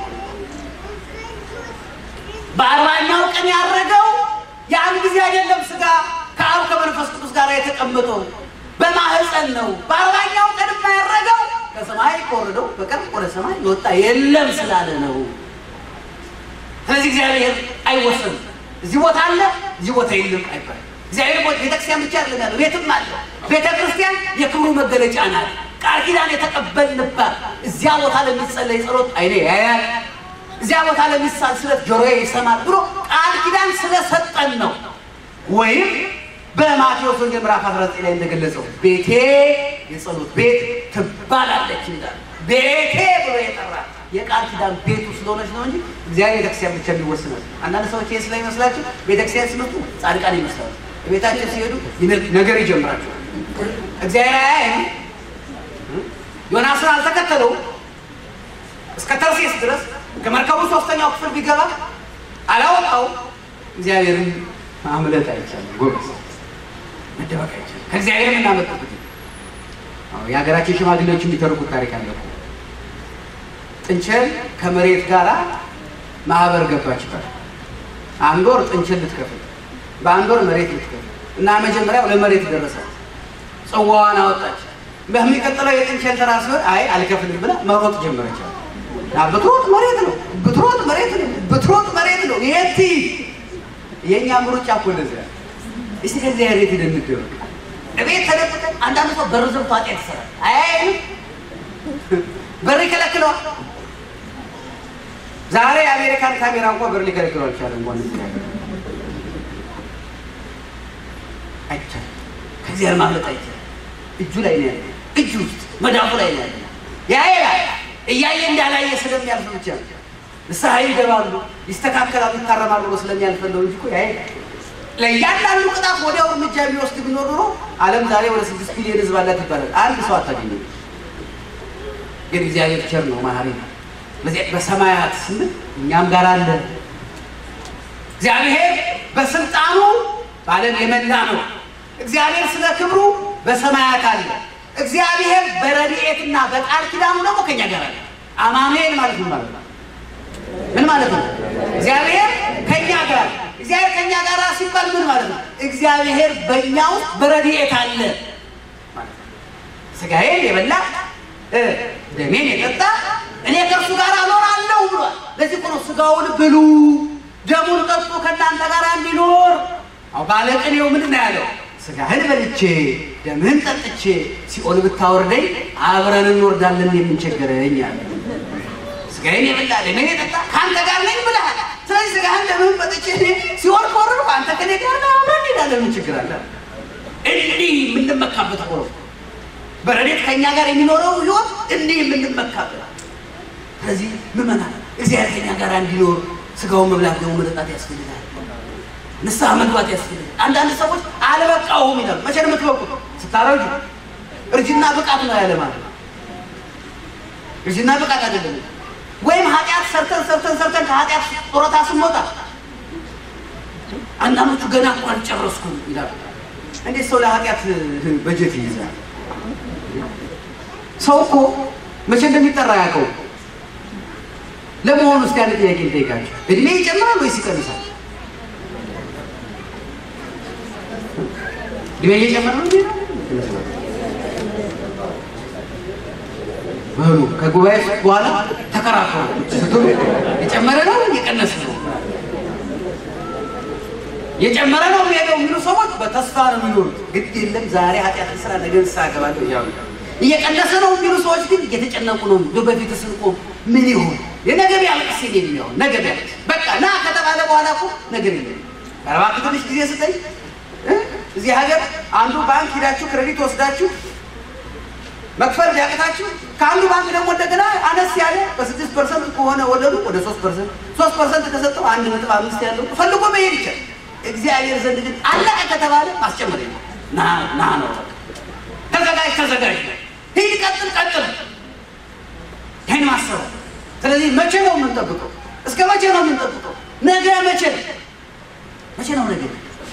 በአርባኛው ቀን ያረገው ያን ጊዜ አይደለም። ሥጋ ከአብ ከመንፈስ ቅዱስ ጋር የተቀመጠው በማህፀን ነው። በአርባኛው ቀን ያረገው ከሰማይ ከወረደው በቀር ወደ ሰማይ የወጣ የለም ስላለ ነው። ስለዚህ እግዚአብሔር አይወሰንም። እዚህ ቦታ አለ፣ እዚህ ቦታ የለም አይባልም። እግዚአብሔር ቦታ ቤተክርስቲያን ብቻ አይደለም ያለው፣ ቤትም አለ። ቤተ ክርስቲያን የክብሩ መገለጫ ናት። ቃል ኪዳን የተቀበልንባት እዚያ ቦታ ለሚጸለይ ጸሎት አይኔ ያያል እዚያ ቦታ ለሚሳል ስለት ጆሮዬ ይሰማል ብሎ ቃል ኪዳን ስለሰጠን ነው። ወይም በማቴዎስ ወንጌል ምዕራፍ 19 ላይ እንደገለጸው ቤቴ የጸሎት ቤት ትባላለች እንዳለ ቤቴ ብሎ የጠራ የቃል ኪዳን ቤቱ ስለሆነች ነው እንጂ እግዚአብሔር ቤተክርስቲያን ብቻ የሚወስናል። አንዳንድ ሰዎች ይህ ስለሚመስላቸው ቤተክርስቲያን ሲመጡ ጻድቃን ይመስላሉ። ቤታቸው ሲሄዱ ነገር ይጀምራቸዋል። እግዚአብሔር አያይም። ዮናስን አልተከተለው እስከ ተርሴስ ድረስ ከመርከቡ ሶስተኛው ክፍል ቢገባ አላወጣው። እግዚአብሔርን ማምለጥ አይቻልም። ጎበዝ መደበቅ አይቻልም። ከእግዚአብሔር የምናመልጥበት የሀገራችን ሽማግሌዎች የሚተርኩት ታሪክ አለ። ጥንቸል ከመሬት ጋር ማህበር ገባችበት። አንድ ወር ጥንቸል ልትከፍል፣ በአንድ ወር መሬት ልትከፍል እና መጀመሪያው ለመሬት ደረሳት። ጽዋዋን አወጣች። በሚቀጥለው የጥንቸል ተራ ሲሆን አይ አልከፍልም ብላ መሮጥ ጀመረች። ብትሮጥ መሬት ነው፣ ብትሮጥ መሬት ነው፣ ብትሮጥ መሬት ነው። የት የእኛ ምሩጫ እኮ እንደዚያ። እስቲ ከዚህ ያሬት እንደምትደው እቤት ተደብቀን አንዳንድ ሰው በር ዘግቶ ኃጢአት ይሰራል። አይ በር ይከለክለዋል። ዛሬ የአሜሪካን ካሜራ እንኳን በር ሊከለክለው አልቻለም። እንኳን አይቻልም። ከዚያ ማምለጥ አይቻልም። እጁ ላይ ነው ያለ፣ እጁ ውስጥ መዳፉ ላይ ነው ያለ። ያያል እያየ እንዳላየ ስለሚያልፍ ብቻ ንስሐ ይገባሉ፣ ይስተካከላሉ፣ ይታረማሉ ብሎ ስለሚያልፈለው እንጂ እኮ ያያል። ለእያንዳንዱ ቅጣት ወዲያው እርምጃ የሚወስድ ቢኖር ኖሮ ዓለም ዛሬ ወደ ስድስት ቢሊዮን ሕዝብ አላት ይባላል። አንድ ሰው አታገኘም። ግን እግዚአብሔር ቸር ነው፣ መሐሪ ነው። በዚህ በሰማያት ስንል እኛም ጋር አለ። እግዚአብሔር በስልጣኑ በዓለም የመላ ነው። እግዚአብሔር ስለ ክብሩ በሰማያት አለ። እግዚአብሔር በረድኤትና በቃል ኪዳኑ ደግሞ ከኛ ጋር አለ። አማኑኤል ማለት ምን ማለት ነው? ምን ማለት ነው? እግዚአብሔር ከኛ ጋር እግዚአብሔር ከኛ ጋር ሲባል ምን ማለት ነው? እግዚአብሔር በእኛ ውስጥ በረድኤት አለ ማለት ነው። ስጋዬን የበላ ደሜን የጠጣ እኔ ከእርሱ ጋር እኖራለሁ ብሏል። ለዚህ እኮ ነው ስጋውን ብሉ ደሙን ጠጡ ከእናንተ ጋር እንዲኖር። አሁ ባለቅኔው ምንድን ነው ያለው? ስጋህን በልቼ ደምህን ጠጥቼ ሲኦል ብታወርደኝ አብረን እንወርዳለን የምንቸገረኝ አለ። ስጋዬን የበላ ደሜን የጠጣ ከአንተ ጋር ነኝ ብለሃል። ስለዚህ ስጋህን ደምህን መጥቼ እኔ ሲሆን ከወረድኩ አንተ ከኔ ጋር ነህ፣ አብረን እንሄዳለን። ምን ችግር አለ? እንዲህ የምንመካበት ሆኖ በረዴት ከእኛ ጋር የሚኖረው ህይወት እንዲህ የምንመካበት ስለዚህ ምመናል እግዚአብሔር ከኛ ጋር እንዲኖር ስጋውን መብላት ደግሞ መጠጣት ያስፈልጋል። ንስሐ መግባት ያስፈልጋል። አንዳንድ ሰዎች አልበቃሁም ይላሉ። መቼ ነው የምትበቁት? ስታረጁ። እርጅና ብቃት ነው ያለ ማለት ነው። እርጅና ብቃት አይደለም። ወይም ኃጢአት ሰርተን ሰርተን ሰርተን ከኃጢአት ጡረታ ስንወጣ አንዳንዶቹ ገና እኮ አልጨረስኩም ይላሉ። እንዴት ሰው ለኃጢአት በጀት ይይዛል? ሰው እኮ መቼ እንደሚጠራ ያውቀው ለመሆኑ እስቲ አንድ ጥያቄ ልጠይቃችሁ። እድሜ ይጨምራል ወይስ ይቀንሳል? እድሜ እየጨመረ ነው እንዴ? በሉ ከጉባኤ በኋላ ተከራከሩ ስትሉ የጨመረ ነው የቀነሰ ነው? የጨመረ ነው የሚሄደው የሚሉ ሰዎች በተስፋ ነው የሚኖሩት። ግድ የለም ዛሬ ኃጢአት ስራ ነገ ንስሐ እገባለሁ እያሉ እየቀነሰ ነው የሚሉ ሰዎች ግን እየተጨነቁ ነው። እንደው በፊት ስንቆም ምን ይሆን የነገ ቢያልቅስ የኔ የሚሆን ነገ ቢያልቅስ በቃ ና ከተባለ በኋላ እኮ ነገር የለም። እባክህ ትንሽ ጊዜ ስጠኝ። እዚህ ሀገር አንዱ ባንክ ሂዳችሁ ክሬዲት ወስዳችሁ መክፈል ቢያቅታችሁ ከአንዱ ባንክ ደግሞ እንደገና አነስ ያለ በስድስት ፐርሰንት ከሆነ ወለዱ ወደ ሶስት ፐርሰንት ሶስት ፐርሰንት ከሰጠው አንድ ነጥብ አምስት ያለው ፈልጎ መሄድ ይቻላል። እግዚአብሔር ዘንድ ግን አለቀ ከተባለ ማስጨመር የለም። ና ና ነው ተዘጋጅ ተዘጋጅ ሂድ ቀጥል ቀጥል ይህን ማሰብ ስለዚህ መቼ ነው የምንጠብቀው እስከ መቼ ነው የምንጠብቀው ነገ መቼ ነው መቼ ነው ነገ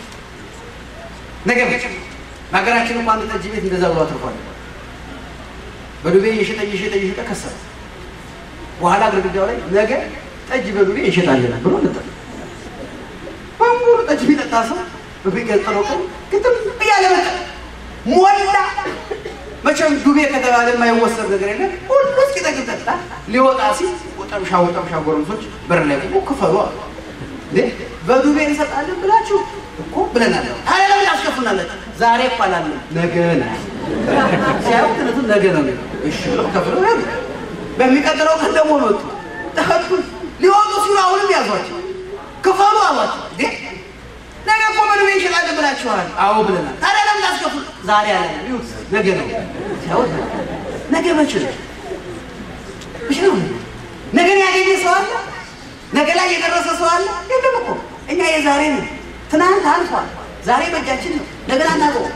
ነገ መቼ ነው በሀገራችን እንኳ አንድ ጠጅ ቤት እንደዛ ብሎ አትርፏል በዱቤ እየሸጠ እየሸጠ እየሸጠ ከሰረ በኋላ ግድግዳው ላይ ነገ ጠጅ በዱቤ እንሸጣለን ብሎ ለጠፈ በሙሉ ጠጅ ቢጠጣ ሰው በሚቀጥለው ቀን ግጥም እያለ መጣ ሞላ መቼም ዱቤ ከተባለ የማይወሰድ ነገር የለም። ሁሉ እስኪጠግብ ጠጣ። ሊወጣ ሲል ወጠምሻ ወጠምሻ ጎረምሶች በር ላይ ቆሞ ክፈሉ አሉ። እንዴ በዱቤ እንሰጣለን ብላችሁ እኮ ብለናል። ታዲያ ለምን ያስከፍሉናላችሁ? ዛሬ እኮ አላለም ነገ ነው ሲያዩ ትነቱ ነገ ነው የሚለው። እሺ ብለው ከፍለው ሄዱ። በሚቀጥለው ቀን ደግሞ ወጡ። ጠጡ። ሊወጡ ሲሉ አሁንም ያዟቸው ክፈሉ አሏቸው። እንዴ ነገ እኮ በዱቤ እንሸጣለን ብላችኋል። አዎ ብለናል። ታዲያ ለምን ታስከፍሉ? ዛሬ አለ ይሁት ነገ ነው ሲያወት ነገ መቼ ነው መቼ ነው ነገን ያገኘ ሰው አለ? ነገ ላይ የደረሰ ሰው አለ? የለም እኮ እኛ የዛሬ ነው። ትናንት አልፏል። ዛሬ በእጃችን ነው። ነገን አናውቀውም።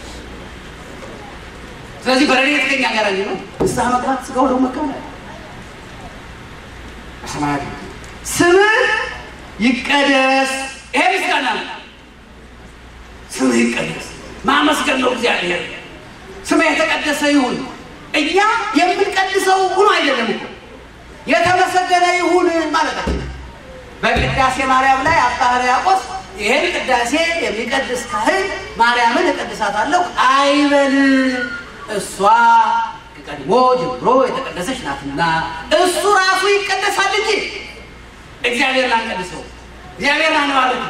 ስለዚህ በረድኤት ከኛ ጋር ነው። ንስሐ መግባት ስጋው ደግሞ መቀበል ሰማያት ስምህ ይቀደስ። ይሄ ምስጋና ነው። ስምህ ይቀደስ ማመስገን ነው። እግዚአብሔር ስምህ የተቀደሰ ይሁን። እኛ የምንቀድሰው ሁኖ አይደለም እኮ የተመሰገነ ይሁን ማለታችን። በቅዳሴ ማርያም ላይ አባ ሕርያቆስ ይሄን ቅዳሴ የሚቀድስ ካህን ማርያምን እቀድሳታለሁ አይበል፣ እሷ ከቀድሞ ጀምሮ የተቀደሰች ናትና እሱ ራሱ ይቀደሳል እንጂ እግዚአብሔር ላንቀድሰው እግዚአብሔር ላንባርክ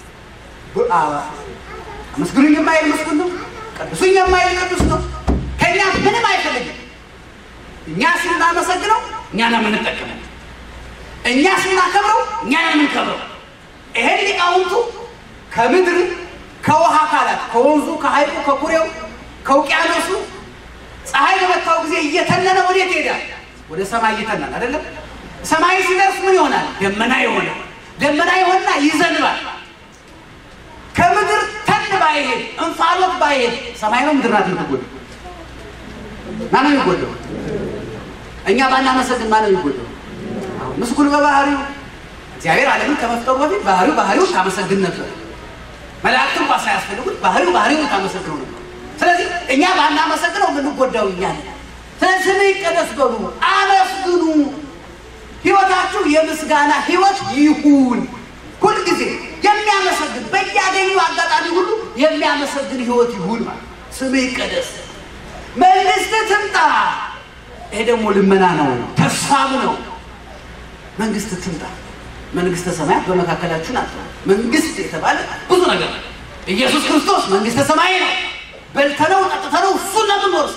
አመስግኑኝ የማይል ምስጉን ነው። ቀድሱኝ የማይል ቅዱስ ነው። ከእኛ ምንም አይፈልግም። እኛ ስናመሰግነው እኛ ነው የምንጠቀመው። እኛ ስናከብረው እኛ ነው የምንከብረው። ይሄን ሊቃውንቱ ከምድር ከውሃ አካላት ከወንዙ፣ ከሐይቁ፣ ከኩሬው፣ ከውቅያኖሱ ፀሐይ በመታው ጊዜ እየተነነ ወዴት ይሄዳል? ወደ ሰማይ እየተናል አይደለም። ሰማይ ሲደርስ ምን ይሆናል? ደመና ይሆናል። ደመና ይሆንና ይዘንባል። ከምድር ተን ባይሄድ እንፋሎት ባይሄድ ሰማይ ነው ምድር ናት የምትጎዳው? ማን ነው የሚጎዳው? እኛ ባናመሰግን ማን ነው የሚጎዳው? ምስጉን በባህሪው እግዚአብሔር ዓለምን ከመፍጠሩ በፊት ባህሪው ባህሪውን ታመሰግን ነበር። መላእክት እንኳ ሳያስፈልጉት ባህሪው ባህሪውን ታመሰግነው ነበር። ስለዚህ እኛ ባናመሰግነው የምንጎዳው እኛ ነን። ስለዚህ ስምህ ይቀደስ በሉ፣ አመስግኑ። ህይወታችሁ የምስጋና ህይወት ይሁን። ሁልጊዜ የሚያመሰግን በያገኙ አጋጣሚ ሁሉ የሚያመሰግን ህይወት ይሁን ማለት ስምህ ይቀደስ፣ መንግስት ትምጣ። ይሄ ደግሞ ልመና ነው፣ ተስፋም ነው። መንግስት ትምጣ። መንግስተ ሰማያት በመካከላችሁ ናት። መንግስት የተባለ ብዙ ነገር ነው። ኢየሱስ ክርስቶስ መንግስተ ሰማይ ነው። በልተነው ጠጥተነው እሱን ነው የምንወርሰው።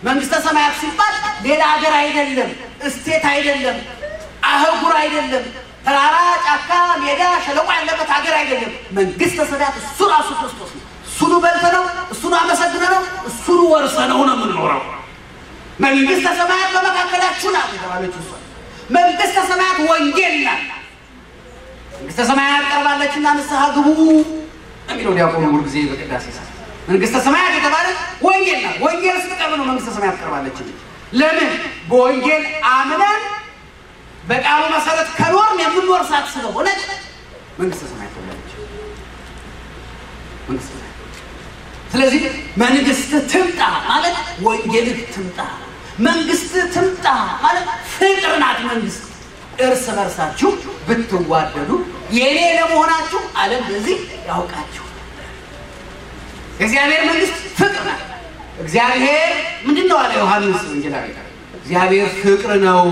መንግስተ ሰማያት ሲባል ሌላ ሀገር አይደለም፣ እስቴት አይደለም፣ አህጉር አይደለም፣ ተራራ፣ ጫካ፣ ሜዳ፣ ሸለቆ ያለበት ሀገር አይደለም። መንግስተ ሰማያት እሱ ራሱ ክርስቶስ ነው። እሱኑ በልተነው፣ እሱኑ አመሰግነነው፣ እሱኑ ወርሰነው ነው የምንኖረው። መንግስተ ሰማያት በመካከላችሁ ናት የተባለች እሷ መንግስተ ሰማያት ወንጌል ናት። መንግስተ ሰማያት ቀርባለችና ንስሐ ግቡ የሚለው ዲያቆኑ ሁል ጊዜ በቅዳሴ ሰዓት መንግስተ ሰማያት የተባለ ወንጌል ናት። ወንጌል ስትቀርብ ነው መንግስተ ሰማያት ቀርባለች። ለምን? በወንጌል አምነን በቃሉ መሰረት ከኖርን የምንወርሳት ስለሆነች መንግስተ ሰማያት ተብላለች። መንግስተ ሰማያት ስለዚህ መንግስት ትምጣ ማለት ወንጌልህ ትምጣ፣ መንግስት ትምጣ ማለት ፍቅር ናት። መንግስት እርስ በርሳችሁ ብትዋደዱ የእኔ ለመሆናችሁ ዓለም በዚህ ያውቃችሁ። የእግዚአብሔር መንግስት ፍቅር ናት። እግዚአብሔር ምንድን ነው አለ ዮሐንስ ወንጌላዊ፣ እግዚአብሔር ፍቅር ነው።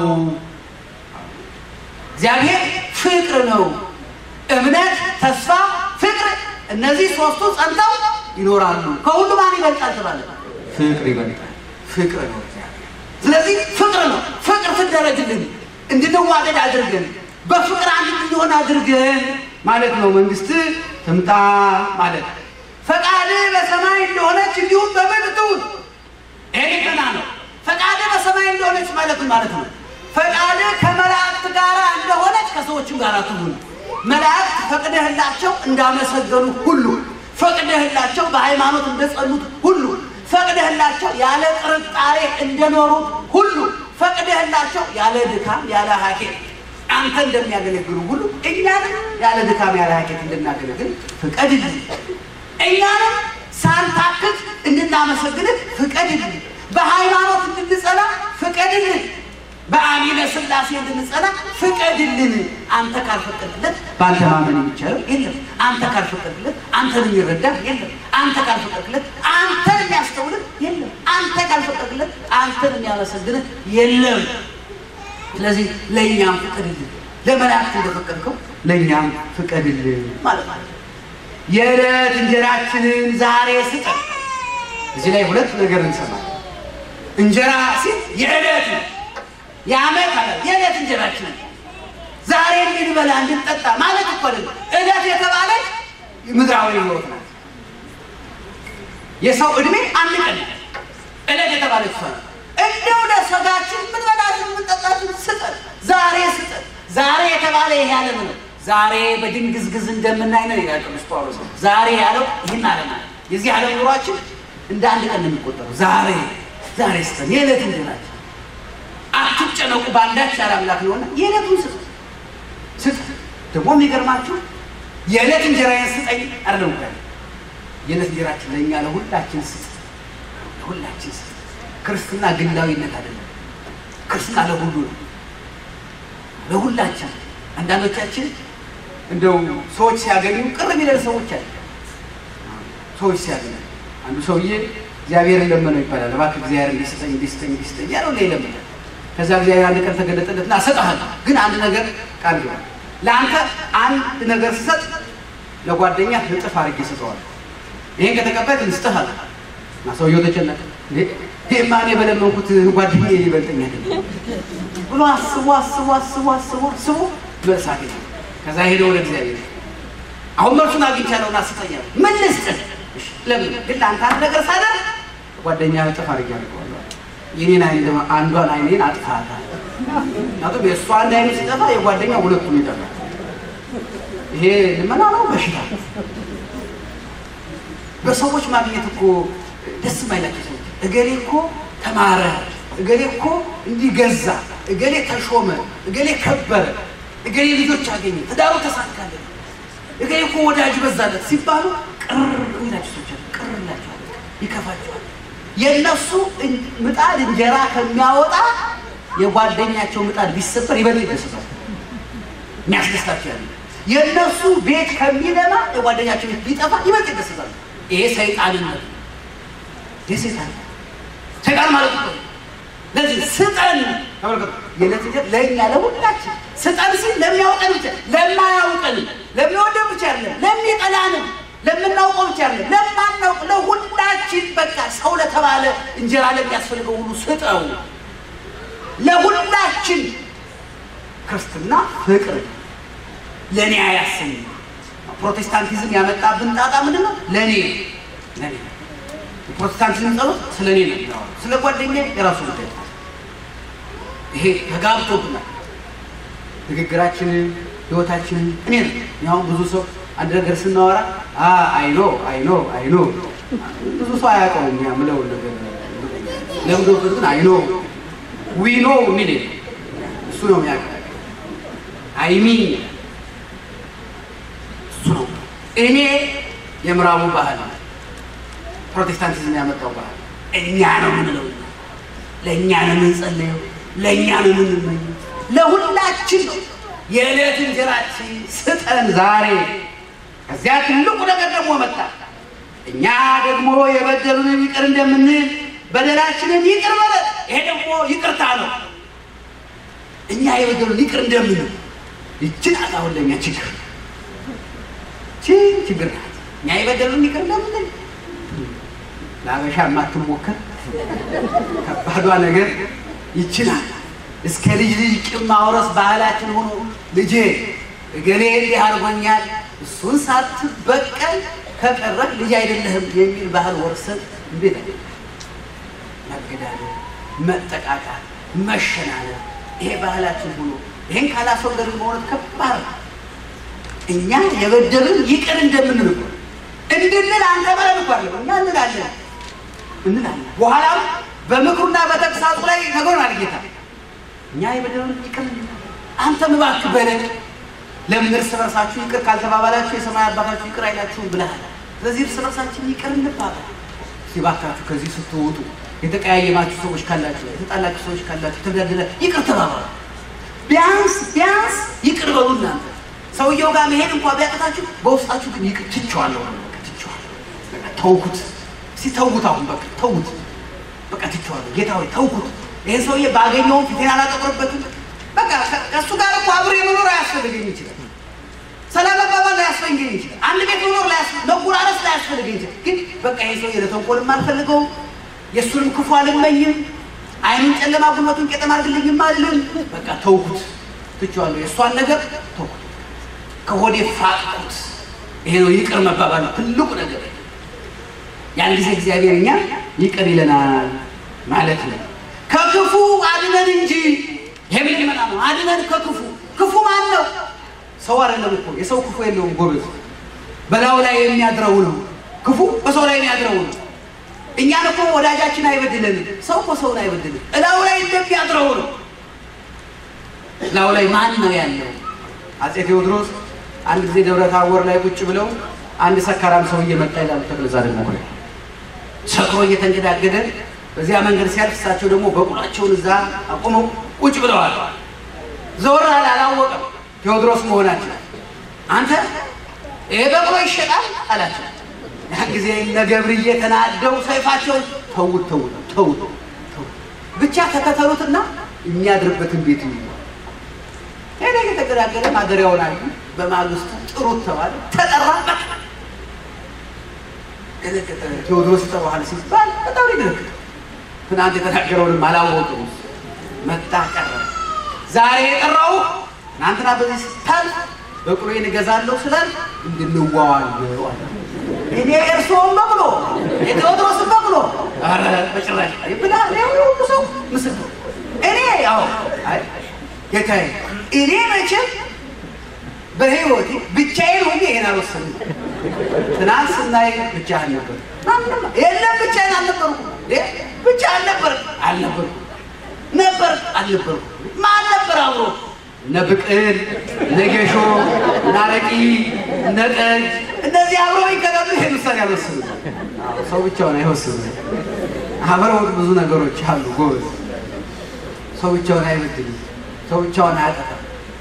እግዚአብሔር ፍቅር ነው። እምነት፣ ተስፋ፣ ፍቅር እነዚህ ሶስቱ ጸንተው ይኖራሉ። ከሁሉ ማን ይበልጣል ተባለ? ፍቅር ይበልጣል። ፍቅር ነው እግዚአብሔር። ስለዚህ ፍቅር ነው። ፍቅር ትደረግልን፣ እንድንዋደድ አድርገን፣ በፍቅር አንድ እንድንሆን አድርገን ማለት ነው። መንግስት ትምጣ ማለት ፈቃድ በሰማይ እንደሆነች እንዲሁም በምድር ትሁን። ይሄ ገና ነው። ፈቃድ በሰማይ እንደሆነች ማለት ማለት ነው። ፈቃድ ከመላእክት ጋር እንደሆነች ከሰዎችም ጋር ትሁን። መላእክት ፈቅደህላቸው እንዳመሰገኑ ሁሉ ፈቅደህላቸው በሃይማኖት እንደጸኑት ሁሉ ፈቅደህላቸው ያለ ጥርጣሬ እንደኖሩት ሁሉ ፈቅደህላቸው ያለ ድካም ያለ ሀኬት አንተ እንደሚያገለግሉ ሁሉ እኛንም ያለ ድካም ያለ ሀኬት እንድናገለግል ፍቀድልን። እኛንም ሳንታክት እንድናመሰግንህ ፍቀድልን። በሃይማኖት እንድንጸና ፍቀድልን። በአሚነ ሥላሴ እንድንጸና ፍቀድልን። አንተ ካልፈቀድለት በአንተ ማመን የሚቻለው የለም። አንተ ካልፈቀድለት አንተን የሚረዳ የለም። አንተ ካልፈቀድለት አንተን የሚያስተውልህ የለም። አንተ ካልፈቀድለት አንተን የሚያመሰግንህ የለም። ስለዚህ ለእኛም ፍቀድልን። ለመላእክት እንደፈቀድከው ለእኛም ፍቀድልን ማለት ነው። የዕለት እንጀራችንን ዛሬ ስጠን። እዚህ ላይ ሁለት ነገር እንሰማለን። እንጀራ ሲል የዕለት ነው የዓመት አለ የዕለት እንጀራችንን ዛሬ እንድንበላ እንድንጠጣ ማለት እኮ አይደለም። ዕለት የተባለች ምድራዊ ሕይወት ናት። የሰው ዕድሜ አንድ ቀን ዕለት የተባለች እሷ ናት። እንደው ለሰጋችን ምንበላትን ምንጠጣትን ስጠን፣ ዛሬ ስጠን። ዛሬ የተባለ ይሄ ዓለም ነው። ዛሬ በድንግዝግዝ እንደምናይ ነው ይላል ቅዱስ ጳውሎስ። ዛሬ ያለው ይህን ዓለም አለ። የዚህ ዓለም ኑሯችን እንደ አንድ ቀን ነው የሚቆጠረው። ዛሬ ዛሬ ስጠን የዕለት እንጀራችን አትጨነቁ በአንዳች ያለ አምላክ ነውና የዕለቱን ስጥ ስጥ። ደግሞ የሚገርማችሁ የዕለት እንጀራዬን ስጠኝ አይደለም እኮ ያለው። የዕለት እንጀራችን ለእኛ ለሁላችን ስጥ፣ ለሁላችን ስጥ። ክርስትና ግላዊነት አይደለም። ክርስትና ለሁሉ ነው፣ ለሁላችን። አንዳንዶቻችን እንደው ሰዎች ሲያገኙ ቅር የሚለን ሰዎች አለ። ሰዎች ሲያገኙ አንዱ ሰውዬ እግዚአብሔርን ለመነው ይባላል። እባክህ እግዚአብሔር እንዲስጠኝ እንዲስጠኝ እንዲስጠኝ ያለው ይለምናል። ከዛ እግዚአብሔር አንድ ቀን ተገለጠለትና እሰጥሃለሁ፣ ግን አንድ ነገር ቃል ግባል። ለአንተ አንድ ነገር ስሰጥ ለጓደኛ እጥፍ አድርጌ እሰጠዋለሁ። ይሄን ከተቀበልክ እንስጥሃለሁ። እና ሰውየው ተጨነቀ። ይሄማ እኔ በለመንኩት ጓደኛዬ ሊበልጠኝ አይደለም ብሎ አስቦ አስቦ አስቦ አስቦ አስቦ መልስ አገኘ። ከዛ ሄደ ወደ እግዚአብሔር። አሁን መልሱን አግኝቻለሁና ስጠኝ አለው። ምን ልስጥህ? እሺ፣ ለምን ግን ለአንተ አንድ ነገር ሳደርግ ጓደኛ እጥፍ አድርጌ አድርገዋለሁ። የኔን አይን ደግሞ አንዷን አይኔን አጥፋታል። ምክንያቱም የእሷ አንድ አይኑ ሲጠፋ የጓደኛ ሁለቱም ይጠፋል። ይሄ ልመና ነው በሽታ። በሰዎች ማግኘት እኮ ደስ የማይላቸው ሰዎች እገሌ እኮ ተማረ፣ እገሌ እኮ እንዲገዛ፣ እገሌ ተሾመ፣ እገሌ ከበረ፣ እገሌ ልጆች አገኘ፣ ትዳሩ ተሳካለት፣ እገሌ እኮ ወዳጅ በዛለት ሲባሉ ቅር ይላቸው ሰዎች አሉ። ቅር ይላቸዋል፣ ይከፋቸዋል። የእነሱ ምጣድ እንጀራ ከሚያወጣ የጓደኛቸው ምጣድ ቢሰበር ይበልጥ ይደሰታል። የሚያስደስታቸው ያለ የእነሱ ቤት ከሚለማ የጓደኛቸው ቤት ቢጠፋ ይበልጥ ይደሰታል። ይሄ ሰይጣንነት ነው። ይሄ ሰይጣን ሰይጣን ማለት ነው። ለዚህ ስጠን ተመልከቱ። የዕለት እንጀራ ለእኛ ለሁላችን ስጠን ሲል ለሚያውቀን ብቻ ለማያውቀን ለሚወደን ብቻ አይደለም ለሚጠላንም ለምናውቀው ብቻ አለ ለማናውቅ ለሁላችን በቃ ሰው ለተባለ እንጀራ ለሚያስፈልገው ሁሉ ስጠው። ለሁላችን ክርስትና ፍቅር ለእኔ አያሰኝ። ፕሮቴስታንቲዝም ያመጣብን ጣጣ ምንድን ነው? ለእኔ ለእኔ የፕሮቴስታንቲዝም ጸሎት ስለ እኔ ነው የሚያወራው። ስለ ጓደኛ የራሱ ጉዳይ ነው። ይሄ ተጋብቶብናል። ንግግራችንን ህይወታችንን እኔ ነው ያሁን ብዙ ሰው አንድ ነገር ስናወራ አይኖ አይኖ አይኖ ብዙ ሰው አያውቀውም የምለውን ነገር ለምዶበት ግን አይኖ ዊኖ የሚል የለም። እሱ ነው የሚያውቀው አይሚ እሱ ነው እኔ የምዕራቡ ባህል ፕሮቴስታንቲዝም ያመጣው ባህል እኛ ነው የምንለው ለእኛ ነው የምንጸለየው ለእኛ ነው የምንመኘው ለሁላችን ነው የዕለት እንጀራችን ስጠን ዛሬ ከዚያ ትልቁ ነገር ደግሞ መጣ እኛ ደግሞ የበደሉንን ይቅር እንደምንል በደላችንን ይቅር በለን ይሄ ደግሞ ይቅርታ ነው እኛ የበደሉን ይቅር እንደምንል ይችን አሁን ለእኛ ችግር ችን ችግር ናት እኛ የበደሉን ይቅር እንደምንል ለአበሻ የማትሞከር ከባዷ ነገር ይችላል እስከ ልጅ ልጅ ቂም ማውረስ ባህላችን ሆኖ ልጄ እገሌ እንዲህ አድርጎኛል እሱን ሳትበቀል ከቀረህ ልጅ አይደለህም የሚል ባህል ወርሰን እንዴት አለ መገዳደል፣ መጠቃቃት፣ መሸናነፍ ይሄ ባህላችን ሆኖ ይሄን ካላስወገድን በእውነት ከባድ ነው። እኛ የበደሉን ይቅር እንደምንል እኮ እንድንል አንተ በለን እኮ አለ እኛ እንላለን እንላለን። በኋላም በምክሩና በተግሳጹ ላይ ነገሩን ጌታ እኛ የበደሉን ይቅር አንተም እባክህ በለን። ለምን እርስ በርሳችሁ ይቅር ካልተባባላችሁ የሰማይ አባታችሁ ይቅር አይላችሁም ብለሃል። ስለዚህ እርስ በርሳችን ይቅር እንባባል። እስኪ እባካችሁ ከዚህ ስትወጡ የተቀያየማችሁ ሰዎች ካላችሁ፣ የተጣላችሁ ሰዎች ካላችሁ፣ ተጋደለ ይቅር ተባባሉ። ቢያንስ ቢያንስ ይቅር በሉ እናንተ። ሰውየው ጋር መሄድ እንኳ ቢያቅታችሁ በውስጣችሁ ግን ይቅር ትቼዋለሁ፣ ትቼዋለሁ፣ በቃ ተውኩት። እስኪ ተውት፣ አሁን በቃ ተውት፣ በቃ ትቼዋለሁ። ጌታ ሆይ ተውኩት። ይህን ሰውዬ ባገኘውም ፊቴን አላጠቁርበትም። በቃ ከእሱ ጋር እኮ አብሬ መኖር አያስፈልገኝ ይችላል። ሰላም መባባል ላያስፈልገኝ ይችላል። አንድ ቤት መኖር መጎራረስ ላያስፈልገኝ ይችላል። ግን በቃ ይህ ሰውዬ ለተንኮልም አልፈልገውም፣ የእሱንም ክፉ አልመኝም፣ አይኑን ጨለማ ጉልበቱን ቄጠማ አድርግልኝም አልልም። በቃ ተውኩት፣ ትቼዋለሁ። የእሷን ነገር ተውኩት፣ ከሆዴ ፋቅኩት። ይሄ ነው ይቅር መባባል ነው ትልቁ ነገር። ያን ጊዜ እግዚአብሔር እኛ ይቅር ይለናል ማለት ነው። ከክፉ አድነን እንጂ ይሄ ምን ይመጣ ነው? አድነን ከክፉ ክፉ ማን ነው? ሰው አይደለም እኮ የሰው ክፉ የለውም ጎበዝ። በላዩ ላይ የሚያድረው ነው ክፉ፣ በሰው ላይ የሚያድረው ነው። እኛን እኮ ወዳጃችን አይበድለንም። ሰው እኮ ሰውን አይበድልም። እላዩ ላይ እንደሚያድረው ነው። እላዩ ላይ ማን ነው ያለው? አፄ ቴዎድሮስ አንድ ጊዜ ደብረ ታቦር ላይ ቁጭ ብለው አንድ ሰካራም ሰው እየመጣ ይላሉ ተክለዛ ደግሞ ሰክሮ እየተንገዳገደ በዚያ መንገድ ሲያልፍ እሳቸው ደግሞ በቁላቸውን እዛ አቁመው ቁጭ ብለዋል። ዘወር አለ፣ አላወቀም ቴዎድሮስ መሆናቸው። አንተ ይሄ በቅሎ ይሸጣል አላቸው። ያን ጊዜ እነ ገብርዬ ተናደው ሰይፋቸውን ተውት ተውት ተውት ተውት ብቻ ተከተሉትና የሚያድርበትን ቤት ይሉ ሄደ። እየተገዳገለ ማደሪያውን አዩ። በማግስቱ ጥሩት ተባለ፣ ተጠራ። ደነገጠ። ቴዎድሮስ ይጠራሃል ሲባል በጣም ይደነግጥ ትናንት የተናገረውንም አላወቅም። መጣ ቀረ። ዛሬ የጠራው ትናንትና በዚህ ስታልፍ በቅሎዬን እገዛለሁ ስላል እንድንዋዋለው አለ። እኔ የእርስዎን በቅሎ የቴዎድሮስን በቅሎ ኧረ በጭራሽ ብላ ሁሉ ሰው ምስክር እኔ ያው ጌታዬ እኔ መቼም በህይወቴ ብቻዬን ሆኜ ይሄን አልወሰንም። ትናንት ስናይ ብቻህን ነበር። የለም ብቻዬን አልነበርኩም። ብቻ አልነበር አልነበርኩም ነበር አልነበርኩም። ማን ነበር አብሮ? እነ ብቅል፣ እነ ጌሾ፣ እነ አረቂ፣ እነ ጠጅ እነዚህ አብረው ይከዳሉ። ይሄን ውሳኔ አልወሰኑም። ሰው ብቻውን አይወስኑም። አብረውት ብዙ ነገሮች አሉ። ጎበዝ ሰው ብቻውን አይበድልም። ሰው ብቻውን አያጠፋም።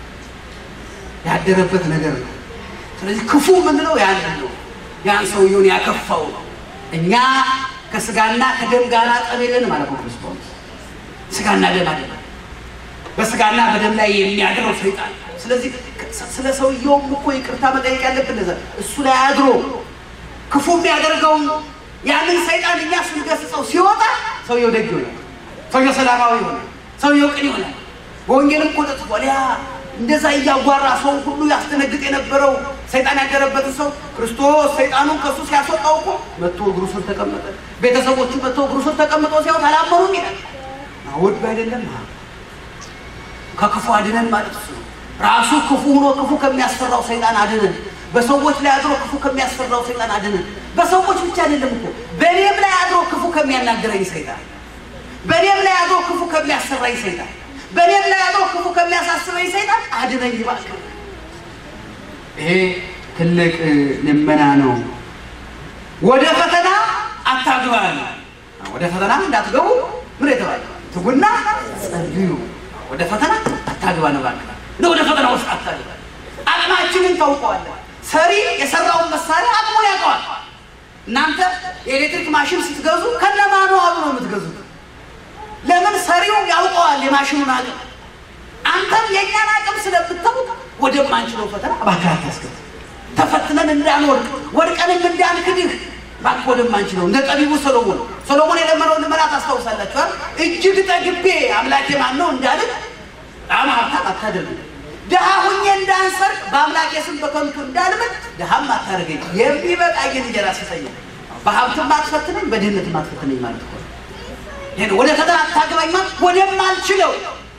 ያደረበት ነገር ነው። ስለዚህ ክፉ የምንለው ያን ነው። ያን ሰውየውን ያከፋው ነው። እኛ ከስጋና ከደም ጋር ጠብ የለንም ማለት ነው። ክርስቶስ ስጋና ደም አለ፣ በስጋና በደም ላይ የሚያድረው ሰይጣን። ስለዚህ ስለ ሰውየውም እኮ ይቅርታ መጠየቅ ያለብን ለዛ እሱ ላይ አድሮ ክፉ የሚያደርገውን ያንን ሰይጣን እኛ ስንገስጸው ሲወጣ ሰውየው ደግ ይሆናል። ሰውየው ሰላማዊ ይሆናል። ሰውየው ቅን ይሆናል። በወንጌልም እኮ ተጽፏል። ያ እንደዛ እያጓራ ሰው ሁሉ ያስደነግጥ የነበረው ሰይጣን ያደረበትን ሰው ክርስቶስ ሰይጣኑን ከሱ ሲያስወጣው እኮ መጥቶ እግሩ ስር ተቀመጠ። ቤተሰቦቹ መጥቶ እግሩ ስር ተቀምጦ ሲያዩት አላመኑም ይላል። ውድ አይደለም ከክፉ አድነን ማለት እሱ ነው። ራሱ ክፉ ሆኖ ክፉ ከሚያስፈራው ሰይጣን አድነን። በሰዎች ላይ አድሮ ክፉ ከሚያስፈራው ሰይጣን አድነን። በሰዎች ብቻ አይደለም እኮ በእኔም ላይ አድሮ ክፉ ከሚያናግረኝ ሰይጣን፣ በእኔም ላይ አድሮ ክፉ ከሚያሰራኝ ሰይጣን፣ በእኔም ላይ አድሮ ክፉ ከሚያሳስበኝ ሰይጣን አድነኝ እባክህ። ይሄ ትልቅ ልመና ነው። ወደ ፈተና አታግባን። ወደ ፈተና እንዳትገቡ ምን የተባለ ትጉና ጸልዩ። ወደ ፈተና አታግባን እባክህ ነው። ወደ ፈተና ውስጥ አታግባን። አቅማችንን ታውቀዋለን። ሰሪ የሰራውን መሳሪያ አቅሙን ያውቀዋል። እናንተ የኤሌክትሪክ ማሽን ስትገዙ ከነማኑ አሉ ነው የምትገዙት። ለምን ሰሪው ያውቀዋል የማሽኑን አቅም። አንተም የእኛን አቅም ስለምታውቅ ወደማንችለው ፈተና እባክህ አታስገባ። ተፈትነን እንዳንወድቅ ወድቀንም እንዳንክድህ እባክህ ወደማንችለው እንደ ጠቢቡ ሰሎሞን ሰሎሞን የለመነውን ልመና ታስታውሳላችሁ። እጅግ ጠግቤ አምላኬ ማን ነው እንዳልል በጣም ሀብታም አታደርግ ድሃ ሁኜ እንዳንሰርቅ በአምላኬ ስም በከንቱ እንዳልምል ድሃም አታደርገኝ። የሚበቃኝን እንጀራ ስጠኝ። በሀብትም አትፈትነኝ፣ በድህነትም አትፈትነኝ ማለት እኮ ነው። ይሄን ወደ ፈተና አታግባኝ ማለት ወደማልችለው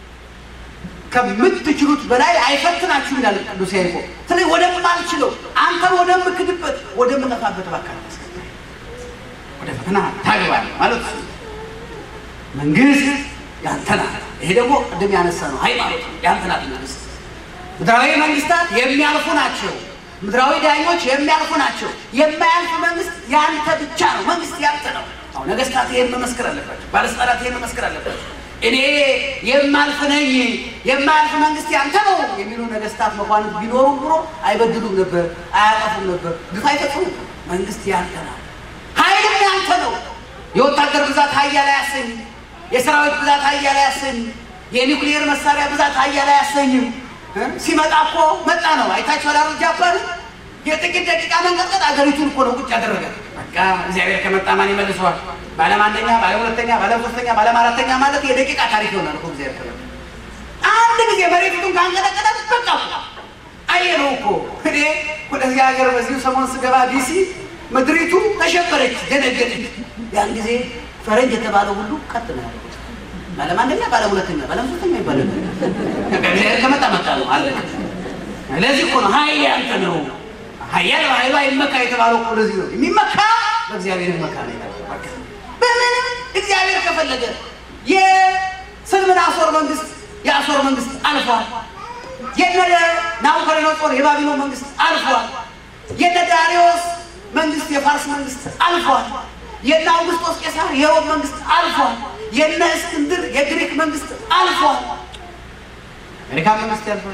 ከምትችሉት በላይ አይፈትናችሁ ይላል ቅዱስ ያዕቆብ። ስለዚህ ወደማልችለው አንተን ወደምክድበት ወደምጠፋበት እባክህ አታስገባኝ። ወደ ፈተና ታግባኝ ማለት እሱ መንግስት ያንተ ናት። ይሄ ደግሞ ቅድም ያነሳ ነው ሃይማኖት ያንተ ናት መንግስት ምድራዊ መንግስታት የሚያልፉ ናቸው። ምድራዊ ዳኞች የሚያልፉ ናቸው። የማያልፍ መንግስት ያንተ ብቻ ነው። መንግስት ያንተ ነው። አሁን ነገስታት ይሄን መመስከር አለባቸው። ባለስልጣናት ይሄን መመስከር አለባቸው። እኔ የማልፍ ነኝ፣ የማያልፍ መንግስት ያንተ ነው የሚሉ ነገስታት መኳንንት ቢኖሩ ኑሮ አይበድሉም ነበር፣ አያጠፉም ነበር፣ ግፍ አይፈጽሙም። መንግስት ያንተ ነው። ኃይልም ያንተ ነው። የወታደር ብዛት ሀያል አያሰኝም። የሰራዊት ብዛት ሀያል አያሰኝም። የኒውክሊየር መሳሪያ ብዛት ሀያል አያሰኝም። ሲመጣ እኮ መጣ ነው። አይታችሁ ላሩ ጃፓን የጥቂት ደቂቃ መንቀጥቀጥ አገሪቱን እኮ ነው ቁጭ ያደረገ። በቃ እግዚአብሔር ከመጣ ማን ይመልሰዋል? ባለም አንደኛ፣ ባለም ሁለተኛ፣ ባለም ሶስተኛ፣ ባለም አራተኛ ማለት የደቂቃ ታሪክ ይሆናል እኮ እግዚአብሔር ከመጣ አንድ ጊዜ መሬቱን ካንቀጠቀጠ በቃ አየነው እኮ። እኔ ወደዚህ ሀገር በዚሁ ሰሞን ስገባ ዲሲ ምድሪቱ ተሸበረች፣ ደነገጠች። ያን ጊዜ ፈረንጅ የተባለው ሁሉ ቀጥ ነው ያለው ባለም አንደኛ ባለም ሁለተኛ ባለም ሶስተኛ ይባላል። እግዚአብሔር ከመጣ መጣ ነው አለ። ለዚህ እኮ ነው ኃይል ያንተ ነው። ኃያል በኃይሉ አይመካ የተባለው እኮ ለዚህ ነው። የሚመካ በእግዚአብሔር ይመካ ነው የተባለው። በምንም እግዚአብሔር ከፈለገ የስልምናሶር መንግስት የአሶር መንግስት አልፏል። የነ ናቡከደነጾር የባቢሎን መንግስት አልፏል። የነ ዳሪዮስ መንግስት የፋርስ መንግስት አልፏል። የነ አውግስጦስ ቄሳር የሮም መንግስት አልፏል። የነ እስክንድር የግሪክ መንግስት አልፏል። አሜሪካ መንግስት ያልፏል።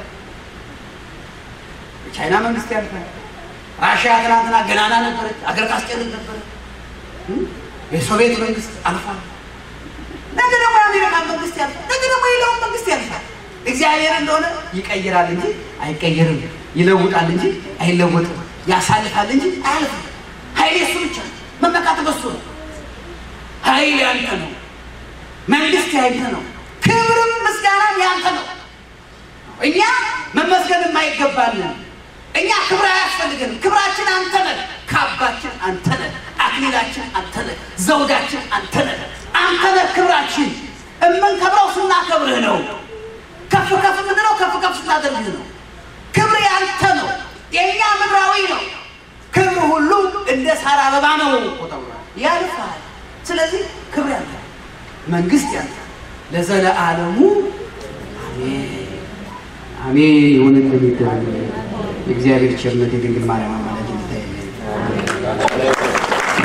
የቻይና መንግስት ያልፏል። ራሽያ ትናንትና ገናና ነበረች፣ አገር ታስጨንቅ ነበረ። የሶቪየት መንግስት አልፏል። ነገ ደግሞ የአሜሪካ መንግስት ያልፋል። ነገ ደግሞ የሌላውን መንግስት ያልፋል። እግዚአብሔር እንደሆነ ይቀይራል እንጂ አይቀየርም፣ ይለውጣል እንጂ አይለወጥም፣ ያሳልፋል እንጂ አያልፍም። ኃይል የሱ ብቻ ነው። መመካት በሱ ነው። ኃይል ያንተ ነው። መንግስት ያንተ ነው። ክብርም ምስጋናም ያንተ ነው። እኛ መመስገን የማይገባልን እኛ ክብር አያስፈልገንም። ክብራችን አንተ ነህ። ካባችን አንተ ነህ። አክሊላችን አንተ ነህ። ዘውዳችን አንተ ነህ። አንተ ነህ ክብራችን። እምንከብረው ስናከብርህ ነው። ከፍ ከፍ የምንለው ከፍ ከፍ ስናደርግህ ነው። ክብር ያንተ ነው። የእኛ ምድራዊ ነው። ክብር ሁሉ እንደ ሳር አበባ ነው ተብሏል። ያልፋል። ስለዚህ ክብር ያንተ፣ መንግስት ያንተ ለዘለዓለሙ አሜን አሜን። ይሁንልን ይደረግ። የእግዚአብሔር ቸርነት የድንግል ማርያም አማላጅነት ይታየን።